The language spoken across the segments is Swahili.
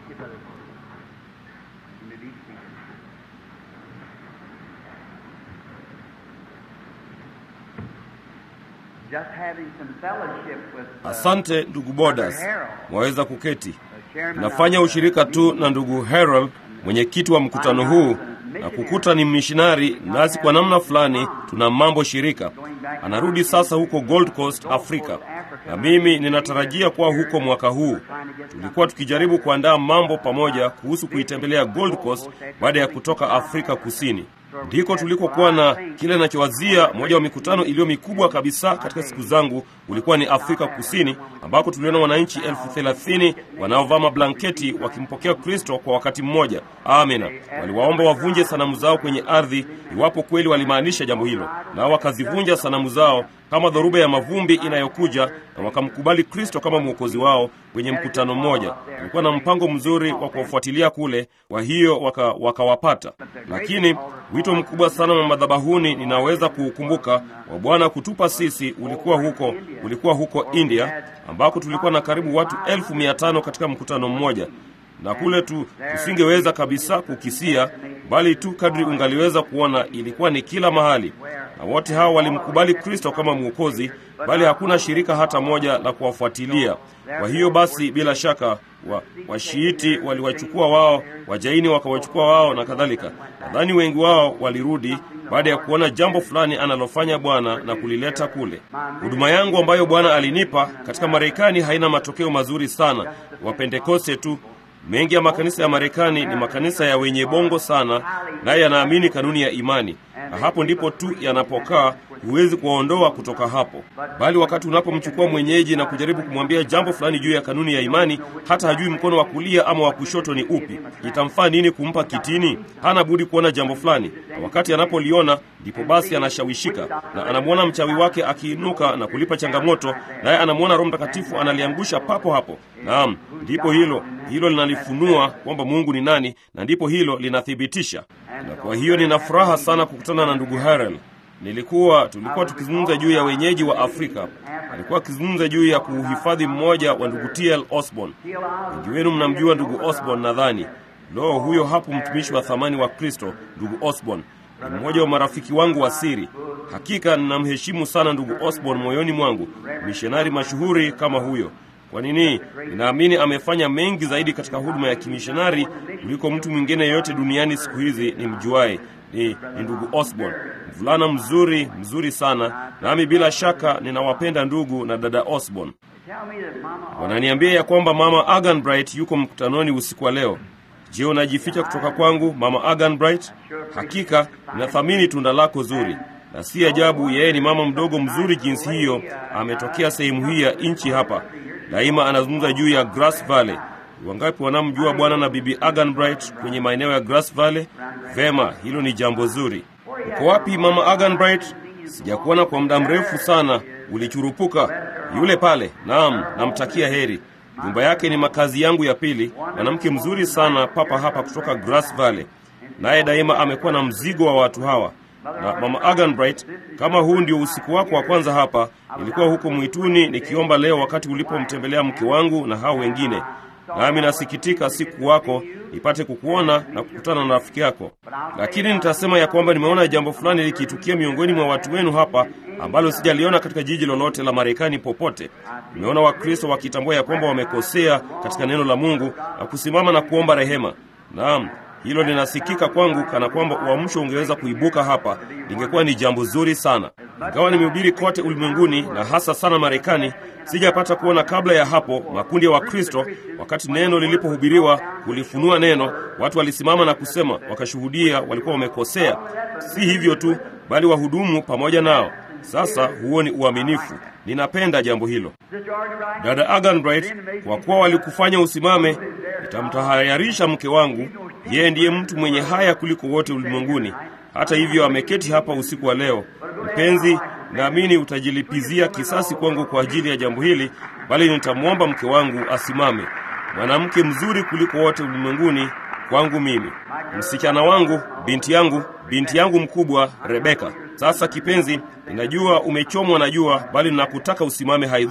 you, brother. You may be seated. Just having some fellowship with, uh, Asante ndugu Bodas, Harold, mwaweza kuketi. the chairman Nafanya of, ushirika uh, tu na ndugu Harold, mwenyekiti wa mkutano huu, na kukuta ni mishonari, nasi kwa namna fulani tuna mambo shirika. Anarudi sasa huko Gold Coast, Afrika, na mimi ninatarajia kuwa huko mwaka huu. Tulikuwa tukijaribu kuandaa mambo pamoja kuhusu kuitembelea Gold Coast baada ya kutoka Afrika Kusini. Ndiko tulikokuwa na kile nachowazia, moja wa mikutano iliyo mikubwa kabisa katika siku zangu ulikuwa ni Afrika Kusini, ambako tuliona wananchi elfu thelathini wanaovaa mablanketi wakimpokea Kristo kwa wakati mmoja. Amina. Waliwaomba wavunje sanamu zao kwenye ardhi, iwapo kweli walimaanisha jambo hilo, nao wakazivunja sanamu zao kama dhoruba ya mavumbi inayokuja, na wakamkubali Kristo kama mwokozi wao kwenye mkutano mmoja. Kulikuwa na mpango mzuri wa kuwafuatilia kule, kwa hiyo waka- wakawapata. Lakini wito mkubwa sana wa madhabahuni ninaweza kuukumbuka wa Bwana kutupa sisi ulikuwa huko, ulikuwa huko India ambako tulikuwa na karibu watu elfu mia tano katika mkutano mmoja na kule tu tusingeweza kabisa kukisia, bali tu kadri ungaliweza kuona, ilikuwa ni kila mahali, na wote hao walimkubali Kristo kama Mwokozi, bali hakuna shirika hata moja la kuwafuatilia. Kwa hiyo basi, bila shaka wa washiiti waliwachukua wao, wajaini wakawachukua wao na kadhalika. Nadhani wengi wao walirudi baada ya kuona jambo fulani analofanya Bwana na kulileta kule. Huduma yangu ambayo Bwana alinipa katika Marekani haina matokeo mazuri sana, Wapentekoste tu Mengi ya makanisa ya Marekani ni makanisa ya wenye bongo sana, naye yanaamini kanuni ya imani, na hapo ndipo tu yanapokaa. Huwezi kuwaondoa kutoka hapo, bali wakati unapomchukua mwenyeji na kujaribu kumwambia jambo fulani juu ya kanuni ya imani, hata hajui mkono wa kulia ama wa kushoto ni upi, itamfaa nini kumpa kitini? Hana budi kuona jambo fulani, na wakati anapoliona ndipo basi anashawishika, na anamwona mchawi wake akiinuka na kulipa changamoto, naye anamwona Roho Mtakatifu analiangusha papo hapo. Naam, ndipo hilo hilo linalifunua kwamba Mungu ni nani, na ndipo hilo linathibitisha. Na kwa hiyo nina furaha sana kukutana na ndugu Harel. Nilikuwa tulikuwa tukizungumza juu ya wenyeji wa Afrika. Alikuwa akizungumza juu ya kuhifadhi mmoja wa ndugu TL Osborne. Wengi wenu mnamjua ndugu Osborne nadhani. Lo, huyo hapo mtumishi wa thamani wa Kristo, ndugu Osborne ni mmoja wa marafiki wangu wa siri. Hakika ninamheshimu sana ndugu Osborne moyoni mwangu, mishonari mashuhuri kama huyo. Kwa nini? Ninaamini amefanya mengi zaidi katika huduma ya kimishonari kuliko mtu mwingine yeyote duniani siku hizi ni mjuaye. Ni, ni ndugu Osborne, mvulana mzuri mzuri sana, nami bila shaka ninawapenda ndugu na dada Osborne. Tell me that Mama Wananiambia ya kwamba mama Agan Bright yuko mkutanoni usiku wa leo. Je, unajificha kutoka kwangu mama Agan Bright? Hakika ninathamini tunda lako zuri, na si ajabu yeye ni mama mdogo mzuri jinsi hiyo, ametokea sehemu hii ya nchi hapa. Daima anazungumza juu ya Grass Valley. Wangapi wanamjua bwana na bibi Agan Bright kwenye maeneo ya Grass Valley? Vema, hilo ni jambo zuri. Uko wapi mama Agan Bright? Sijakuona kwa muda mrefu sana, ulichurupuka. Yule pale, naam, namtakia heri. Nyumba yake ni makazi yangu ya pili. Mwanamke mzuri sana papa hapa kutoka Grass Valley, naye daima amekuwa na mzigo wa watu hawa. Na mama Agan Bright, kama huu ndio usiku wako wa kwanza hapa, nilikuwa huko mwituni nikiomba leo wakati ulipomtembelea mke wangu na hao wengine, nami nasikitika siku wako nipate kukuona na kukutana na rafiki yako, lakini nitasema ya kwamba nimeona jambo fulani likitukia miongoni mwa watu wenu hapa ambalo sijaliona katika jiji lolote la Marekani popote. Nimeona Wakristo wakitambua ya kwamba wamekosea katika neno la Mungu na kusimama na kuomba rehema. Naam, hilo linasikika kwangu kana kwamba uamsho ungeweza kuibuka hapa, lingekuwa ni jambo zuri sana. Ingawa nimehubiri kote ulimwenguni na hasa sana Marekani, sijapata kuona kabla ya hapo makundi ya Wakristo, wakati neno lilipohubiriwa, kulifunua neno, watu walisimama na kusema, wakashuhudia walikuwa wamekosea. Si hivyo tu, bali wahudumu pamoja nao. Sasa huo ni uaminifu. Ninapenda jambo hilo. Dada Agan Bright, kwa kuwa walikufanya usimame, nitamtahayarisha mke wangu. Yeye ndiye mtu mwenye haya kuliko wote ulimwenguni. Hata hivyo ameketi hapa usiku wa leo. Mpenzi, naamini utajilipizia kisasi kwangu kwa ajili ya jambo hili, bali nitamwomba mke wangu asimame. Mwanamke mzuri kuliko wote ulimwenguni kwangu mimi, msichana wangu, binti yangu, binti yangu mkubwa Rebeka. Sasa kipenzi, ninajua umechomwa na jua, bali ninakutaka usimame, haidhuru.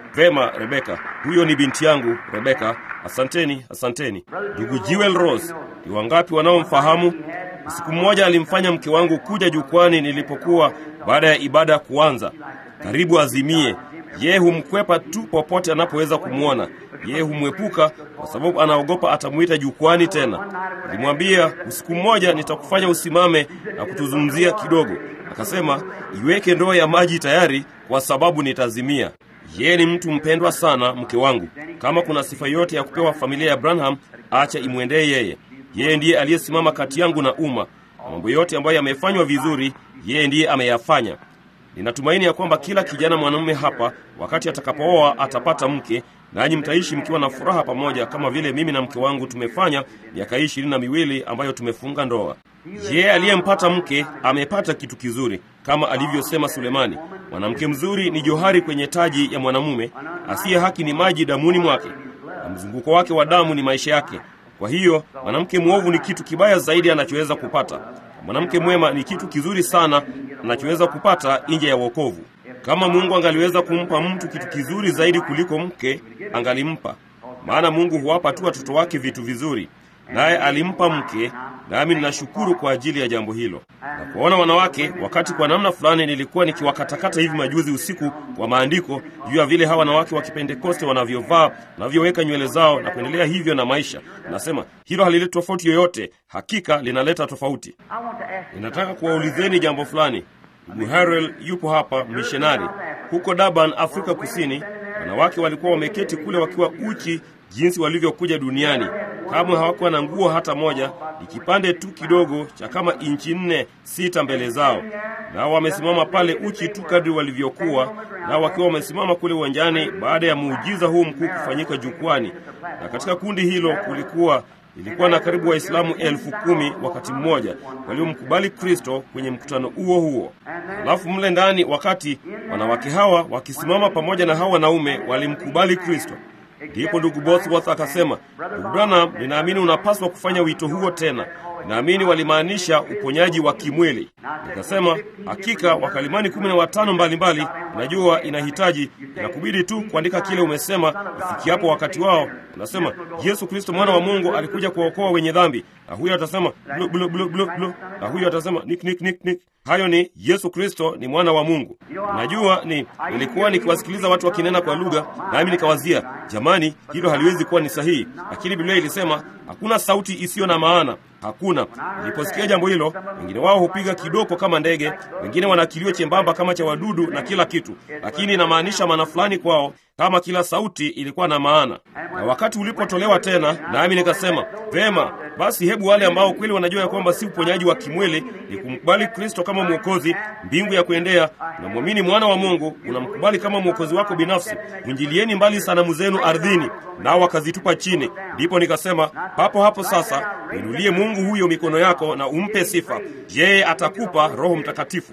Vema, Rebeka, huyo ni binti yangu Rebeka. Asanteni, asanteni. Ndugu Jewel Rose, ni wangapi wanaomfahamu? Siku mmoja alimfanya mke wangu kuja jukwani nilipokuwa baada ya ibada kuanza, karibu azimie. Yeye humkwepa tu popote anapoweza kumwona. Yeye humwepuka kwa sababu anaogopa atamwita jukwani tena. Nilimwambia usiku mmoja nitakufanya usimame na kutuzungumzia kidogo. Akasema iweke ndoo ya maji tayari, kwa sababu nitazimia. Yeye ni mtu mpendwa sana, mke wangu. Kama kuna sifa yote ya kupewa familia ya Branham, acha imwendee yeye. Yeye ndiye aliyesimama kati yangu na umma, na mambo yote ambayo yamefanywa vizuri, yeye ndiye ameyafanya. Ninatumaini ya kwamba kila kijana mwanamume hapa, wakati atakapooa, atapata mke, nanyi mtaishi mkiwa na furaha pamoja, kama vile mimi na mke wangu tumefanya miaka hii ishirini na miwili ambayo tumefunga ndoa. Yeye aliyempata mke amepata kitu kizuri, kama alivyosema Sulemani, mwanamke mzuri ni johari kwenye taji ya mwanamume, asiye haki ni maji damuni mwake, na mzunguko wake wa damu ni maisha yake. Kwa hiyo mwanamke mwovu ni kitu kibaya zaidi anachoweza kupata. Mwanamke mwema ni kitu kizuri sana anachoweza kupata nje ya wokovu. Kama Mungu angaliweza kumpa mtu kitu kizuri zaidi kuliko mke, angalimpa. Maana Mungu huwapa tu watoto wake vitu vizuri, naye alimpa mke, nami ninashukuru kwa ajili ya jambo hilo. Na kuwaona wanawake, wakati kwa namna fulani nilikuwa nikiwakatakata hivi majuzi usiku kwa maandiko juu ya vile hawa wanawake wa Kipentekoste wanavyovaa, wanavyoweka nywele zao na kuendelea hivyo na maisha. Nasema hilo halileti tofauti yoyote, hakika linaleta tofauti. Ninataka kuwaulizeni jambo fulani. Ndugu Harrell yupo hapa, mishonari huko Durban, Afrika Kusini. Wanawake walikuwa wameketi kule wakiwa uchi jinsi walivyokuja duniani. Kamwe hawakuwa na nguo hata moja, ni kipande tu kidogo cha kama inchi nne sita mbele zao, nao wamesimama pale uchi tu kadri walivyokuwa, nao wakiwa wamesimama kule uwanjani baada ya muujiza huu mkuu kufanyika jukwani. Na katika kundi hilo kulikuwa ilikuwa na karibu Waislamu elfu kumi wakati mmoja waliomkubali Kristo kwenye mkutano huo huo. Halafu mle ndani, wakati wanawake hawa wakisimama pamoja na hawa wanaume walimkubali Kristo, ndipo ndugu Bosworth akasema, ndugu Branham, ninaamini unapaswa kufanya wito huo tena. Naamini walimaanisha uponyaji wa kimwili. Nikasema hakika, wakalimani kumi na watano mbalimbali. Najua inahitaji inakubidi tu kuandika kile umesema ifikiapo wakati wao. Unasema Yesu Kristo mwana wa Mungu alikuja kuwaokoa wenye dhambi, na huyo atasema blu, blu, blu, blu, blu, na huyo atasema nik, nik, nik, nik. Hayo ni Yesu Kristo ni mwana wa Mungu. Najua ni nilikuwa nikiwasikiliza watu wakinena kwa lugha, nami nikawazia, jamani, hilo haliwezi kuwa ni sahihi, lakini Biblia ilisema hakuna sauti isiyo na maana hakuna. Niliposikia jambo hilo, wengine wao hupiga kidoko kama ndege, wengine wana kilio chembamba kama cha wadudu na kila kitu, lakini inamaanisha maana fulani kwao, kama kila sauti ilikuwa na maana. Na wakati ulipotolewa tena, nami nikasema vema, basi hebu wale ambao kweli wanajua ya kwamba si uponyaji wa kimwili, ni kumkubali Kristo kama Mwokozi, mbingu ya kuendea, unamwamini mwana wa Mungu, unamkubali kama mwokozi wako binafsi, mwinjilieni mbali sanamu zenu ardhini, nao wakazitupa chini. Ndipo nikasema papo hapo sasa, inulie Mungu huyo mikono yako na umpe sifa, yeye atakupa Roho Mtakatifu.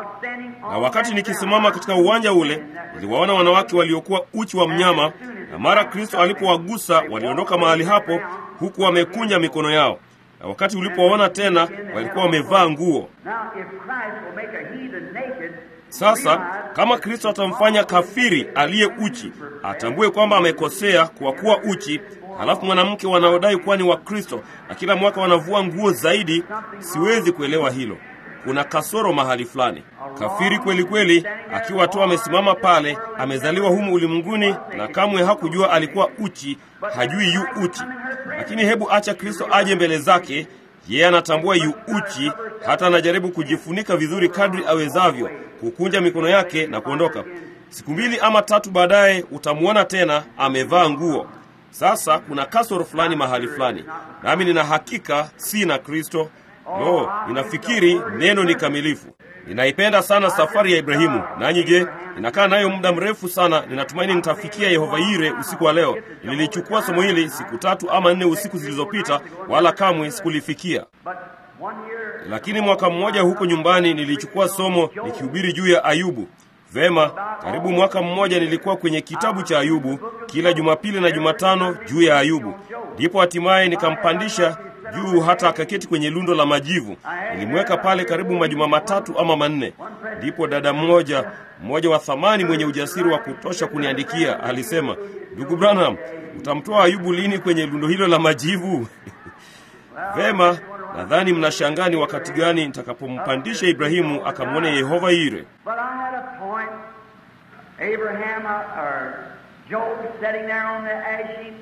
Na wakati nikisimama katika uwanja ule, niliwaona wanawake waliokuwa uchi wa mnyama, na mara Kristo alipowagusa waliondoka mahali hapo, huku wamekunja mikono yao. Na wakati ulipoona tena, walikuwa wamevaa nguo. Sasa kama Kristo atamfanya kafiri aliye uchi atambue kwamba amekosea kwa kuwa uchi, halafu mwanamke wanaodai kuwa ni wa Kristo na kila mwaka wanavua nguo zaidi, siwezi kuelewa hilo. Kuna kasoro mahali fulani. Kafiri kweli kweli, akiwa tu amesimama pale, amezaliwa humu ulimwenguni na kamwe hakujua alikuwa uchi, hajui yu uchi. Lakini hebu acha Kristo aje mbele zake, yeye anatambua yu uchi, hata anajaribu kujifunika vizuri kadri awezavyo, kukunja mikono yake na kuondoka. Siku mbili ama tatu baadaye utamwona tena amevaa nguo. Sasa kuna kasoro fulani mahali fulani, nami nina hakika si na Kristo. No, ninafikiri neno ni kamilifu. Ninaipenda sana safari ya Ibrahimu. Nanyi je? Ninakaa nayo muda mrefu sana. Ninatumaini nitafikia Yehova Yire usiku wa leo. Nililichukua somo hili siku tatu ama nne usiku zilizopita, wala kamwe sikulifikia. Lakini mwaka mmoja huko nyumbani nilichukua somo nikihubiri juu ya Ayubu. Vema, karibu mwaka mmoja nilikuwa kwenye kitabu cha Ayubu kila Jumapili na Jumatano juu ya Ayubu. Ndipo hatimaye nikampandisha juu hata akaketi kwenye lundo la majivu. Nilimweka pale karibu majuma matatu ama manne. Ndipo dada mmoja mmoja wa thamani mwenye ujasiri wa kutosha kuniandikia alisema, ndugu Branham, utamtoa Ayubu lini kwenye lundo hilo la majivu? Vema, nadhani mnashangaa ni wakati gani nitakapompandisha Ibrahimu akamwone Yehova Yire. But I had a point. Abraham uh, or Job sitting there on the ash heap.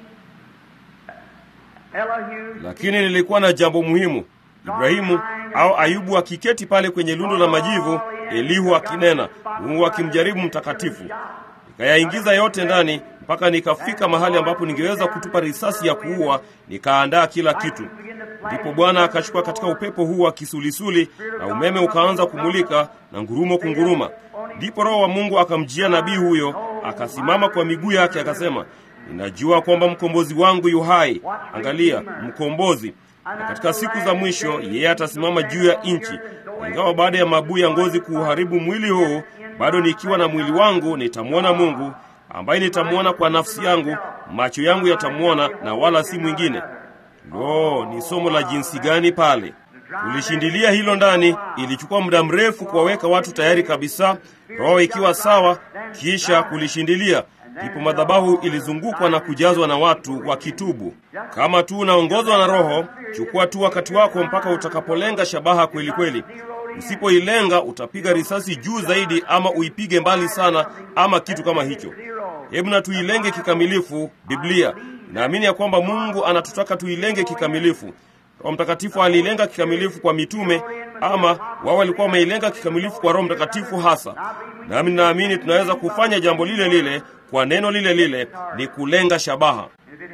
Elihu. Lakini nilikuwa na jambo muhimu. Ibrahimu au Ayubu akiketi pale kwenye lundo la majivu, Elihu akinena, Mungu akimjaribu mtakatifu. Nikayaingiza yote ndani mpaka nikafika mahali ambapo ningeweza kutupa risasi ya kuua, nikaandaa kila kitu. Ndipo Bwana akachukua katika upepo huu wa kisulisuli, na umeme ukaanza kumulika na ngurumo kunguruma. Ndipo Roho wa Mungu akamjia nabii huyo, akasimama kwa miguu yake, akasema, ninajua kwamba mkombozi wangu yu hai. Angalia, mkombozi na katika siku za mwisho yeye atasimama juu ya nchi. Ingawa baada ya mabuu ya ngozi kuuharibu mwili huu, bado nikiwa na mwili wangu nitamwona Mungu ambaye nitamwona kwa nafsi yangu, macho yangu yatamwona na wala si mwingine. Lo, ni somo la jinsi gani pale! Tulishindilia hilo ndani. Ilichukua muda mrefu kuwaweka watu tayari kabisa, roho ikiwa sawa, kisha kulishindilia ndipo madhabahu ilizungukwa na kujazwa na watu wakitubu. Kama tu unaongozwa na Roho, chukua tu wakati wako mpaka utakapolenga shabaha kweli kweli. Usipoilenga utapiga risasi juu zaidi, ama uipige mbali sana, ama kitu kama hicho. Hebu na tuilenge kikamilifu. Biblia naamini ya kwamba Mungu anatutaka tuilenge kikamilifu. Roho Mtakatifu aliilenga kikamilifu kwa mitume, ama wao walikuwa wameilenga kikamilifu kwa Roho Mtakatifu hasa. Nami naamini tunaweza kufanya jambo lile lile kwa neno lile lile, ni kulenga shabaha.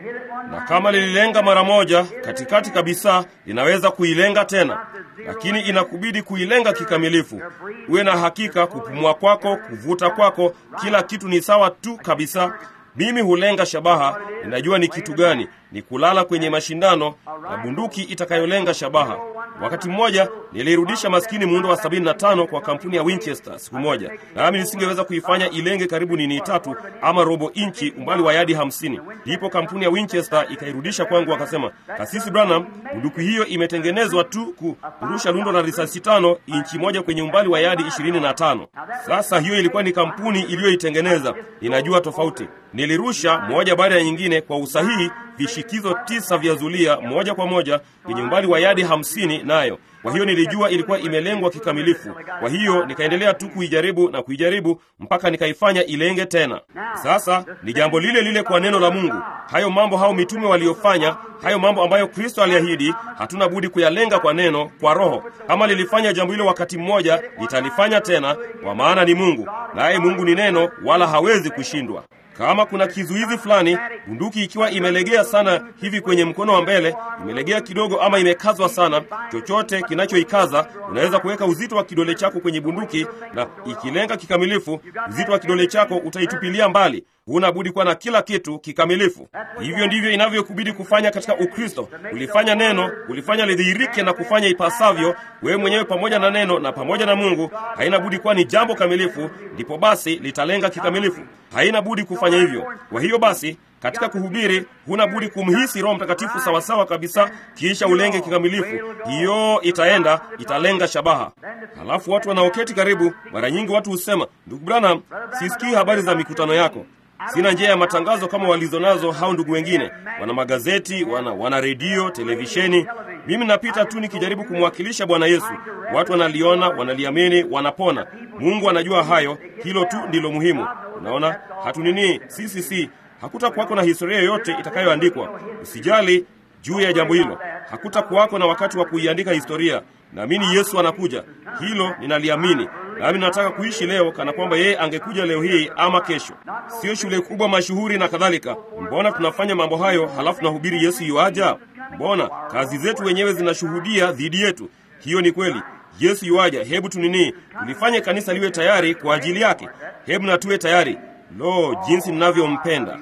Na kama lililenga mara moja katikati kabisa, linaweza kuilenga tena, lakini inakubidi kuilenga kikamilifu. Uwe na hakika, kupumua kwako, kuvuta kwako, kila kitu ni sawa tu kabisa. Mimi hulenga shabaha, ninajua ni kitu gani, ni kulala kwenye mashindano na bunduki itakayolenga shabaha. Wakati mmoja nilirudisha maskini muundo wa 75 kwa kampuni ya Winchester siku moja, nami nisingeweza kuifanya ilenge karibu nini tatu ama robo inchi, umbali wa yadi hamsini. Ndipo kampuni ya Winchester ikairudisha kwangu, wakasema, Kasisi Branham, bunduki hiyo imetengenezwa tu kurusha lundo la risasi tano inchi moja kwenye umbali wa yadi 25. Sasa hiyo ilikuwa ni kampuni iliyoitengeneza, ninajua tofauti. Nilirusha moja baada ya nyingine kwa usahihi vishikizo tisa vya zulia moja kwa moja kwenye umbali wa yadi hamsini nayo. Kwa hiyo nilijua ilikuwa imelengwa kikamilifu. Kwa hiyo nikaendelea tu kuijaribu na kuijaribu mpaka nikaifanya ilenge tena. Sasa ni jambo lile lile kwa neno la Mungu. Hayo mambo hao mitume waliofanya, hayo mambo ambayo Kristo aliahidi, hatuna budi kuyalenga kwa neno, kwa Roho. Kama lilifanya jambo hilo wakati mmoja, litalifanya tena, kwa maana ni Mungu, naye Mungu ni neno, wala hawezi kushindwa. Kama kuna kizuizi fulani, bunduki ikiwa imelegea sana hivi kwenye mkono wa mbele, imelegea kidogo ama imekazwa sana, chochote kinachoikaza, unaweza kuweka uzito wa kidole chako kwenye bunduki, na ikilenga kikamilifu, uzito wa kidole chako utaitupilia mbali. Huna budi kuwa na kila kitu kikamilifu. Hivyo ndivyo inavyokubidi kufanya katika Ukristo, kulifanya neno, kulifanya lidhihirike na kufanya ipasavyo, wewe mwenyewe pamoja na neno na pamoja na Mungu. Haina budi kuwa ni jambo kamilifu, ndipo basi litalenga kikamilifu. Haina budi kufanya hivyo. Kwa hiyo basi katika kuhubiri huna budi kumhisi Roho Mtakatifu sawasawa kabisa, kisha ulenge kikamilifu. Hiyo itaenda italenga shabaha. Halafu watu wanaoketi karibu, mara nyingi watu husema, ndugu Branham, sisikii habari za mikutano yako Sina njia ya matangazo kama walizonazo hao ndugu wengine. Wana magazeti, wana, wana redio, televisheni. Mimi napita tu nikijaribu kumwakilisha Bwana Yesu. Watu wanaliona, wanaliamini, wanapona. Mungu anajua hayo, hilo tu ndilo muhimu. Unaona, hatunini sisi, si hakutakuwako na historia yoyote itakayoandikwa. Usijali juu ya jambo hilo, hakutakuwako na wakati wa kuiandika historia. Naamini Yesu anakuja, hilo ninaliamini. Nami nataka kuishi leo kana kwamba yeye angekuja leo hii ama kesho. Sio shule kubwa mashuhuri na kadhalika. Mbona tunafanya mambo hayo halafu tunahubiri Yesu yuaja? Mbona kazi zetu wenyewe zinashuhudia dhidi yetu? Hiyo ni kweli. Yesu yuaja. Hebu tunini, tulifanye kanisa liwe tayari kwa ajili yake. Hebu na tuwe tayari. Lo, jinsi ninavyompenda!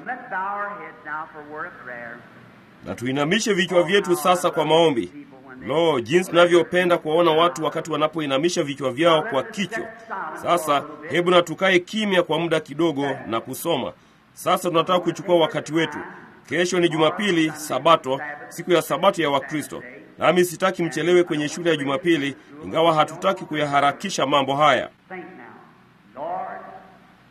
Na tuinamishe vichwa vyetu sasa kwa maombi. Lo, jinsi tunavyopenda kuwaona watu wakati wanapoinamisha vichwa vyao kwa kichwa. Sasa hebu na tukae kimya kwa muda kidogo na kusoma. Sasa tunataka kuchukua wakati wetu. Kesho ni Jumapili, Sabato, siku ya Sabato ya Wakristo. Nami sitaki mchelewe kwenye shule ya Jumapili, ingawa hatutaki kuyaharakisha mambo haya.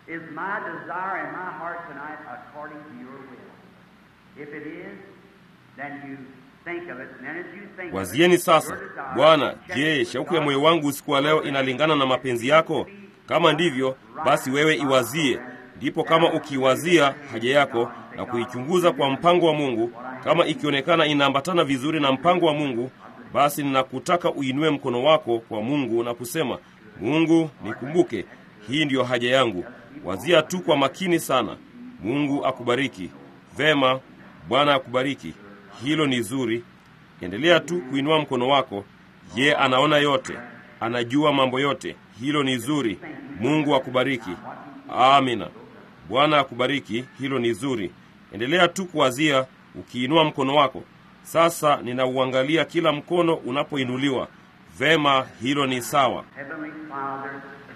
Is my desire in my heart tonight according to your will? If it is, then you think of it, and then as you think of Wazieni it, sasa, your desire, Bwana, check je, it. shauku ya moyo wangu usiku wa leo inalingana na mapenzi yako? Kama ndivyo, basi wewe iwazie. Ndipo kama ukiwazia haja yako na kuichunguza kwa mpango wa Mungu, kama ikionekana inaambatana vizuri na mpango wa Mungu, basi ninakutaka uinue mkono wako kwa Mungu na kusema, Mungu, nikumbuke, hii ndiyo haja yangu. Wazia tu kwa makini sana. Mungu akubariki. Vema, Bwana akubariki. Hilo ni zuri. Endelea tu kuinua mkono wako. Ye anaona yote, anajua mambo yote. Hilo ni zuri. Mungu akubariki. Amina. Bwana akubariki. Hilo ni zuri. Endelea tu kuwazia ukiinua mkono wako. Sasa ninauangalia kila mkono unapoinuliwa. Vema, hilo ni sawa. Heavenly Father,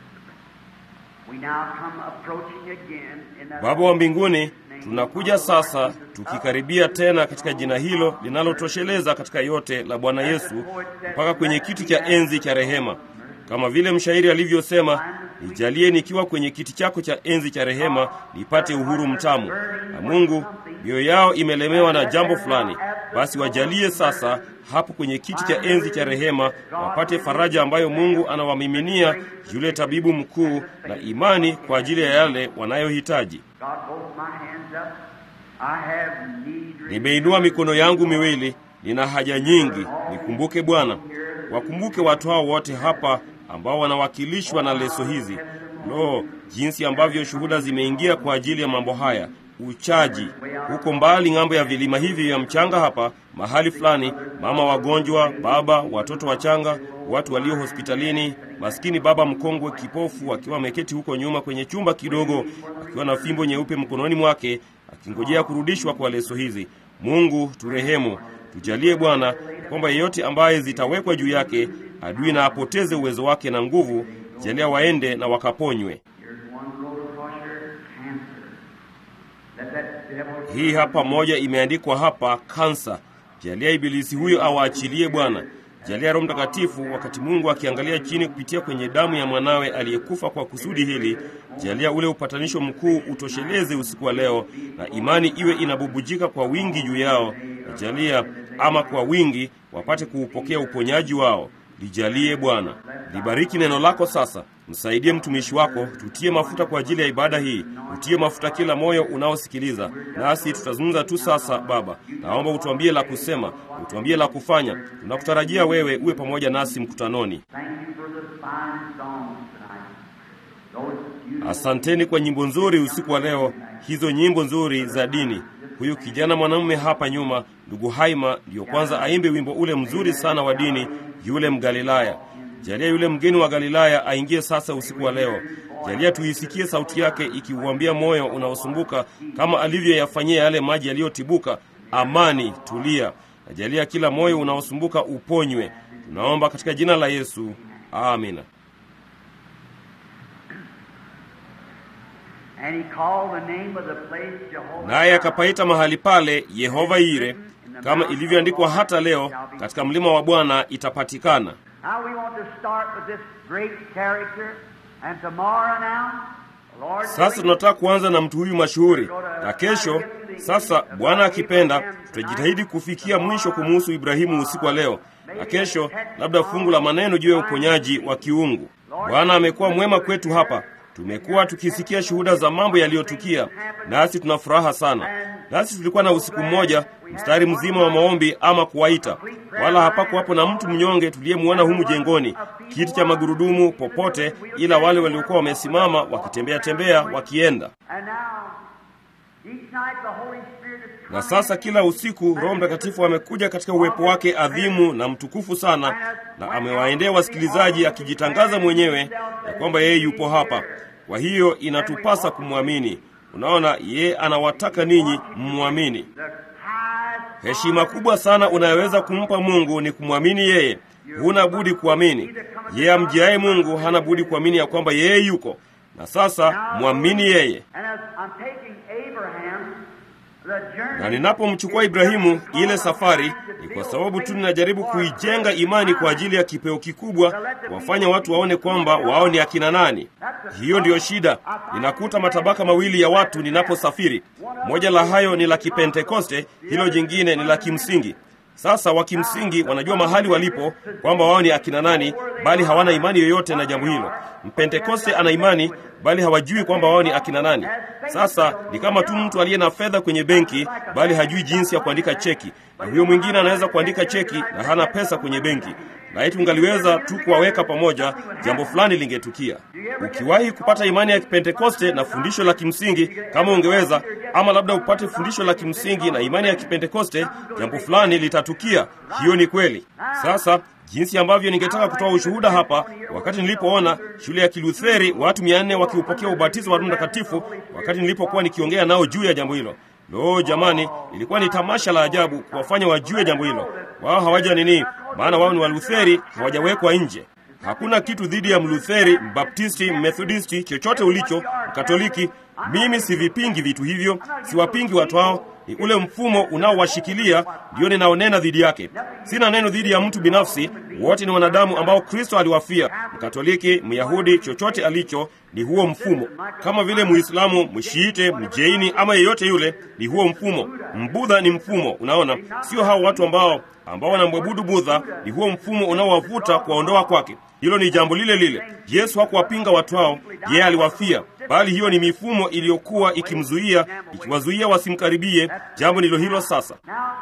we now come approaching again in that Baba wa mbinguni, tunakuja sasa tukikaribia tena katika jina hilo linalotosheleza katika yote la Bwana Yesu mpaka kwenye kiti cha enzi cha rehema. Kama vile mshairi alivyosema, nijalie nikiwa kwenye kiti chako cha enzi cha rehema nipate uhuru mtamu. Na Mungu, mioyo yao imelemewa na jambo fulani, basi wajalie sasa hapo kwenye kiti cha enzi cha rehema wapate faraja ambayo Mungu anawamiminia yule tabibu mkuu na imani kwa ajili ya yale wanayohitaji. God, both my hands up. I have need. Nimeinua mikono yangu miwili, nina haja nyingi. Nikumbuke Bwana, wakumbuke watu hao wote hapa ambao wanawakilishwa na leso hizi. Lo, jinsi ambavyo shuhuda zimeingia kwa ajili ya mambo haya. Uchaji huko mbali ng'ambo ya vilima hivi vya mchanga hapa mahali fulani, mama wagonjwa, baba, watoto wachanga, watu walio hospitalini, maskini baba mkongwe kipofu akiwa ameketi huko nyuma kwenye chumba kidogo, akiwa na fimbo nyeupe mkononi mwake, akingojea kurudishwa kwa leso hizi. Mungu turehemu, tujalie Bwana kwamba yeyote ambaye zitawekwa juu yake adui na apoteze uwezo wake na nguvu, jalia waende na wakaponywe. Here's one road across your cancer. Let that devil Hii hapa moja imeandikwa hapa, kansa. Jalia ibilisi huyo awaachilie Bwana. Jalia Roho Mtakatifu, wakati Mungu akiangalia chini kupitia kwenye damu ya mwanawe aliyekufa kwa kusudi hili, jalia ule upatanisho mkuu utosheleze usiku wa leo, na imani iwe inabubujika kwa wingi juu yao, na jalia ama kwa wingi wapate kuupokea uponyaji wao. Lijalie Bwana. Libariki neno lako sasa. Msaidie mtumishi wako, tutie mafuta kwa ajili ya ibada hii, utie mafuta kila moyo unaosikiliza. Nasi tutazungumza tu sasa. Baba, naomba utuambie la kusema, utuambie la kufanya. Tunakutarajia wewe uwe pamoja nasi mkutanoni. Thank you for the fine songs tonight. Those you Asanteni kwa nyimbo nzuri usiku wa leo, hizo nyimbo nzuri za dini. Huyu kijana mwanamume hapa nyuma, ndugu Haima, ndiyo kwanza aimbe wimbo ule mzuri sana wa dini, yule Mgalilaya. Jalia yule mgeni wa Galilaya aingie sasa usiku wa leo. Jalia tuisikie sauti yake ikiuambia moyo unaosumbuka kama alivyoyafanyia yale maji yaliyotibuka, amani, tulia. Na jalia kila moyo unaosumbuka uponywe. Tunaomba katika jina la Yesu, amina. And he called the name of the place Jehovah. naye akapaita mahali pale Yehova Ire, kama ilivyoandikwa hata leo, katika mlima wa Bwana itapatikana. Now we want to start with this great character, and tomorrow now, the Lord Sasa tunataka kuanza na mtu huyu mashuhuri, na kesho sasa, Bwana akipenda, tutajitahidi kufikia mwisho kumuhusu Ibrahimu usiku wa leo, na kesho labda fungu la maneno juu ya uponyaji wa kiungu. Bwana amekuwa mwema kwetu hapa. Tumekuwa tukisikia shuhuda za mambo yaliyotukia, nasi tuna furaha sana. Nasi tulikuwa na usiku mmoja mstari mzima wa maombi ama kuwaita, wala hapakuwapo na mtu mnyonge tuliyemwona humu jengoni, kiti cha magurudumu popote, ila wale waliokuwa wamesimama wakitembea tembea wakienda. And now, each night the Holy Spirit is Na sasa kila usiku Roho Mtakatifu amekuja katika uwepo wake adhimu na mtukufu sana, na amewaendea wasikilizaji akijitangaza mwenyewe ya kwamba yeye yupo hapa. Kwa hiyo inatupasa kumwamini. Unaona, yeye anawataka ninyi mmwamini. the highest Heshima kubwa sana unayoweza kumpa Mungu ni kumwamini yeye. Huna budi kuamini. Yeye amjiaye Mungu hana budi kuamini ya kwamba yeye yuko. Na sasa mwamini yeye. And as I'm taking Abraham Na ninapomchukua Ibrahimu, ile safari ni kwa sababu tu ninajaribu kuijenga imani kwa ajili ya kipeo kikubwa, kuwafanya watu waone kwamba wao ni akina nani. Hiyo ndiyo shida. Ninakuta matabaka mawili ya watu ninaposafiri. Moja la hayo ni la Kipentekoste, hilo jingine ni la kimsingi. Sasa wa kimsingi wanajua mahali walipo kwamba wao ni akina nani, bali hawana imani yoyote na jambo hilo. Mpentekoste ana imani, bali hawajui kwamba wao ni akina nani. Sasa ni kama tu mtu aliye na fedha kwenye benki, bali hajui jinsi ya kuandika cheki, na huyo mwingine anaweza kuandika cheki na hana pesa kwenye benki. Na eti ungaliweza tu kuwaweka pamoja, jambo fulani lingetukia. Ukiwahi kupata imani ya Kipentekoste na fundisho la kimsingi, kama ungeweza, ama labda upate fundisho la kimsingi na imani ya Kipentekoste, jambo fulani litatukia. Hiyo ni kweli. Sasa jinsi ambavyo ningetaka kutoa ushuhuda hapa, wakati nilipoona shule ya Kilutheri watu mia nne wakiupokea ubatizo wa Roho Mtakatifu, wakati nilipokuwa nikiongea nao juu ya jambo hilo. Lo, jamani, ilikuwa ni tamasha la ajabu kuwafanya wajue jambo hilo. Wao hawaja nini, maana wao ni Walutheri, hawajawekwa nje. Hakuna kitu dhidi ya Mlutheri, Mbaptisti, Methodisti, chochote ulicho, Mkatoliki. Mimi sivipingi vitu hivyo, siwapingi watu hao. Ni ule mfumo unaowashikilia ndio ninaonena dhidi yake. Sina neno dhidi ya mtu binafsi, wote ni wanadamu ambao Kristo aliwafia. Mkatoliki, Myahudi, chochote alicho ni huo mfumo, kama vile Muislamu, Mshiite, Mjeini ama yeyote yule, ni huo mfumo. Mbudha ni mfumo, unaona, sio hao watu ambao ambao wanamwabudu Budha, ni huo mfumo unaowavuta kuwaondoa kwake. Hilo ni jambo lile lile. Yesu hakuwapinga watu hao, yeye aliwafia, bali hiyo ni mifumo iliyokuwa ikimzuia, ikiwazuia wasimkaribie. Jambo ndilo hilo sasa.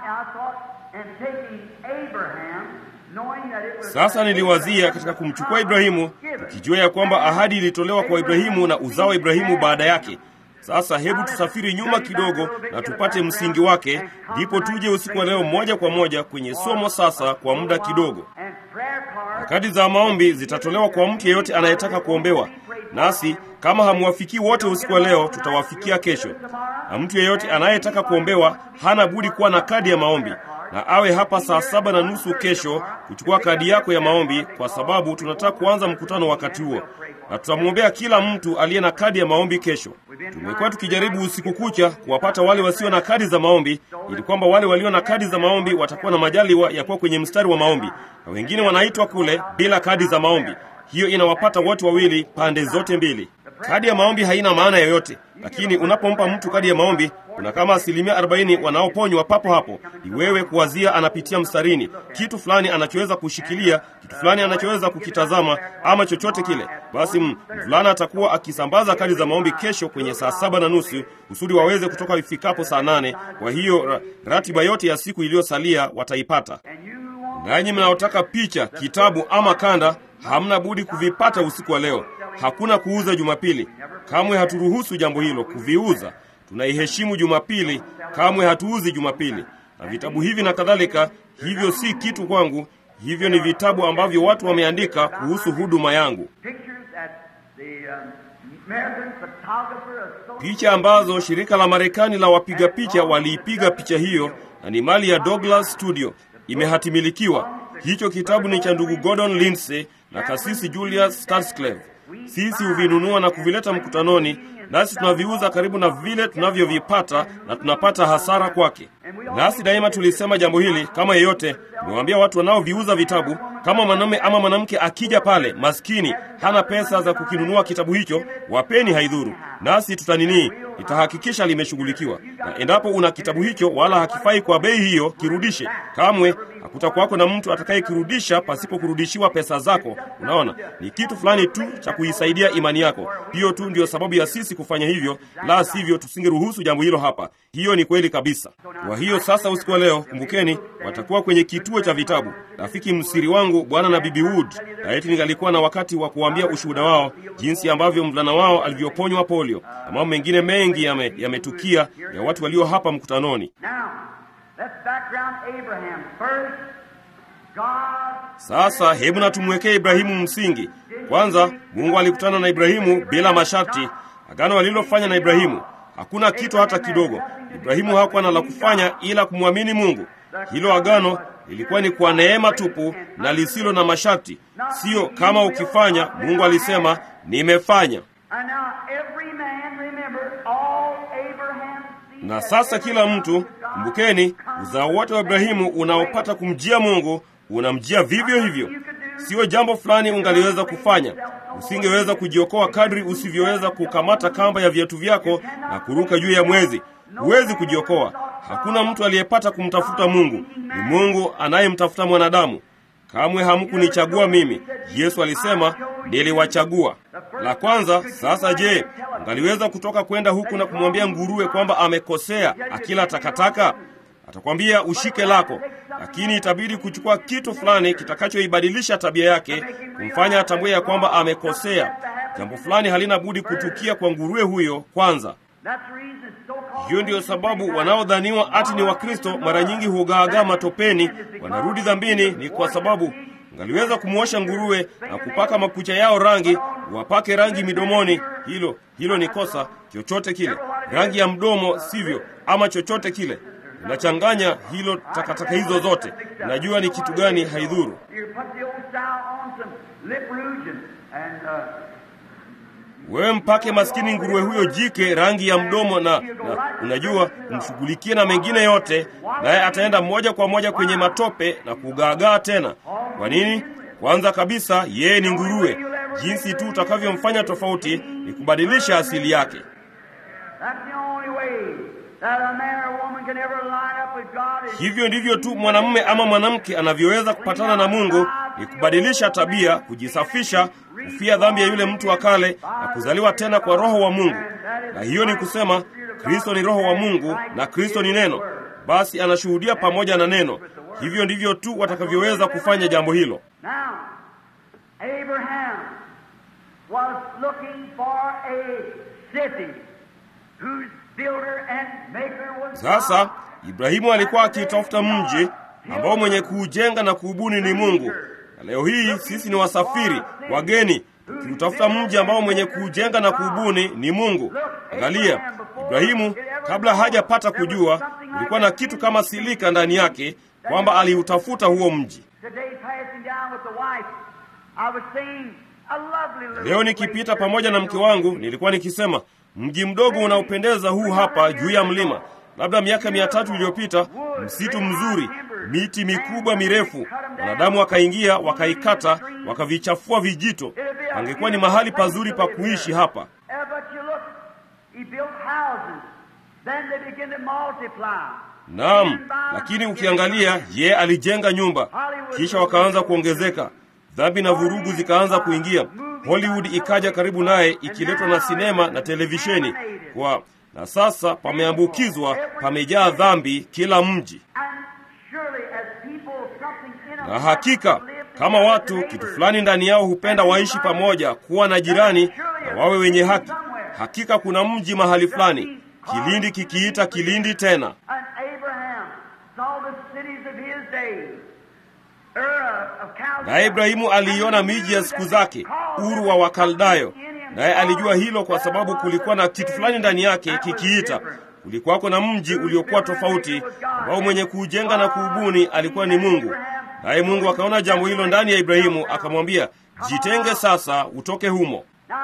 Sasa niliwazia katika kumchukua Ibrahimu, tukijua ya kwamba ahadi ilitolewa kwa Ibrahimu na uzao wa Ibrahimu baada yake. Sasa hebu tusafiri nyuma kidogo na tupate msingi wake, ndipo tuje usiku wa leo moja kwa moja kwenye somo sasa kwa muda kidogo. Kadi za maombi zitatolewa kwa mtu yeyote anayetaka kuombewa, nasi kama hamwafikii wote usiku wa leo, tutawafikia kesho. Na mtu yeyote anayetaka kuombewa hana budi kuwa na kadi ya maombi na awe hapa saa saba na nusu kesho kuchukua kadi yako ya maombi, kwa sababu tunataka kuanza mkutano wakati huo, na tutamwombea kila mtu aliye na kadi ya maombi kesho. Tumekuwa tukijaribu usiku kucha kuwapata wale wasio na kadi za maombi, ili kwamba wale walio na kadi za maombi watakuwa na majaliwa ya kuwa kwenye mstari wa maombi, na wengine wanaitwa kule bila kadi za maombi. Hiyo inawapata wote wawili, pande zote mbili. Kadi ya maombi haina maana yoyote, lakini unapompa mtu kadi ya maombi kuna kama asilimia arobaini wanaoponywa papo hapo. Ni wewe kuwazia anapitia mstarini, kitu fulani anachoweza kushikilia, kitu fulani anachoweza kukitazama, ama chochote kile. Basi mvulana atakuwa akisambaza kadi za maombi kesho kwenye saa saba na nusu kusudi waweze kutoka ifikapo saa nane. Kwa hiyo ra, ratiba yote ya siku iliyosalia wataipata. Nanyi mnaotaka picha, kitabu ama kanda, hamna budi kuvipata usiku wa leo. Hakuna kuuza Jumapili, kamwe haturuhusu jambo hilo kuviuza. Tunaiheshimu Jumapili, kamwe hatuuzi Jumapili. Na vitabu hivi na kadhalika, hivyo si kitu kwangu. Hivyo ni vitabu ambavyo watu wameandika kuhusu huduma yangu, picha ambazo shirika la Marekani la wapiga picha waliipiga picha hiyo, na ni mali ya Douglas Studio, imehatimilikiwa. Hicho kitabu ni cha ndugu Gordon Lindsay na kasisi Julius Starsclave. Sisi huvinunua na kuvileta mkutanoni, nasi tunaviuza karibu na vile tunavyovipata, na tunapata hasara kwake. Nasi daima tulisema jambo hili, kama yeyote nimewaambia watu wanaoviuza vitabu, kama mwanamume ama mwanamke akija pale maskini, hana pesa za kukinunua kitabu hicho, wapeni, haidhuru, nasi tutanini, itahakikisha limeshughulikiwa. Na endapo una kitabu hicho wala hakifai kwa bei hiyo, kirudishe. Kamwe hakutakuwako na mtu atakayekirudisha pasipo kurudishiwa pesa zako. Unaona, ni kitu fulani tu cha kuisaidia imani yako. Hiyo tu ndiyo sababu ya sisi kufanya hivyo, la sivyo tusingeruhusu jambo hilo hapa. Hiyo ni kweli kabisa. Kwa hiyo sasa, usiku wa leo, kumbukeni, watakuwa kwenye kituo cha vitabu. Rafiki msiri wangu bwana na bibi Wood, na eti ningalikuwa na wakati wa kuambia ushuhuda wao, jinsi ambavyo mvulana wao alivyoponywa polio na mambo mengine mengi yametukia ya, ya watu walio hapa mkutanoni. Sasa hebu na tumwekee Ibrahimu msingi kwanza. Mungu alikutana na Ibrahimu bila masharti. Agano alilofanya na Ibrahimu hakuna kitu hata kidogo. Ibrahimu hakuwa na la kufanya ila kumwamini Mungu. Hilo agano lilikuwa ni kwa neema tupu na lisilo na masharti, siyo kama ukifanya. Mungu alisema nimefanya. Na sasa kila mtu, kumbukeni, uzao wote wa Ibrahimu unaopata kumjia Mungu unamjia vivyo hivyo. Sio jambo fulani ungaliweza kufanya. Usingeweza kujiokoa kadri usivyoweza kukamata kamba ya viatu vyako na kuruka juu ya mwezi. Huwezi kujiokoa. Hakuna mtu aliyepata kumtafuta Mungu. Ni Mungu anayemtafuta mwanadamu. Kamwe hamkunichagua mimi. Yesu alisema niliwachagua. La kwanza, sasa je, ungaliweza kutoka kwenda huku na kumwambia nguruwe kwamba amekosea akila takataka? Atakwambia ushike lako, lakini itabidi kuchukua kitu fulani kitakachoibadilisha tabia yake, kumfanya atambue ya kwamba amekosea. Jambo fulani halina budi kutukia kwa nguruwe huyo kwanza. Hiyo ndiyo sababu wanaodhaniwa ati ni Wakristo mara nyingi hugaagaa matopeni, wanarudi dhambini. Ni kwa sababu ngaliweza kumwosha nguruwe na kupaka makucha yao rangi, wapake rangi midomoni. Hilo hilo ni kosa. Chochote kile, rangi ya mdomo, sivyo? Ama chochote kile unachanganya hilo, takataka hizo zote, unajua ni kitu gani? Haidhuru. Wewe mpake maskini nguruwe huyo jike rangi ya mdomo na, na unajua umshughulikie na mengine yote, naye ataenda moja kwa moja kwenye matope na kugaagaa tena. Kwa nini? Kwanza kabisa, yeye ni nguruwe. Jinsi tu utakavyomfanya tofauti ni kubadilisha asili yake. Hivyo ndivyo tu mwanamume ama mwanamke anavyoweza kupatana na Mungu, ni kubadilisha tabia, kujisafisha, kufia dhambi ya yule mtu wa kale na kuzaliwa tena kwa Roho wa Mungu. Na hiyo ni kusema Kristo ni Roho wa Mungu na Kristo ni Neno, basi anashuhudia pamoja na Neno. Hivyo ndivyo tu watakavyoweza kufanya jambo hilo. Sasa Ibrahimu alikuwa akitafuta mji ambao mwenye kuujenga na kuubuni ni Mungu. Na leo hii sisi ni wasafiri wageni, tukiutafuta mji ambao mwenye kuujenga na kuubuni ni Mungu. Angalia, Ibrahimu kabla hajapata kujua, kulikuwa na kitu kama silika ndani yake, kwamba aliutafuta huo mji. Leo nikipita pamoja na mke wangu, nilikuwa nikisema mji mdogo unaopendeza huu hapa juu ya mlima. Labda miaka mia tatu iliyopita, msitu mzuri, miti mikubwa mirefu, wanadamu wakaingia, wakaikata, wakavichafua vijito. Angekuwa ni mahali pazuri pa kuishi hapa. Naam, lakini ukiangalia, ye alijenga nyumba, kisha wakaanza kuongezeka. Dhambi na vurugu zikaanza kuingia. Hollywood ikaja karibu naye, ikiletwa na sinema na televisheni kwa na sasa pameambukizwa, pamejaa dhambi kila mji. Na hakika kama watu kitu fulani ndani yao hupenda waishi pamoja, kuwa na jirani na wawe wenye haki, hakika kuna mji mahali fulani, kilindi kikiita kilindi tena. Naye Ibrahimu aliiona miji ya siku zake, Uru wa Wakaldayo, naye alijua hilo kwa sababu kulikuwa na kitu fulani ndani yake kikiita. Kulikuwako na mji uliokuwa tofauti, ambao mwenye kuujenga na kuubuni alikuwa ni Mungu. Naye Mungu akaona jambo hilo ndani ya Ibrahimu, akamwambia, jitenge sasa, utoke humo.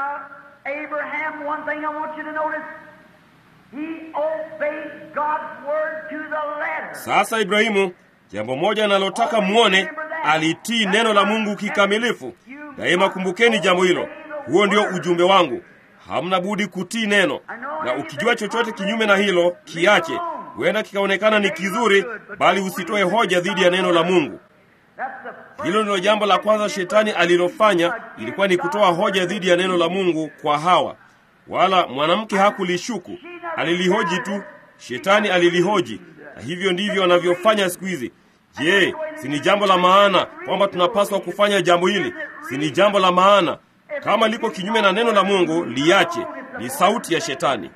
Sasa Ibrahimu, jambo moja analotaka mwone, alitii neno la Mungu kikamilifu. Daima kumbukeni jambo hilo. Huo ndio ujumbe wangu. Hamna budi kutii neno, na ukijua chochote kinyume na hilo kiache. Huenda kikaonekana ni kizuri, bali usitoe hoja dhidi ya neno la Mungu. Hilo ndilo jambo la kwanza shetani alilofanya, ilikuwa ni kutoa hoja dhidi ya neno la Mungu kwa Hawa. Wala mwanamke hakulishuku, alilihoji tu. Shetani alilihoji, na hivyo ndivyo anavyofanya siku hizi. Je, si ni jambo la maana kwamba tunapaswa kufanya jambo hili? Si ni jambo la maana? Kama liko kinyume na neno la Mungu, liache. Ni sauti ya shetani.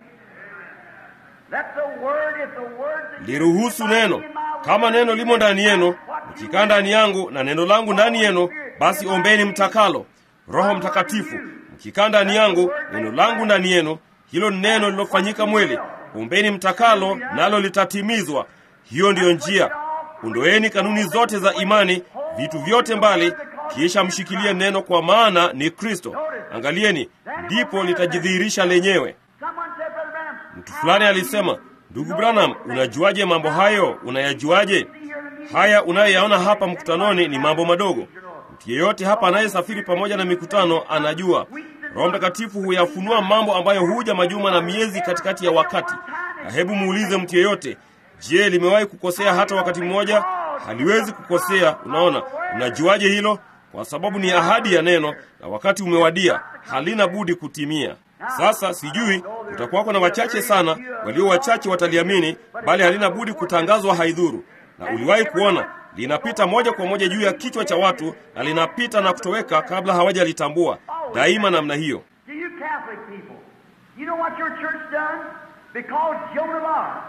Liruhusu neno. Kama neno limo ndani yenu, mkikaa ndani yangu na neno langu ndani yenu, basi ombeni mtakalo. Roho Mtakatifu mkikaa ndani yangu, neno langu ndani yenu, hilo neno lilofanyika mwili, ombeni mtakalo, nalo litatimizwa. Hiyo ndiyo njia. Ondoeni kanuni zote za imani, vitu vyote mbali, kisha mshikilie neno, kwa maana ni Kristo. Angalieni, ndipo litajidhihirisha lenyewe. Mtu fulani alisema, Ndugu Branham, unajuaje mambo hayo? Unayajuaje? Haya unayoyaona hapa mkutanoni ni mambo madogo. Mtu yeyote hapa anayesafiri pamoja na mikutano anajua Roho Mtakatifu huyafunua mambo ambayo huja majuma na miezi katikati ya wakati. Na hebu muulize mtu yeyote, je, limewahi kukosea hata wakati mmoja? Haliwezi kukosea. Unaona, unajuaje hilo? Kwa sababu ni ahadi ya neno, na wakati umewadia, halina budi kutimia. Sasa sijui utakuwako na wachache sana, walio wachache wataliamini, bali halina budi kutangazwa, haidhuru. Na uliwahi kuona linapita moja kwa moja juu ya kichwa cha watu na linapita na kutoweka kabla hawajalitambua, daima namna hiyo. To you Catholic people, you know what your church done? Because Joan of Arc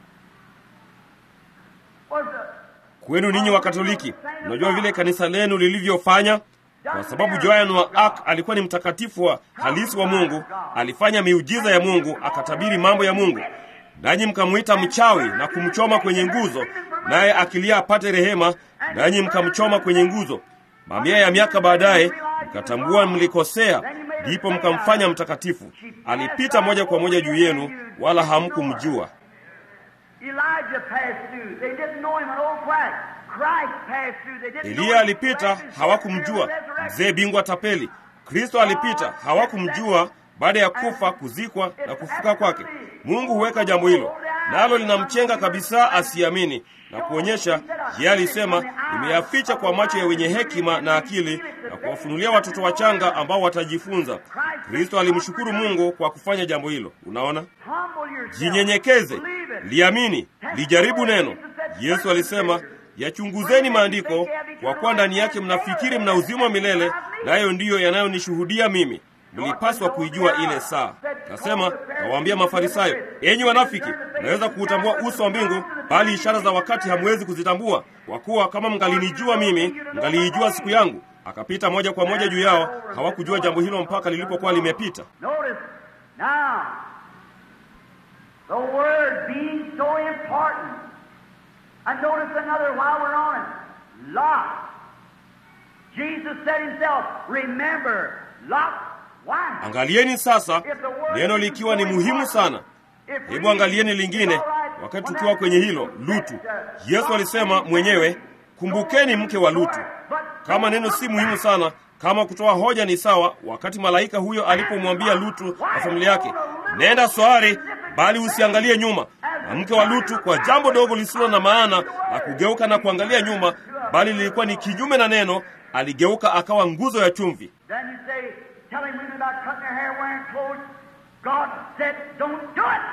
was a Kwenu ninyi wa Katoliki, unajua vile kanisa lenu lilivyofanya? Kwa sababu Joan wa Arc alikuwa ni mtakatifu wa halisi wa Mungu, alifanya miujiza ya Mungu, akatabiri mambo ya Mungu, nanyi mkamwita mchawi na kumchoma kwenye nguzo, naye akilia apate rehema, nanyi mkamchoma kwenye nguzo. Mamia ya miaka baadaye mkatambua mlikosea, ndipo mkamfanya mtakatifu. Alipita moja kwa moja juu yenu, wala hamkumjua. Elijah passed through. They didn't know him, an old quack. Christ passed through. They didn't know Eliya him. alipita, hawakumjua. Mzee bingwa tapeli. Kristo alipita, hawakumjua baada ya kufa, kuzikwa na kufuka kwake. Mungu huweka jambo hilo, nalo linamchenga kabisa asiamini na kuonyesha yeye alisema, nimeyaficha kwa macho ya wenye hekima na akili na kuwafunulia watoto wachanga ambao watajifunza. Kristo alimshukuru Mungu kwa kufanya jambo hilo. Unaona, Humble yourself. jinyenyekeze, Believe it. liamini, lijaribu neno. Yesu alisema, yachunguzeni maandiko, kwa kuwa ndani yake mnafikiri mna uzima wa milele, nayo ndiyo yanayonishuhudia mimi. Mlipaswa kuijua ile saa. Nasema, nawaambia Mafarisayo, enyi wanafiki, mnaweza kuutambua uso wa mbingu, bali ishara za wakati hamwezi kuzitambua. Kwa kuwa kama mngalinijua mimi, mngaliijua siku yangu. Akapita moja kwa moja juu yao, hawakujua jambo hilo mpaka lilipokuwa limepita. Notice now the word being so important. And notice another while we're on it. Lot. Jesus said himself, remember Lot's wife. Angalieni sasa neno likiwa ni muhimu sana. Hebu angalieni lingine, wakati tukiwa kwenye hilo, Lutu. Yesu alisema mwenyewe, kumbukeni mke wa Lutu. Kama neno si muhimu sana, kama kutoa hoja ni sawa, wakati malaika huyo alipomwambia Lutu na familia yake, nenda swari, bali usiangalie nyuma. Na mke wa Lutu kwa jambo dogo lisilo na maana na kugeuka na kuangalia nyuma, bali lilikuwa ni kinyume na neno, aligeuka akawa nguzo ya chumvi. Then you say, telling women about cutting their hair, wearing clothes. God said, don't do it.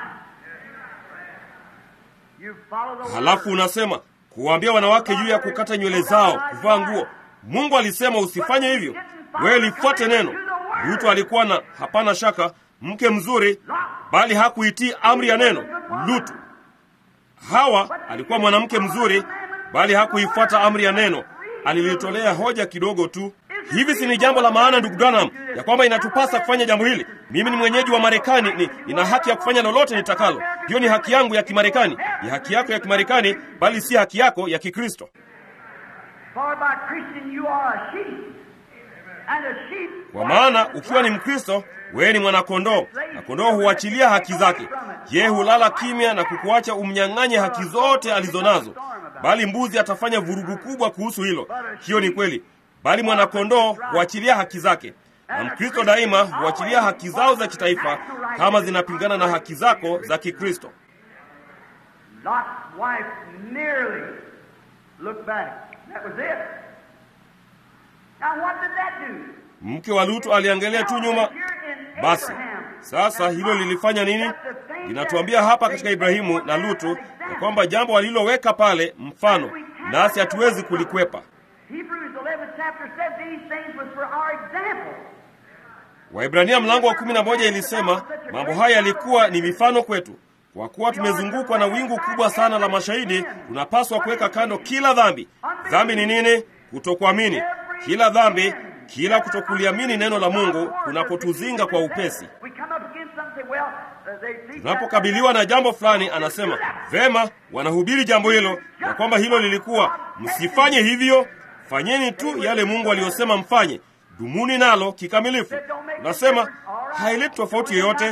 You follow the Halafu word. unasema kuwaambia wanawake juu ya kukata nywele zao, kuvaa nguo. Mungu alisema usifanye hivyo, wewe lifuate neno. Lutu alikuwa na, hapana shaka, mke mzuri, bali hakuitii amri ya neno. Lutu. Hawa alikuwa mwanamke mzuri, bali hakuifuata amri ya neno, alilitolea hoja kidogo tu. Hivi si ni jambo la maana, ndugu Branham, ya kwamba inatupasa kufanya jambo hili? Mimi ni mwenyeji wa Marekani, ni nina haki ya kufanya lolote nitakalo. Hiyo ni haki yangu ya Kimarekani, ni haki yako ya Kimarekani, bali si haki yako ya Kikristo. For by Christian you are a sheep. And a sheep. Kwa maana ukiwa ni Mkristo, wewe ni mwanakondoo, na kondoo huachilia haki zake. Yeye hulala kimya na kukuacha umnyang'anye haki zote alizonazo, bali mbuzi atafanya vurugu kubwa kuhusu hilo. Hiyo ni kweli, bali mwanakondoo huachilia haki zake, na Mkristo daima huachilia haki zao za kitaifa kama zinapingana na haki zako za Kikristo. Lot's wife nearly looked back. That was it. Now what did that do? Mke wa Lutu aliangalia tu nyuma. Basi sasa hilo lilifanya nini? Linatuambia hapa katika Ibrahimu na Lutu ya kwamba jambo waliloweka pale mfano, nasi hatuwezi kulikwepa. Hebrews 11 chapter said these things was for our example. Waibrania mlango wa kumi na moja ilisema mambo haya yalikuwa ni mifano kwetu. Kwa kuwa tumezungukwa na wingu kubwa sana la mashahidi, tunapaswa kuweka kando kila dhambi. Dhambi ni nini? Kutokuamini. Kila dhambi, kila kutokuliamini neno la Mungu kunapotuzinga kwa upesi. We come up against something, well, uh, they think Tunapokabiliwa na jambo fulani, anasema vema, wanahubiri jambo hilo na kwamba hilo lilikuwa, msifanye hivyo, fanyeni tu yale Mungu aliyosema mfanye, dumuni nalo kikamilifu. Unasema haileti tofauti yoyote.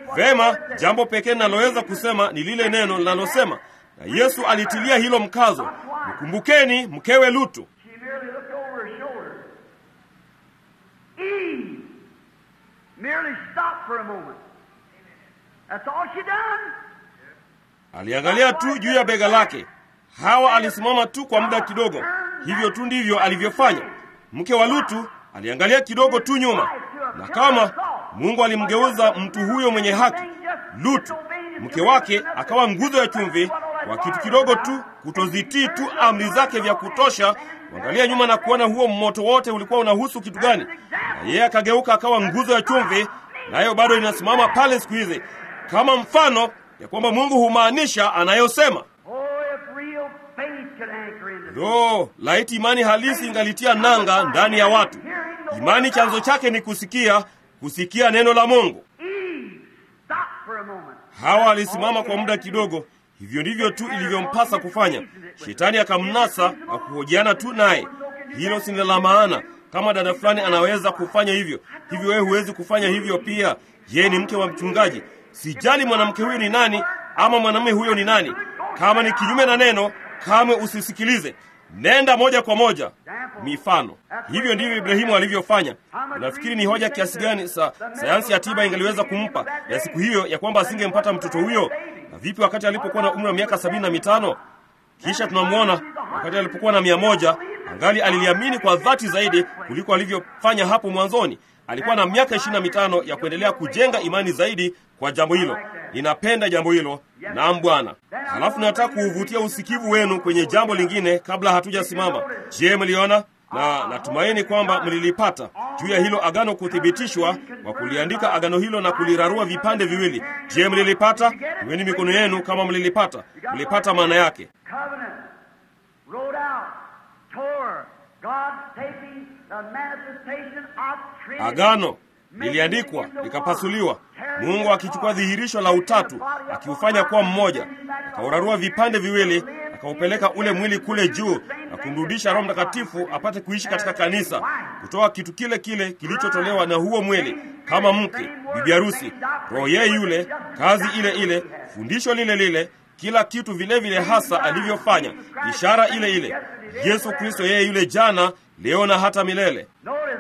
Vema, jambo pekee ninaloweza kusema ni lile neno linalosema, na Yesu alitilia hilo mkazo, mkumbukeni mkewe Lutu. She merely looked over her shoulder. Eve merely stopped for a moment. That's all she done. Aliangalia tu juu ya bega lake. Hawa alisimama tu kwa muda kidogo. Hivyo tu ndivyo alivyofanya. Mke wa Lutu aliangalia kidogo tu nyuma, na kama Mungu alimgeuza mtu huyo mwenye haki, Lutu mke wake akawa nguzo ya chumvi kwa kitu kidogo tu, kutozitii tu amri zake vya kutosha, kuangalia nyuma na kuona huo moto wote ulikuwa unahusu kitu gani, na yeye akageuka akawa nguzo ya chumvi, nayo bado inasimama pale siku hizi kama mfano ya kwamba Mungu humaanisha anayosema. Oh, if real faith could anchor in the Lo, laiti imani halisi ingalitia nanga ndani ya watu. Imani chanzo chake ni kusikia, kusikia neno la Mungu. Eve stopped for a moment. Hawa alisimama kwa muda kidogo. Hivyo ndivyo tu ilivyompasa kufanya. Shetani akamnasa na kuhojiana tu naye. Hilo si la maana. Kama dada fulani anaweza kufanya hivyo, hivyo wewe huwezi kufanya hivyo pia. Yeye ni mke wa mchungaji. Sijali mwanamke huyo ni nani ama mwanamume huyo ni nani. Kama ni kinyume na neno, kamwe usisikilize. Nenda moja kwa moja. Mifano. Hivyo ndivyo Ibrahimu alivyofanya. Unafikiri ni hoja kiasi gani sa sayansi ya tiba ingeliweza kumpa ya siku hiyo ya kwamba asingempata mtoto huyo? Na vipi wakati alipokuwa na umri wa miaka sabini na mitano? Kisha tunamwona wakati alipokuwa na mia moja angali aliliamini kwa dhati zaidi kuliko alivyofanya hapo mwanzoni. Alikuwa na miaka ishirini na mitano ya kuendelea kujenga imani zaidi kwa jambo hilo. Ninapenda jambo hilo. Naam Bwana. Halafu nataka kuuvutia usikivu wenu kwenye jambo lingine kabla hatujasimama. Je, mliona? Na natumaini kwamba mlilipata juu ya hilo agano kuthibitishwa kwa kuliandika agano hilo na kulirarua vipande viwili. Je, mlilipata? Iweni mikono yenu kama mlilipata. Mlipata maana yake. Covenant wrote out, Torah, God taking the manifestation of Trinity. Agano liliandikwa likapasuliwa, Mungu akichukua dhihirisho la utatu akiufanya kuwa mmoja, akaurarua vipande viwili, akaupeleka ule mwili kule juu na kumrudisha Roho Mtakatifu apate kuishi katika kanisa, kutoa kitu kile kile kilichotolewa na huo mwili kama mke, bibi harusi, roho yeye yule, kazi ile ile, fundisho lile lile, kila kitu vile vile hasa alivyofanya, ishara ile ile, Yesu Kristo yeye yule jana, leo na hata milele. Notice,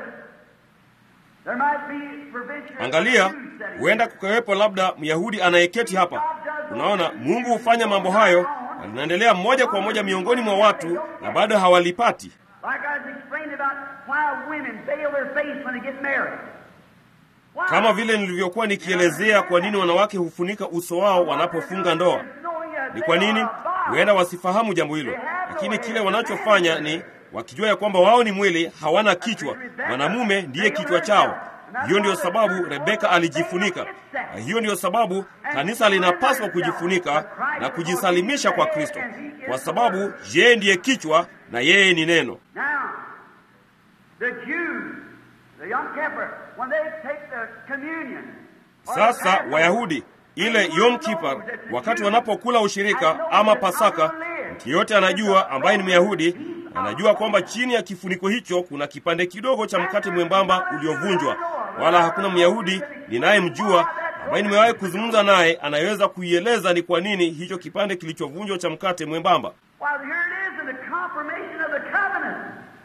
there might be provision. Angalia, huenda kukawepo labda Myahudi anayeketi hapa. Unaona, Mungu hufanya mambo hayo na linaendelea moja kwa moja miongoni mwa watu na bado hawalipati. Like I was explaining about why women veil their face when they get married. Why? Kama vile nilivyokuwa nikielezea kwa nini wanawake hufunika uso wao wanapofunga ndoa. Ni kwa nini? Huenda wasifahamu jambo hilo, lakini kile wanachofanya ni wakijua ya kwamba wao ni mwili, hawana kichwa. Mwanamume ndiye kichwa chao. Hiyo ndiyo sababu Rebeka alijifunika, na hiyo ndiyo sababu kanisa linapaswa kujifunika na kujisalimisha kwa Kristo, kwa sababu yeye ndiye kichwa na yeye ni neno. Now, the Jews, the Yom Kippur, when they take the communion. or the Sasa Passover, Wayahudi, ile Yom Kippur, wakati wanapokula ushirika ama Pasaka, mtu yeyote anajua ambaye ni Myahudi anajua kwamba chini ya kifuniko hicho kuna kipande kidogo cha mkate mwembamba uliovunjwa. Wala hakuna Myahudi ninayemjua ambaye nimewahi kuzungumza naye anayeweza kuieleza ni kwa nini hicho kipande kilichovunjwa cha mkate mwembamba. Well, here it is in the confirmation of the covenant.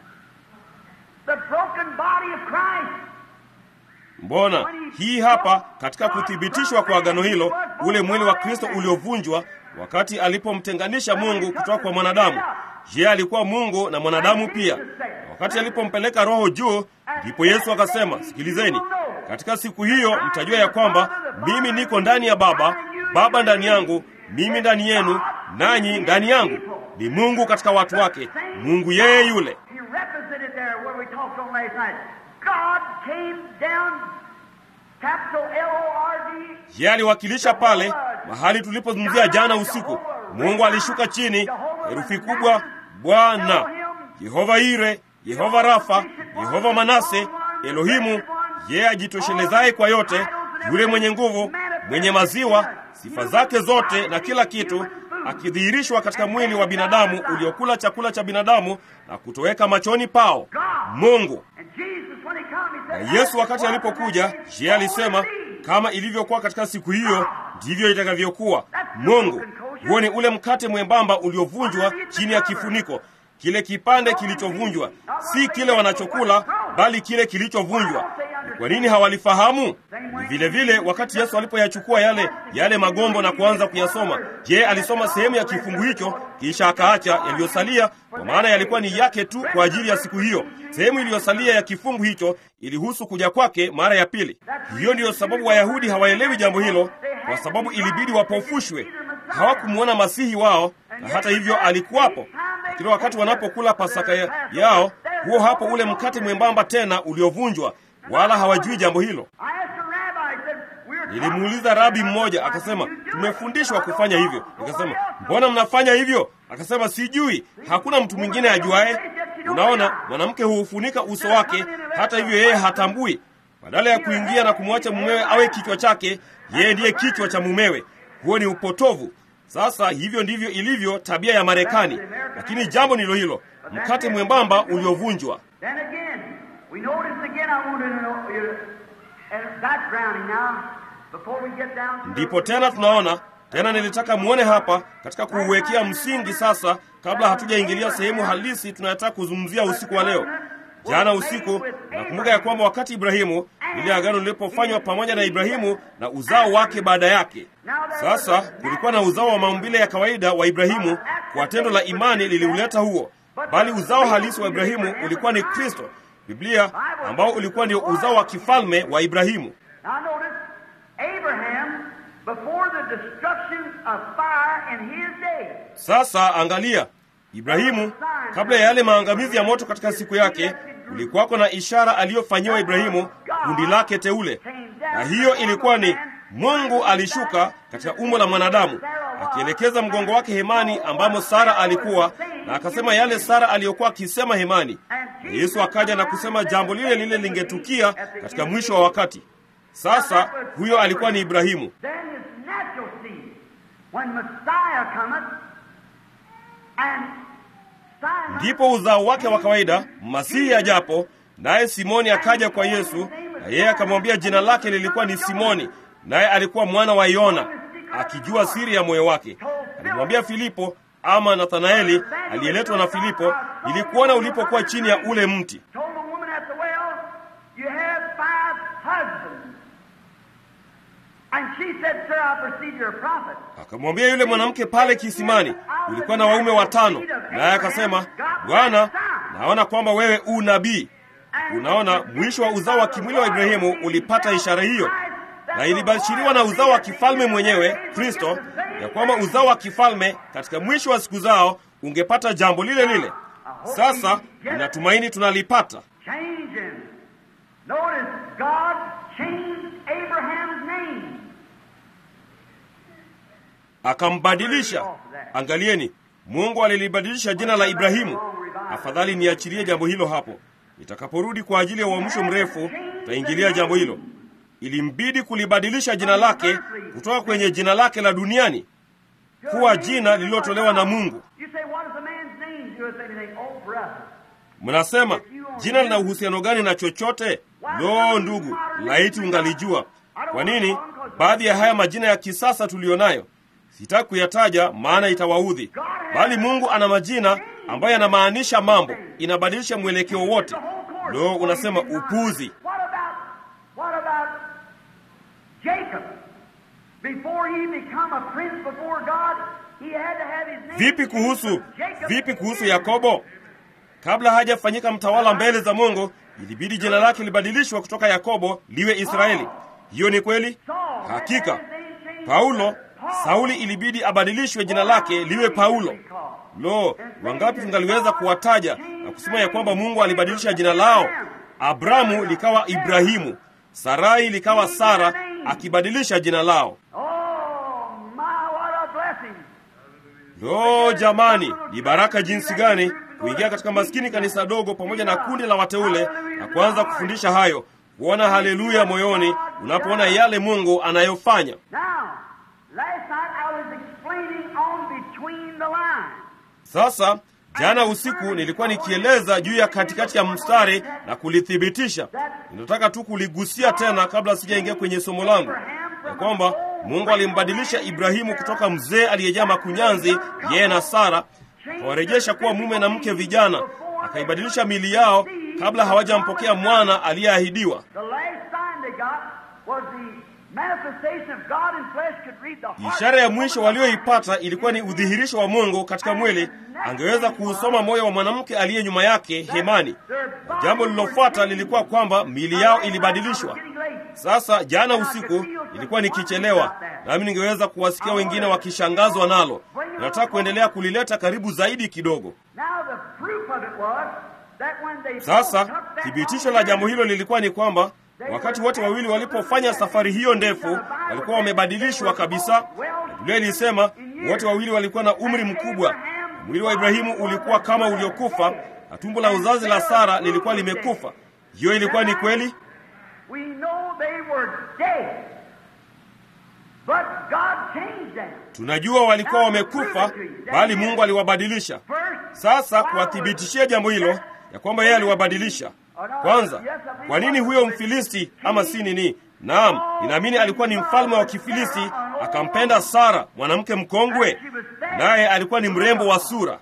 The broken body of Christ. Mbona hii hapa katika kuthibitishwa kwa agano hilo, ule mwili wa Kristo uliovunjwa wakati alipomtenganisha Mungu kutoka kwa mwanadamu. Je, alikuwa Mungu na mwanadamu pia? Na wakati alipompeleka Roho juu, ndipo Yesu akasema, sikilizeni, katika siku hiyo mtajua ya kwamba mimi niko ndani ya Baba, Baba ndani yangu, mimi ndani yenu, nanyi ndani yangu. Ni Mungu katika watu wake, Mungu yeye yule. He represented there where we talked on last night. God came down, capital L-O-R-D. Yeye aliwakilisha pale mahali tulipozungumzia jana usiku. Mungu alishuka chini, herufi kubwa, Bwana, Yehova Ire, Yehova Rafa, Yehova Manase, Elohimu, yeye ajitoshelezaye kwa yote, yule mwenye nguvu, mwenye maziwa, sifa zake zote na kila kitu, akidhihirishwa katika mwili wa binadamu uliokula chakula cha binadamu na kutoweka machoni pao. Mungu And Jesus, when he come, he na said, Yesu wakati alipokuja, je, alisema kama ilivyokuwa katika siku hiyo, ndivyo itakavyokuwa. Mungu, huo ni ule mkate mwembamba uliovunjwa chini ya kifuniko, kile kipande kilichovunjwa, si kile wanachokula, bali kile kilichovunjwa. Kwa nini hawalifahamu? Ni vile vile wakati Yesu alipoyachukua yale yale magombo na kuanza kuyasoma. Je, alisoma sehemu ya kifungu hicho kisha akaacha yaliyosalia, kwa maana yalikuwa ni yake tu kwa ajili ya siku hiyo. Sehemu iliyosalia ya kifungu hicho ilihusu kuja kwake mara ya pili. Hiyo ndiyo sababu Wayahudi hawaelewi jambo hilo, kwa sababu ilibidi wapofushwe. Hawakumwona masihi wao, na hata hivyo alikuwapo. Lakini wakati wanapokula Pasaka ya- yao, huo hapo ule mkate mwembamba tena uliovunjwa wala hawajui jambo hilo. Nilimuuliza rabi mmoja, akasema tumefundishwa kufanya hivyo. Nikasema mbona mnafanya hivyo? Akasema sijui, hakuna mtu mwingine ajuaye. Unaona, mwanamke huufunika uso wake, hata hivyo yeye hatambui. Badala ya kuingia na kumwacha mumewe awe kichwa chake, yeye ndiye kichwa cha mumewe. Huo ni upotovu. Sasa hivyo ndivyo ilivyo tabia ya Marekani, lakini jambo ndilo hilo, mkate mwembamba uliovunjwa. Then again, we notice again, I want to know you, and that's grounding now, before we get down to the- Ndipo tena tunaona tena, nilitaka muone hapa katika kuuwekea msingi sasa, kabla hatujaingilia sehemu halisi tunayotaka kuzungumzia usiku wa leo. Jana usiku nakumbuka ya kwamba wakati Ibrahimu, lile agano lilipofanywa pamoja na Ibrahimu na uzao wake baada yake. Sasa kulikuwa na uzao wa maumbile ya kawaida wa Ibrahimu, kwa tendo la imani liliuleta huo, bali uzao halisi wa Ibrahimu ulikuwa ni Kristo, Biblia, ambao ulikuwa ndio uzao wa kifalme wa Ibrahimu. Now notice, Abraham, before the destruction of fire in his day, Sasa angalia, Ibrahimu kabla ya yale maangamizi ya moto katika siku yake, kulikuwako na ishara aliyofanyiwa Ibrahimu, kundi lake teule, na hiyo ilikuwa ni Mungu alishuka katika umbo la mwanadamu akielekeza mgongo wake hemani ambamo Sara alikuwa, na akasema yale Sara aliyokuwa akisema hemani. Na Yesu akaja na kusema jambo lile lile lingetukia katika mwisho wa wakati. Sasa huyo alikuwa ni Ibrahimu. then his natural seed, when Messiah cometh, and Simon Ndipo uzao wake wa kawaida Masihi ajapo, naye Simoni akaja kwa Yesu, na yeye akamwambia jina lake lilikuwa ni Simoni, naye alikuwa mwana wa Yona, akijua siri ya moyo wake. Alimwambia Filipo ama Nathanaeli aliyeletwa na Filipo, ilikuona ulipokuwa chini ya ule mti. told the woman at the well, You have five husbands. And she said, Sir, I perceive you're a prophet. Akamwambia yule mwanamke pale kisimani, ulikuwa na waume watano. Naye akasema, Bwana, naona kwamba wewe u nabii. Unaona, mwisho wa uzao wa kimwili wa Ibrahimu ulipata ishara hiyo, na ilibashiriwa na uzao wa kifalme mwenyewe Kristo, ya kwamba uzao wa kifalme katika mwisho wa siku zao ungepata jambo lile lile. Sasa ninatumaini tunalipata. Changing. Notice, God changed Abraham's name. akambadilisha. Angalieni, Mungu alilibadilisha jina la Ibrahimu. Afadhali niachilie jambo hilo hapo. Nitakaporudi kwa ajili ya uamsho mrefu, tutaingilia jambo hilo. Ilimbidi kulibadilisha jina lake kutoka kwenye jina lake la duniani kuwa jina lililotolewa na Mungu. You say, What does a man's name do with anything? Oh, brother. Mnasema jina lina uhusiano gani na chochote? Lo, ndugu, laiti ungalijua. Kwa nini baadhi ya haya majina ya kisasa tuliyonayo sitaki kuyataja, maana itawaudhi. Bali Mungu ana majina ambayo yanamaanisha mambo, inabadilisha mwelekeo wote. Lo, unasema upuzi. What about, what about Jacob? Before he become a prince before God, he had to have his name. Vipi kuhusu changed from Jacob vipi to kuhusu Israel. Yakobo? Kabla hajafanyika mtawala mbele za Mungu, ilibidi jina lake libadilishwe kutoka Yakobo liwe Israeli. Hiyo ni kweli? Saul had Hakika. to have his name changed Paulo, to Paul. Sauli ilibidi abadilishwe jina lake liwe Paulo. Lo, wangapi tungaliweza kuwataja na kusema ya kwamba Mungu alibadilisha jina lao? Abramu likawa Ibrahimu, Sarai likawa Sara, akibadilisha jina lao. Oh, my, what a blessing. Lo, jamani, ni baraka jinsi gani kuingia katika maskini kanisa dogo pamoja na kundi la wateule na kuanza kufundisha hayo, kuona haleluya moyoni unapoona yale Mungu anayofanya. Now, last night I was explaining on between the lines. Sasa Jana usiku nilikuwa nikieleza juu ya katikati ya mstari na kulithibitisha. Ninataka tu kuligusia tena kabla sijaingia kwenye somo langu, ya kwamba Mungu alimbadilisha Ibrahimu kutoka mzee aliyejaa makunyanzi, yeye na Sara, akawarejesha kuwa mume na mke vijana, akaibadilisha mili yao kabla hawajampokea mwana aliyeahidiwa. Ishara ya mwisho walioipata ilikuwa ni udhihirisho wa Mungu katika mwili. Angeweza kuusoma moyo wa mwanamke aliye nyuma yake hemani. Na jambo lililofuata lilikuwa kwamba miili yao ilibadilishwa. Sasa jana usiku ilikuwa nikichelewa, nami ningeweza kuwasikia wengine wakishangazwa nalo. Nataka kuendelea kulileta karibu zaidi kidogo. Sasa thibitisho la jambo hilo lilikuwa ni kwamba wakati wote wawili walipofanya safari hiyo ndefu, walikuwa wamebadilishwa kabisa. Biblia ilisema wote wawili walikuwa na umri mkubwa. Mwili wa Ibrahimu ulikuwa kama uliokufa na tumbo la uzazi la Sara lilikuwa limekufa. Hiyo ilikuwa ni kweli. Tunajua walikuwa wamekufa, bali Mungu aliwabadilisha. Sasa kuwathibitishia jambo hilo ya kwamba yeye aliwabadilisha. Kwanza, kwa nini huyo Mfilisti ama si nini? Naam, ninaamini alikuwa ni mfalme wa Kifilisti, akampenda Sara, mwanamke mkongwe, naye alikuwa ni mrembo wa sura.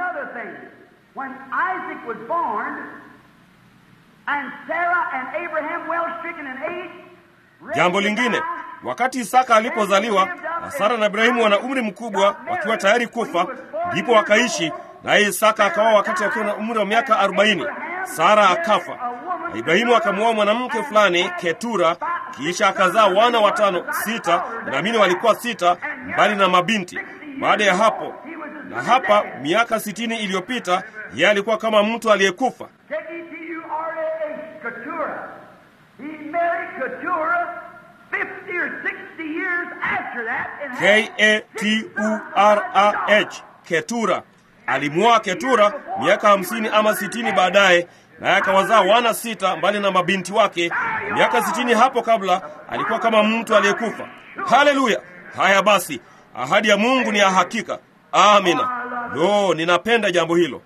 Jambo lingine, wakati Isaka alipozaliwa na Sara na Ibrahimu wana umri mkubwa, wakiwa tayari kufa, ndipo wakaishi naye Isaka akaoa wakati akiwa na umri wa miaka arobaini. Sara akafa na Ibrahimu akamwoa mwanamke fulani Ketura, kisha akazaa wana watano, sita, naamini walikuwa sita, mbali na mabinti. Baada ya hapo na hapa, miaka sitini iliyopita, yeye alikuwa kama mtu aliyekufa. K-A-T-U-R-A-H, Ketura alimwoa Ketura miaka hamsini ama sitini baadaye, naye akawazaa wana sita mbali na mabinti wake. Miaka sitini hapo kabla alikuwa kama mtu aliyekufa. Haleluya! Haya basi, ahadi ya Mungu ni ya hakika. Amina. Lo, ninapenda jambo hilo.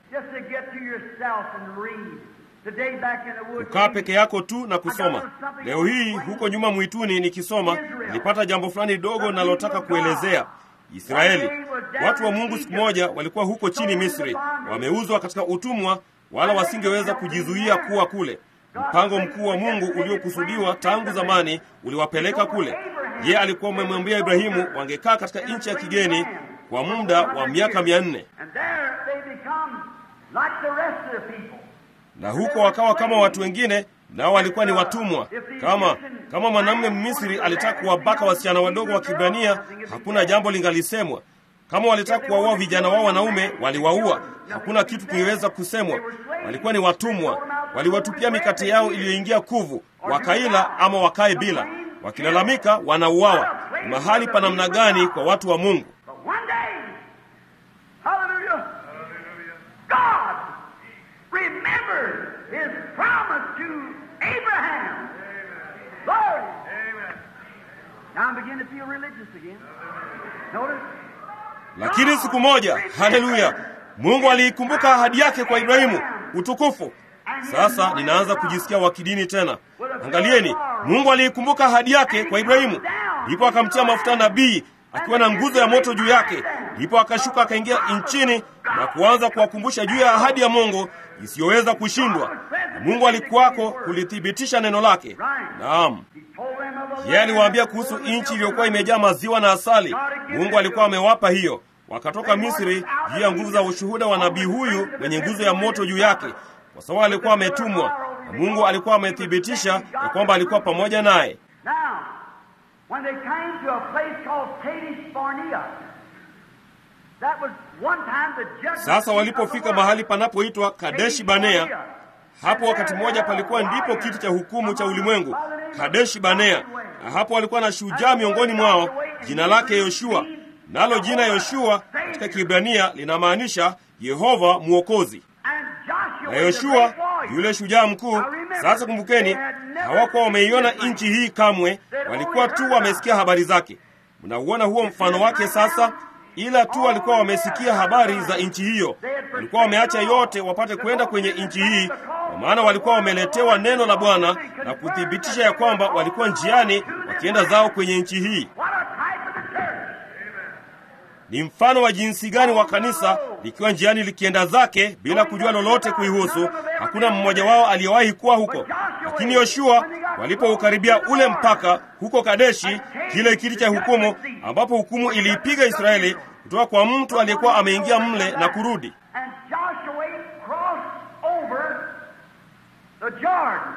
Kukaa peke yako tu na kusoma. Leo hii huko nyuma mwituni nikisoma, nilipata jambo fulani dogo nalotaka kuelezea. Israeli, watu wa Mungu siku moja walikuwa huko chini Misri, wameuzwa katika utumwa, wala wasingeweza kujizuia kuwa kule. Mpango mkuu wa Mungu uliokusudiwa tangu zamani uliwapeleka kule. Ye alikuwa amemwambia Ibrahimu wangekaa katika nchi ya kigeni kwa muda wa miaka mia nne na huko wakawa kama watu wengine, nao walikuwa ni watumwa. Kama kama mwanamume Mmisri alitaka kuwabaka wasichana wadogo wa Kibrania, hakuna jambo lingalisemwa. Kama walitaka kuwaua vijana wao wanaume, waliwaua, hakuna kitu kingeweza kusemwa. Walikuwa ni watumwa, waliwatupia mikate yao iliyoingia kuvu, wakaila ama wakae bila. Wakilalamika wanauawa. Ni mahali pa namna gani kwa watu wa Mungu! Lakini siku moja, haleluya, Mungu aliikumbuka ahadi yake kwa Ibrahimu. Utukufu! Sasa ninaanza kujisikia wa kidini tena. Angalieni, Mungu aliikumbuka ahadi yake kwa Ibrahimu, ndipo akamtia mafuta nabii akiwa na nguzo ya moto juu yake. Ndipo akashuka akaingia nchini na kuanza kuwakumbusha juu ya ahadi ya Mungu isiyoweza kushindwa. Na Mungu alikuwako kulithibitisha neno lake. Naam, yeye aliwaambia kuhusu nchi iliyokuwa imejaa maziwa na asali. Mungu alikuwa amewapa hiyo. Wakatoka Misri juu ya nguvu za ushuhuda wa nabii huyu mwenye nguzo ya moto juu yake, kwa sababu alikuwa ametumwa na Mungu alikuwa amethibitisha ya kwamba alikuwa pamoja naye. When they came to a place called Kadesh Barnea, that was one time the judgment Sasa walipofika mahali panapoitwa Kadeshi Banea, hapo wakati mmoja palikuwa ndipo kiti cha hukumu cha ulimwengu, Kadeshi Banea, na hapo walikuwa na shujaa miongoni mwao, jina lake Yoshua. Nalo jina Yoshua katika Kiebrania linamaanisha Yehova Mwokozi. and Joshua Na Yoshua yule shujaa mkuu. Sasa kumbukeni, hawakuwa wameiona nchi hii kamwe, walikuwa tu wamesikia habari zake. Mnauona huo mfano wake sasa. ila tu walikuwa wamesikia habari za nchi hiyo. Walikuwa wameacha yote wapate kwenda kwenye nchi hii, kwa maana walikuwa wameletewa neno la Bwana na kuthibitisha ya kwamba walikuwa njiani wakienda zao kwenye nchi hii. What a type of the church! Ni mfano wa jinsi gani wa kanisa likiwa njiani likienda zake bila kujua lolote kuihusu. Hakuna mmoja wao aliyewahi kuwa huko. Lakini Yoshua walipoukaribia ule mpaka huko Kadeshi, kile kiti cha hukumu, ambapo hukumu iliipiga Israeli kutoka kwa mtu aliyekuwa ameingia mle na kurudi. And Joshua crossed over the Jordan,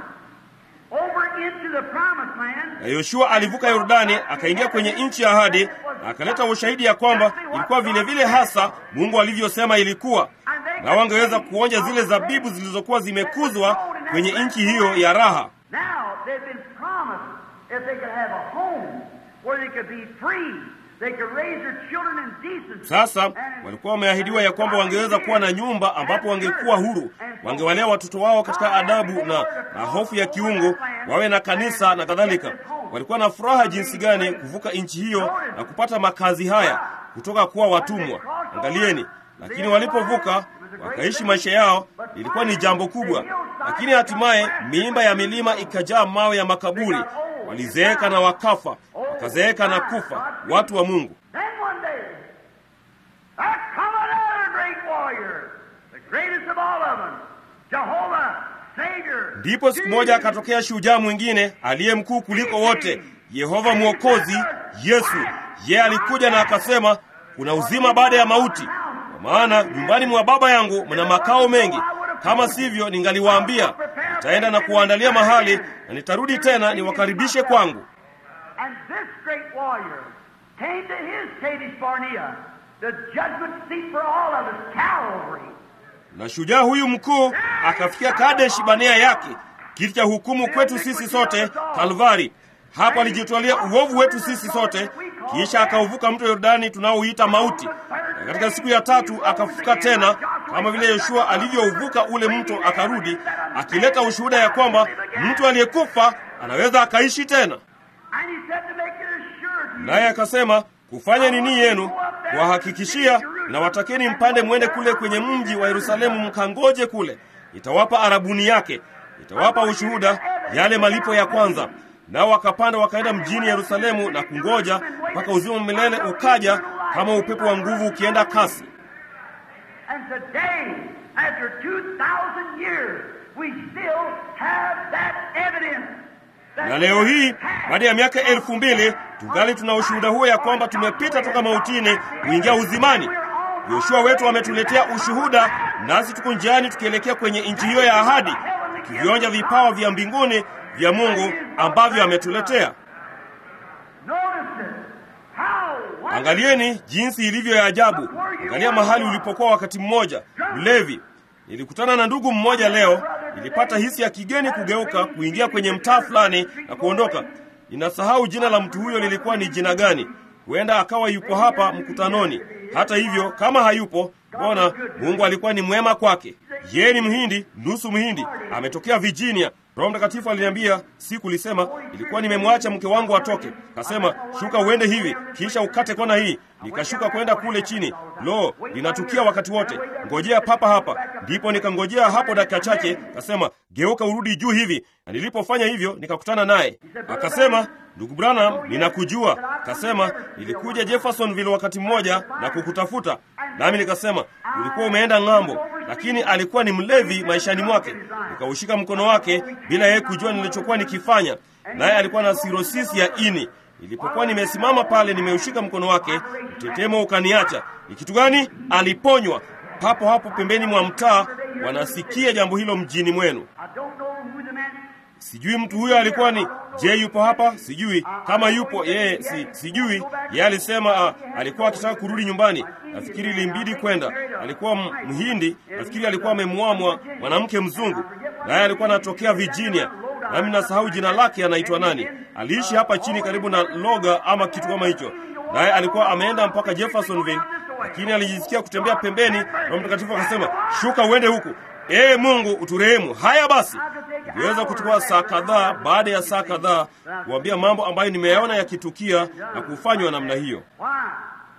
over into the promised land. Na Yoshua alivuka Yordani akaingia kwenye nchi ya ahadi na akaleta ushahidi ya kwamba ilikuwa vile vile hasa Mungu alivyosema ilikuwa, na wangeweza kuonja zile zabibu zilizokuwa zimekuzwa kwenye nchi hiyo ya raha. Now they've been promised if they could have a home where they could be free, they could raise their children in decency. Sasa walikuwa wameahidiwa ya kwamba wangeweza kuwa na nyumba ambapo wangekuwa huru, wangewalea watoto wao katika adabu na, na hofu ya kiungu, wawe na kanisa na kadhalika. Walikuwa na furaha jinsi gani kuvuka nchi hiyo na kupata makazi haya kutoka kuwa watumwa. Angalieni, lakini walipovuka wakaishi maisha yao, ilikuwa ni jambo kubwa. Lakini hatimaye miimba ya milima ikajaa mawe ya makaburi, walizeeka na wakafa, wakazeeka na kufa, watu wa Mungu. Then one day, there come another great warrior, the greatest of all of them, Jehovah, Savior. Ndipo siku moja akatokea shujaa mwingine aliye mkuu kuliko wote, Yehova Mwokozi, Yesu. Yeye alikuja na akasema, kuna uzima baada ya mauti, kwa maana nyumbani mwa Baba yangu mna makao mengi. Kama sivyo, ningaliwaambia nitaenda na kuwaandalia mahali, na nitarudi tena niwakaribishe kwangu. And this great warrior came to his Kadesh Barnea, the judgment seat for all of us, Calvary. Na shujaa huyu mkuu akafikia Kadesh Banea yake, kiti cha hukumu kwetu sisi sote, Kalvari. Hapo alijitwalia uovu wetu sisi sote, kisha akauvuka mto Yordani tunaoita mauti, na katika siku ya tatu akafufuka tena, kama vile Yoshua alivyouvuka ule mto akarudi, akileta ushuhuda ya kwamba mtu aliyekufa anaweza akaishi tena. And he said to make it assured to you, Naye akasema kufanya nini yenu, kuwahakikishia na watakeni mpande mwende kule kwenye mji wa Yerusalemu, mkangoje kule, itawapa arabuni yake, itawapa ushuhuda yale malipo ya kwanza. Nao wakapanda wakaenda mjini Yerusalemu na kungoja mpaka uzima wa milele ukaja, kama upepo wa nguvu ukienda kasi. And today, after 2,000 years, we still have that evidence. that Na leo hii baada ya miaka elfu mbili tungali tuna ushuhuda huo ya kwamba tumepita toka mautini kuingia uzimani. Yoshua wetu ametuletea ushuhuda, nasi tuko njiani tukielekea kwenye nchi hiyo ya ahadi, tukivionja vipawa vya mbinguni vya Mungu ambavyo ametuletea. Notice it. How wonderful. Angalieni jinsi ilivyo ya ajabu. Angalia mahali ulipokuwa wakati mmoja, mlevi. Nilikutana na ndugu mmoja leo, nilipata hisi ya kigeni kugeuka kuingia kwenye mtaa fulani na kuondoka. Ninasahau jina la mtu huyo lilikuwa ni jina gani. Huenda akawa yuko hapa mkutanoni. Hata hivyo, kama hayupo, mbona Mungu alikuwa ni mwema kwake. Yeye ni Mhindi, nusu Mhindi, ametokea Virginia. Roho Mtakatifu aliniambia siku, lisema ilikuwa nimemwacha mke wangu atoke, kasema shuka uende hivi, kisha ukate kona hii. Nikashuka kwenda kule chini. Lo, linatukia wakati wote, ngojea papa hapa. Ndipo nikangojea hapo dakika chache, kasema geuka urudi juu hivi, na nilipofanya hivyo nikakutana naye, akasema Ndugu Branham, ninakujua. Kasema nilikuja Jeffersonville wakati mmoja na kukutafuta, nami nikasema ulikuwa umeenda ng'ambo, lakini alikuwa ni mlevi maishani mwake. Nikaushika mkono wake bila yeye kujua nilichokuwa nikifanya, naye alikuwa na sirosisi ya ini. Nilipokuwa nimesimama pale, nimeushika mkono wake, mtetemo ukaniacha. Ni kitu gani? Aliponywa papo hapo pembeni mwa mtaa. Wanasikia jambo hilo mjini mwenu. I don't know who the man Sijui mtu huyo alikuwa ni je, yupo hapa? Sijui kama yupo yeye, si, sijui yeye. Alisema ah, alikuwa akitaka kurudi nyumbani. Nafikiri ilimbidi kwenda. Alikuwa m- Mhindi, nafikiri alikuwa amemwamwa mwanamke mzungu, naye alikuwa anatokea Virginia, nami nasahau jina lake, anaitwa nani. Aliishi hapa chini karibu na Loga ama kitu kama hicho, naye alikuwa ameenda mpaka Jeffersonville, lakini alijisikia kutembea pembeni. Roho Mtakatifu akasema, shuka uende huku. Ee Mungu uturehemu. Haya basi, iliweza kuchukua saa kadhaa baada ya saa kadhaa kuambia mambo ambayo nimeyaona yakitukia na kufanywa namna hiyo. Why?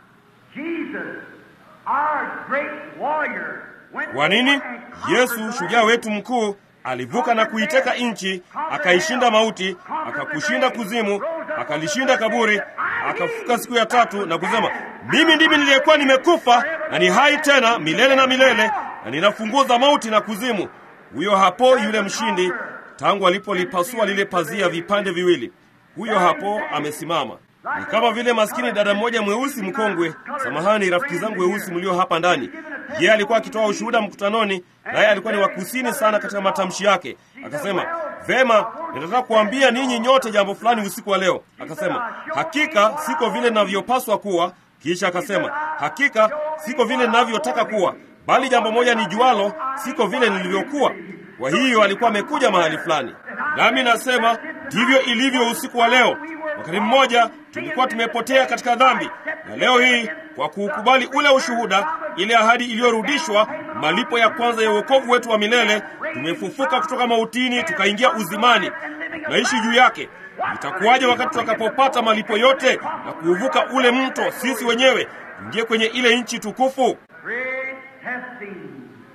Jesus, our great warrior, went Kwa nini? and conquered Yesu the shujaa land. wetu mkuu alivuka na kuiteka nchi, akaishinda mauti, akakushinda kuzimu, akalishinda kaburi, akafuka siku ya tatu na kusema, mimi ndimi niliyekuwa nimekufa na ni hai tena milele na milele, na nina funguo za mauti na kuzimu. Huyo hapo yule mshindi, tangu alipolipasua lile pazia vipande viwili, huyo hapo amesimama. Ni kama vile maskini dada mmoja mweusi mkongwe, samahani rafiki zangu weusi mlio hapa ndani, yeye alikuwa akitoa ushuhuda mkutanoni, naye alikuwa ni wa kusini sana katika matamshi yake. Akasema, vema, ninataka kuambia ninyi nyote jambo fulani usiku wa leo. Akasema, hakika siko vile ninavyopaswa kuwa. Kisha akasema, hakika siko vile ninavyotaka kuwa, bali jambo moja ni jualo, siko vile nilivyokuwa. Kwa hiyo alikuwa amekuja mahali fulani, nami nasema ndivyo ilivyo usiku wa leo. Wakati mmoja tulikuwa tumepotea katika dhambi, na leo hii kwa kuukubali ule ushuhuda, ile ahadi iliyorudishwa, malipo ya kwanza ya wokovu wetu wa milele, tumefufuka kutoka mautini tukaingia uzimani, na tunaishi juu yake. Itakuwaje wakati tutakapopata malipo yote na kuuvuka ule mto sisi wenyewe, ingie kwenye ile nchi tukufu? Great testing.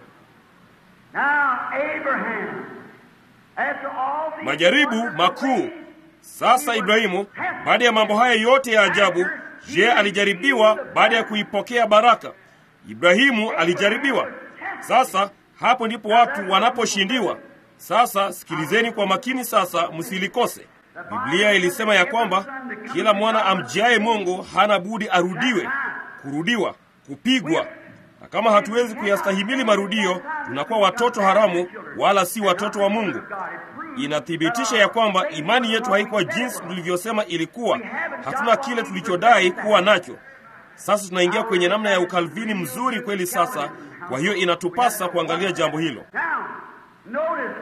Now, Abraham, after all these Majaribu wonderful makuu. things, Sasa Ibrahimu, baada ya mambo haya yote ya ajabu, je, alijaribiwa baada ya kuipokea baraka? Ibrahimu alijaribiwa. Sasa hapo ndipo watu wanaposhindiwa. Sasa sikilizeni kwa makini, sasa msilikose. Biblia ilisema ya kwamba kila mwana amjiaye Mungu hana budi arudiwe, kurudiwa, kupigwa. Na kama hatuwezi kuyastahimili marudio, tunakuwa watoto haramu, wala si watoto wa Mungu. Inathibitisha ya kwamba imani yetu haikuwa jinsi tulivyosema ilikuwa. Hatuna kile tulichodai kuwa nacho. Sasa tunaingia kwenye namna ya ukalvini mzuri kweli. Sasa kwa hiyo inatupasa kuangalia jambo hilo. Now, notice,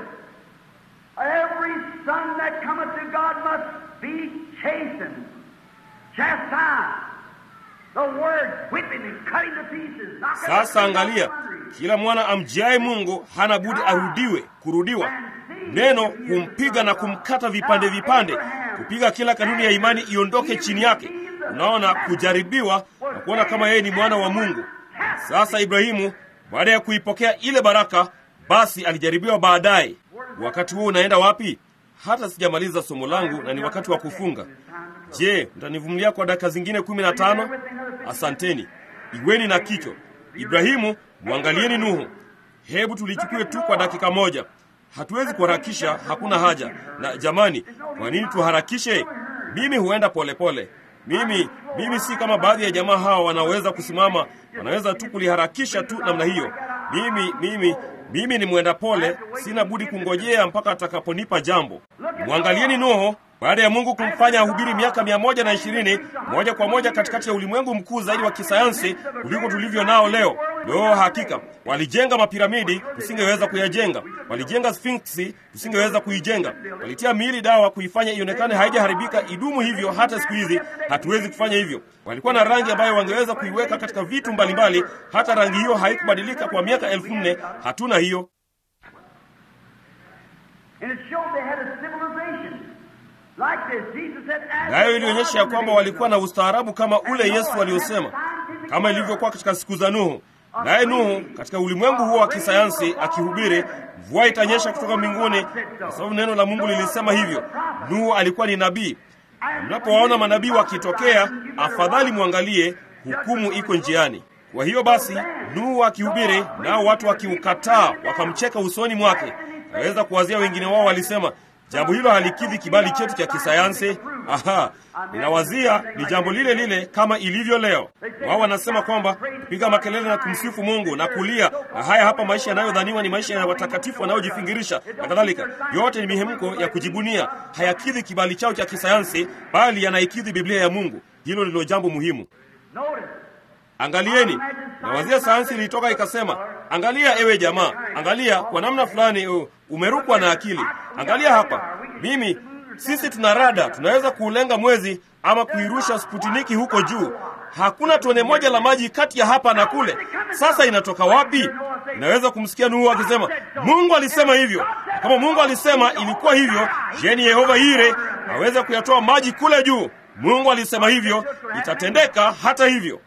every son that cometh to God must be chastened, chastised. The word whipping and cutting to pieces. knocking Sasa the angalia, sundry. kila mwana amjiaye Mungu hana budi arudiwe, kurudiwa. Neno kumpiga na kumkata vipande vipande, kupiga kila kanuni ya imani iondoke chini yake. Unaona, kujaribiwa na kuona kama yeye ni mwana wa Mungu. Sasa Ibrahimu baada ya kuipokea ile baraka, basi alijaribiwa baadaye. Wakati huo unaenda wapi? Hata sijamaliza somo langu na ni wakati wa kufunga. Je, mtanivumilia kwa dakika zingine kumi na tano? Asanteni. Iweni na kicho. Ibrahimu, mwangalieni Nuhu. Hebu tulichukue tu kwa dakika moja. Hatuwezi kuharakisha, hakuna haja. Na jamani, kwa nini tuharakishe? Mimi huenda polepole pole. Mimi mimi si kama baadhi ya jamaa hawa wanaweza kusimama, wanaweza tu kuliharakisha tu namna hiyo. Mimi mimi mimi ni mwenda pole, sina budi kungojea mpaka atakaponipa jambo. Mwangalieni Nuhu baada ya Mungu kumfanya ahubiri miaka mia moja na ishirini moja kwa moja katikati ya ulimwengu mkuu zaidi wa kisayansi kuliko tulivyo nao leo. Leo hakika walijenga mapiramidi, tusingeweza kuyajenga. Walijenga sfinksi, tusingeweza kuijenga. Walitia miili dawa kuifanya ionekane haijaharibika idumu hivyo hata siku hizi hatuwezi kufanya hivyo. Walikuwa na rangi ambayo wangeweza kuiweka katika vitu mbalimbali, hata rangi hiyo haikubadilika kwa miaka elfu nne. Hatuna hiyo. And it showed they had a civilization like this. Jesus said, "As Nayo the ilionyesha ya kwamba walikuwa na ustaarabu kama ule Yesu aliyosema, kama ilivyokuwa katika siku za Nuhu. Naye Nuhu katika ulimwengu huo wa kisayansi akihubiri, mvua itanyesha kutoka mbinguni, kwa sababu neno la Mungu lilisema hivyo. Nuhu alikuwa ni nabii. Mnapowaona manabii wakitokea, afadhali mwangalie, hukumu iko njiani. Kwa hiyo basi, Nuhu akihubiri, nao watu wakiukataa, wakamcheka usoni mwake. Naweza kuwazia wengine wao walisema, jambo hilo halikidhi kibali chetu cha kisayansi. Aha, ninawazia ni jambo lile lile kama ilivyo leo. Wao wanasema kwamba kupiga makelele na kumsifu Mungu na kulia, na haya hapa maisha yanayodhaniwa ni maisha ya watakatifu wanaojifingirisha na kadhalika, yote ni mihemko ya kujibunia, hayakidhi kibali chao cha kisayansi, bali yanaikidhi Biblia ya Mungu. Hilo ndilo jambo muhimu. Notice, Angalieni, nawazia sayansi ilitoka ikasema, angalia ewe jamaa, angalia kwa namna fulani uh, umerukwa na akili. Angalia hapa, mimi sisi tuna rada, tunaweza kuulenga mwezi ama kuirusha Sputniki huko juu. Hakuna tone moja la maji kati ya hapa na kule. Sasa inatoka wapi? Inaweza kumsikia Nuhu akisema, Mungu alisema hivyo. Na Kama Mungu alisema ilikuwa hivyo, je, ni Yehova Yire aweze kuyatoa maji kule juu? Mungu alisema hivyo, itatendeka hata hivyo.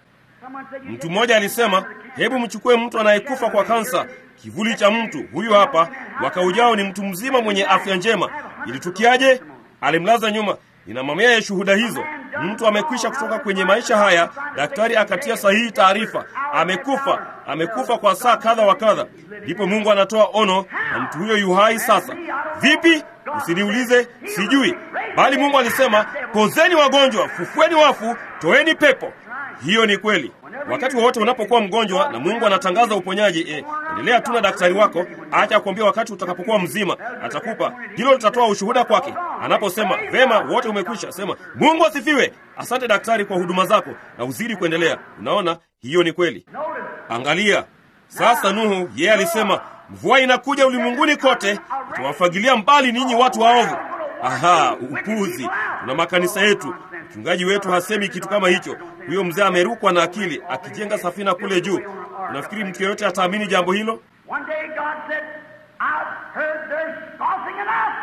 Mtu mmoja alisema, hebu mchukue mtu anayekufa kwa kansa, kivuli cha mtu huyu hapa, mwaka ujao ni mtu mzima mwenye afya njema. Ilitukiaje? Alimlaza nyuma. Nina mamia ya shuhuda hizo. Mtu amekwisha kutoka kwenye maisha haya, daktari akatia sahihi taarifa, amekufa, amekufa kwa saa kadha wa kadha. Ndipo Mungu anatoa ono na mtu huyo yu hai sasa. Vipi? Usiniulize, sijui, bali Mungu alisema, pozeni wagonjwa, fufueni wafu, toeni pepo. Hiyo ni kweli. Wakati wowote unapokuwa mgonjwa na Mungu anatangaza uponyaji, eh, endelea tu na daktari wako, acha kuambia wakati utakapokuwa mzima atakupa. Hilo litatoa ushuhuda kwake. Anaposema vema, wote umekwisha, sema Mungu asifiwe, asante daktari kwa huduma zako, na uzidi kuendelea. Unaona, hiyo ni kweli. Angalia sasa, Nuhu yeye alisema mvua inakuja ulimwenguni kote, itawafagilia mbali ninyi watu waovu. Aha, upuzi! Tuna makanisa yetu, mchungaji wetu hasemi kitu kama hicho. Huyo mzee amerukwa na akili, akijenga safina kule juu. Unafikiri mtu yeyote ataamini jambo hilo? One day God said, I've heard they're scoffing at us.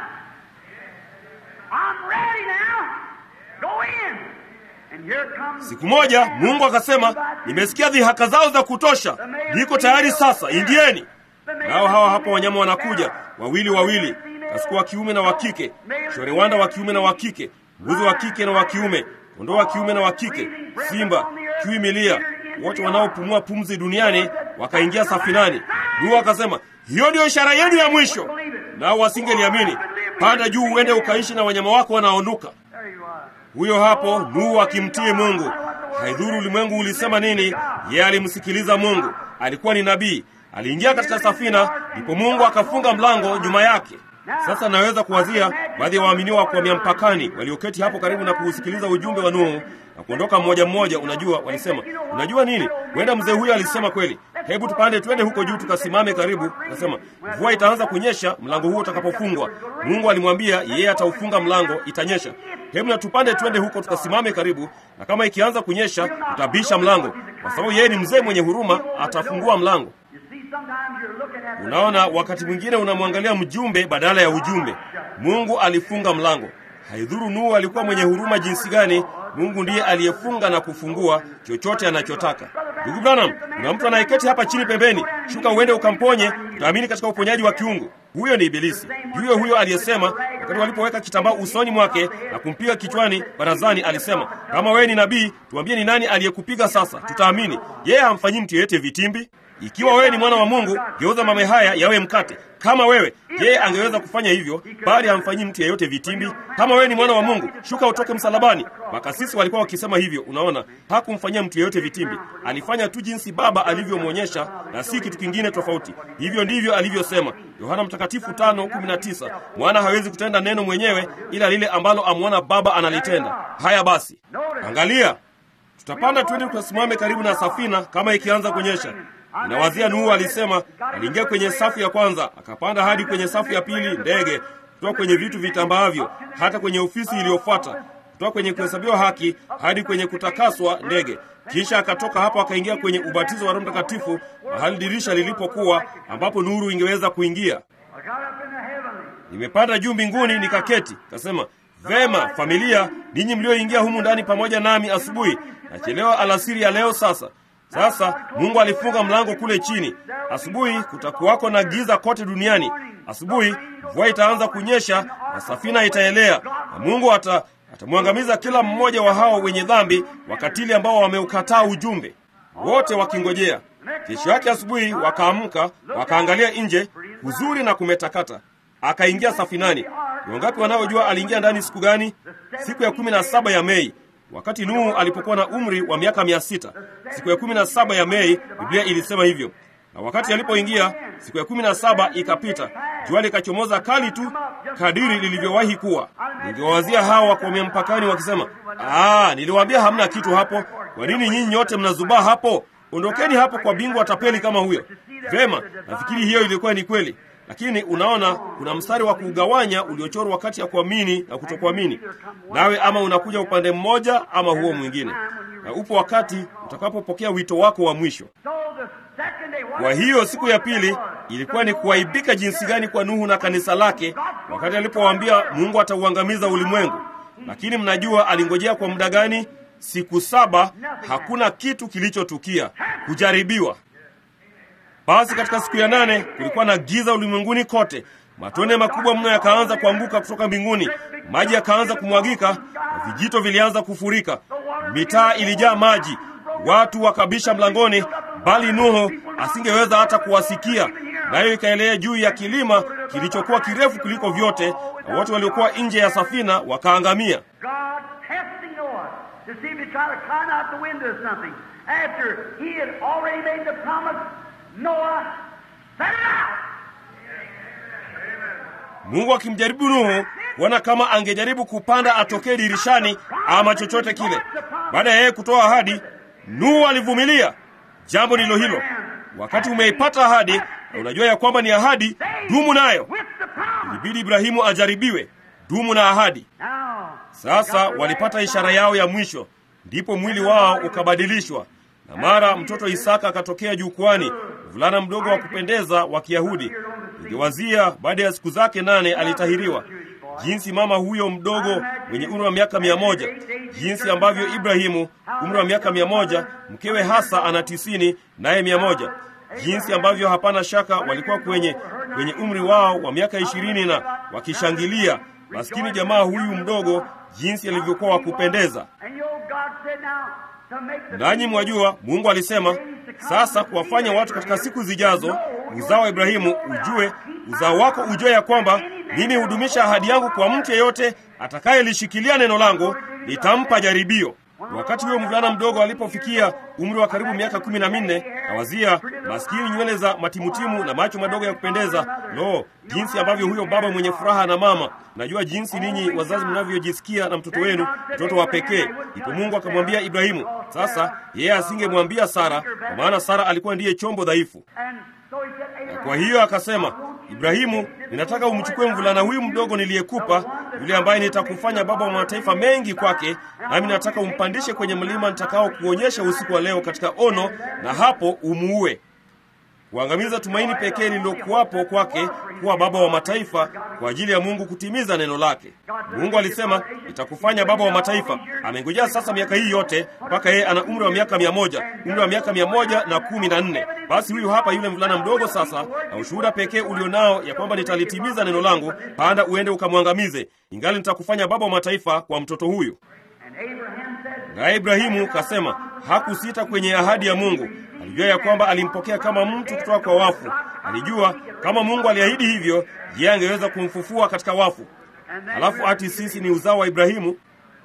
I'm ready now. Go in. And here comes Siku moja Mungu akasema, nimesikia dhihaka zao za kutosha, niko tayari sasa, ingieni. Nao hawa hapa wanyama wanakuja wawili wawili, kasuku wa kiume na wa kike, shorewanda wa kiume na wa kike, mbuzi wa kike na wa kiume, kondoo wa kiume na wa kike, simba, chui milia, wote wanaopumua pumzi duniani wakaingia safinani. Nuhu akasema, hiyo ndiyo ishara yenu ya mwisho. Nao wasingeliamini. Panda juu uende ukaishi na wanyama wako wanaonuka. There you are. Huyo hapo Nuhu akimtii Mungu. Haidhuru ulimwengu ulisema nini, yeye alimsikiliza Mungu. Alikuwa ni nabii. Aliingia katika safina, ndipo Mungu akafunga mlango nyuma yake. Sasa naweza kuwazia baadhi ya waaminiwa wa kuhamia mpakani walioketi hapo karibu na kuusikiliza ujumbe wa Nuhu na kuondoka mmoja mmoja. Unajua, walisema unajua nini, huenda mzee huyo alisema kweli. Hebu tupande twende huko juu tukasimame karibu. Akasema mvua itaanza kunyesha mlango huo utakapofungwa. Mungu alimwambia yeye ataufunga mlango, itanyesha. Hebu na tupande twende huko tukasimame karibu, na kama ikianza kunyesha tutabisha mlango, kwa sababu yeye ni mzee mwenye huruma, atafungua mlango. You see, sometimes you're looking at the Unaona, wakati mwingine unamwangalia mjumbe badala ya ujumbe. Mungu alifunga mlango. Haidhuru Nuhu alikuwa mwenye huruma jinsi gani, Mungu ndiye aliyefunga na kufungua chochote anachotaka. Ndugu Branham, kuna mtu anayeketi hapa chini pembeni, shuka uende ukamponye, utaamini katika uponyaji wa kiungu. Huyo ni Ibilisi, huyo huyo aliyesema wakati walipoweka kitambaa usoni mwake na kumpiga kichwani barazani, alisema kama wewe ni nabii, tuambie ni nani aliyekupiga sasa, tutaamini. Yeye hamfanyii mtu yeyote vitimbi. Ikiwa wewe ni mwana wa Mungu, geuza mame haya yawe mkate. Kama wewe, yeye angeweza kufanya hivyo, bali hamfanyii mtu yeyote vitimbi. Kama wewe ni mwana wa Mungu, shuka utoke msalabani. Makasisi walikuwa wakisema hivyo. Unaona, hakumfanyia mtu yeyote vitimbi, alifanya tu jinsi Baba alivyomwonyesha na si kitu kingine tofauti. Hivyo ndivyo alivyosema Yohana Mtakatifu 5:19, mwana hawezi kutenda neno mwenyewe, ila lile ambalo amwona Baba analitenda. Haya basi, angalia, tutapanda twende tukasimame karibu na safina kama ikianza kunyesha. Ninawazia Nuhu alisema aliingia kwenye safu ya kwanza, akapanda hadi kwenye safu ya pili, ndege kutoka kwenye vitu vitambaavyo, hata kwenye ofisi iliyofuata, kutoka kwenye kuhesabiwa haki hadi kwenye kutakaswa, ndege. Kisha akatoka hapo akaingia kwenye ubatizo wa Roho Mtakatifu, mahali dirisha lilipokuwa, ambapo nuru ingeweza kuingia. I got up in the heavenly. Nimepanda juu mbinguni nikaketi, kasema vema, familia, ninyi mlioingia humu ndani pamoja nami asubuhi, nachelewa alasiri ya leo. Sasa sasa Mungu alifunga mlango kule chini. Asubuhi kutakuwako na giza kote duniani. Asubuhi mvua itaanza kunyesha na safina itaelea, na Mungu ata atamwangamiza kila mmoja wa hao wenye dhambi wakatili ambao wameukataa ujumbe, wote wakingojea. Kesho yake asubuhi wakaamka, wakaangalia nje, huzuri na kumetakata. Akaingia safinani. Ni wangapi wanaojua aliingia ndani siku gani? Siku ya kumi na saba ya Mei, wakati Nuhu alipokuwa na umri wa miaka mia sita. Siku ya kumi na saba ya Mei, Biblia ilisema hivyo. Na wakati alipoingia, siku ya kumi na saba ikapita, jua likachomoza kali tu kadiri lilivyowahi kuwa. Ningewawazia hawa wakwamia mpakani wakisema, ah, niliwaambia hamna kitu hapo. Kwa nini nyinyi nyote mnazubaa hapo? Ondokeni hapo kwa bingwa tapeli kama huyo. Vema, nafikiri hiyo ilikuwa ni kweli, lakini unaona, kuna mstari wa kugawanya uliochorwa kati ya kuamini na kutokuamini, nawe ama unakuja upande mmoja ama huo mwingine, na upo wakati utakapopokea wito wako wa mwisho. So the second day, what Kwa hiyo siku ya pili ilikuwa ni kuaibika jinsi gani kwa Nuhu na kanisa lake, wakati alipowaambia Mungu atauangamiza ulimwengu. Lakini mnajua alingojea kwa muda gani? siku saba hakuna kitu kilichotukia, kujaribiwa. Basi katika siku ya nane kulikuwa na giza ulimwenguni kote, matone makubwa mno yakaanza kuanguka kutoka mbinguni, maji yakaanza kumwagika na vijito vilianza kufurika, mitaa ilijaa maji, watu wakabisha mlangoni, bali Nuhu asingeweza hata kuwasikia, nayo ikaelea juu ya kilima kilichokuwa kirefu kuliko vyote, na wote waliokuwa nje ya safina wakaangamia. God testing Noah to see if he try to climb out the window or something. After he had already made the promise, Noah set it out. Mungu akimjaribu Nuhu kuona kama angejaribu kupanda atokee dirishani ama chochote kile. Baada ya yeye kutoa ahadi, Nuhu alivumilia. Jambo ndilo hilo. Wakati umeipata ahadi na unajua ya kwamba ni ahadi, dumu nayo. With the promise. Ilibidi Ibrahimu ajaribiwe, dumu na ahadi. Now, Sasa walipata ishara yao ya mwisho, ndipo mwili wao ukabadilishwa, na mara mtoto Isaka akatokea jukwani, mvulana mdogo wa kupendeza wa Kiyahudi. Ningewazia baada ya siku zake nane alitahiriwa, jinsi mama huyo mdogo mwenye umri wa miaka mia moja, jinsi ambavyo Ibrahimu umri wa miaka mia moja, mkewe hasa ana tisini naye mia moja, jinsi ambavyo hapana shaka walikuwa kwenye kwenye umri wao wa miaka ishirini na wakishangilia maskini jamaa huyu mdogo jinsi alivyokuwa wa kupendeza. and you know, God said now to make the Nanyi mwajua, Mungu alisema sasa kuwafanya watu katika siku zijazo uzao wa Ibrahimu ujue, uzao wako ujue ya kwamba mimi hudumisha ahadi yangu kwa mtu yeyote atakayelishikilia neno langu, nitampa jaribio. Wakati huyo mvulana mdogo alipofikia umri wa karibu miaka kumi na minne, nawazia maskini, nywele za matimutimu na macho madogo ya kupendeza. Lo, jinsi ambavyo huyo baba mwenye furaha na mama! Najua jinsi ninyi wazazi mnavyojisikia na mtoto wenu, mtoto wa pekee. Ndipo Mungu akamwambia Ibrahimu. Sasa yeye asingemwambia Sara, kwa maana Sara alikuwa ndiye chombo dhaifu. And so he said, Abraham, Kwa hiyo akasema, Ibrahimu, ninataka umchukue mvulana huyu mdogo niliyekupa, yule ambaye nitakufanya baba wa mataifa mengi kwake, nami nataka umpandishe kwenye mlima nitakao kuonyesha usiku wa leo katika ono, na hapo umuue, kuangamiza tumaini pekee lililokuwapo kwake kuwa baba wa mataifa kwa ajili ya Mungu kutimiza neno lake. Mungu alisema nitakufanya baba wa mataifa. Amengojea sasa miaka hii yote mpaka yeye ana umri wa miaka mia moja, umri wa miaka mia moja na kumi na nne. Basi huyu hapa yule mvulana mdogo sasa, na ushuhuda pekee ulionao ya kwamba nitalitimiza neno langu, panda uende ukamwangamize, ingali nitakufanya baba wa mataifa kwa mtoto huyu. and Abraham said, Naye Ibrahimu kasema hakusita kwenye ahadi ya Mungu. Alijua ya kwamba alimpokea kama mtu kutoka kwa wafu. Alijua kama Mungu aliahidi hivyo, yeye angeweza kumfufua katika wafu. and then Alafu ati sisi ni uzao wa Ibrahimu,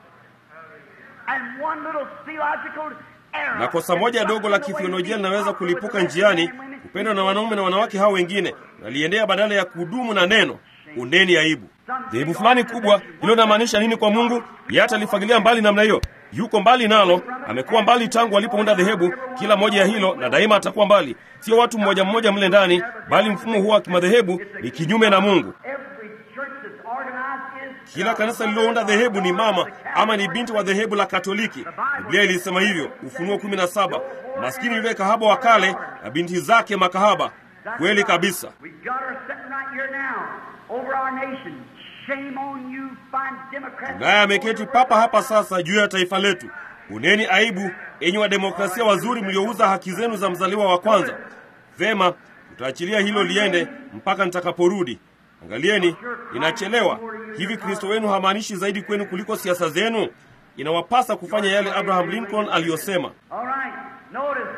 and one little theological error. na kosa moja dogo la kithiolojia linaweza kulipuka njiani, kupendwa na wanaume na wanawake hao wengine, naliendea badala ya kudumu na neno. Undeni aibu. Dhehebu fulani kubwa, hilo linamaanisha nini kwa Mungu? Yeye atalifagilia mbali namna hiyo. Yuko mbali nalo, amekuwa mbali tangu alipounda dhehebu kila moja ya hilo, na daima atakuwa mbali. Sio watu mmoja mmoja mle ndani, bali mfumo huo wa kimadhehebu ni kinyume na Mungu. Every church that's organized is Kila kanisa lililounda dhehebu ni mama ama ni binti wa dhehebu la Katoliki. Biblia ilisema hivyo, Ufunuo kumi na saba. Maskini yule kahaba wa kale na binti zake makahaba. Kweli kabisa. We got her sitting right here now over our nation. Shame on you, fine Democrats. Naye ameketi papa hapa sasa juu ya taifa letu. Uneni aibu, enyi wademokrasia wazuri mliouza haki zenu za mzaliwa wa kwanza. Vema, tutaachilia hilo liende mpaka nitakaporudi. Angalieni, inachelewa. Hivi Kristo wenu hamaanishi zaidi kwenu kuliko siasa zenu? Inawapasa kufanya yale Abraham Lincoln aliyosema. All right, notice.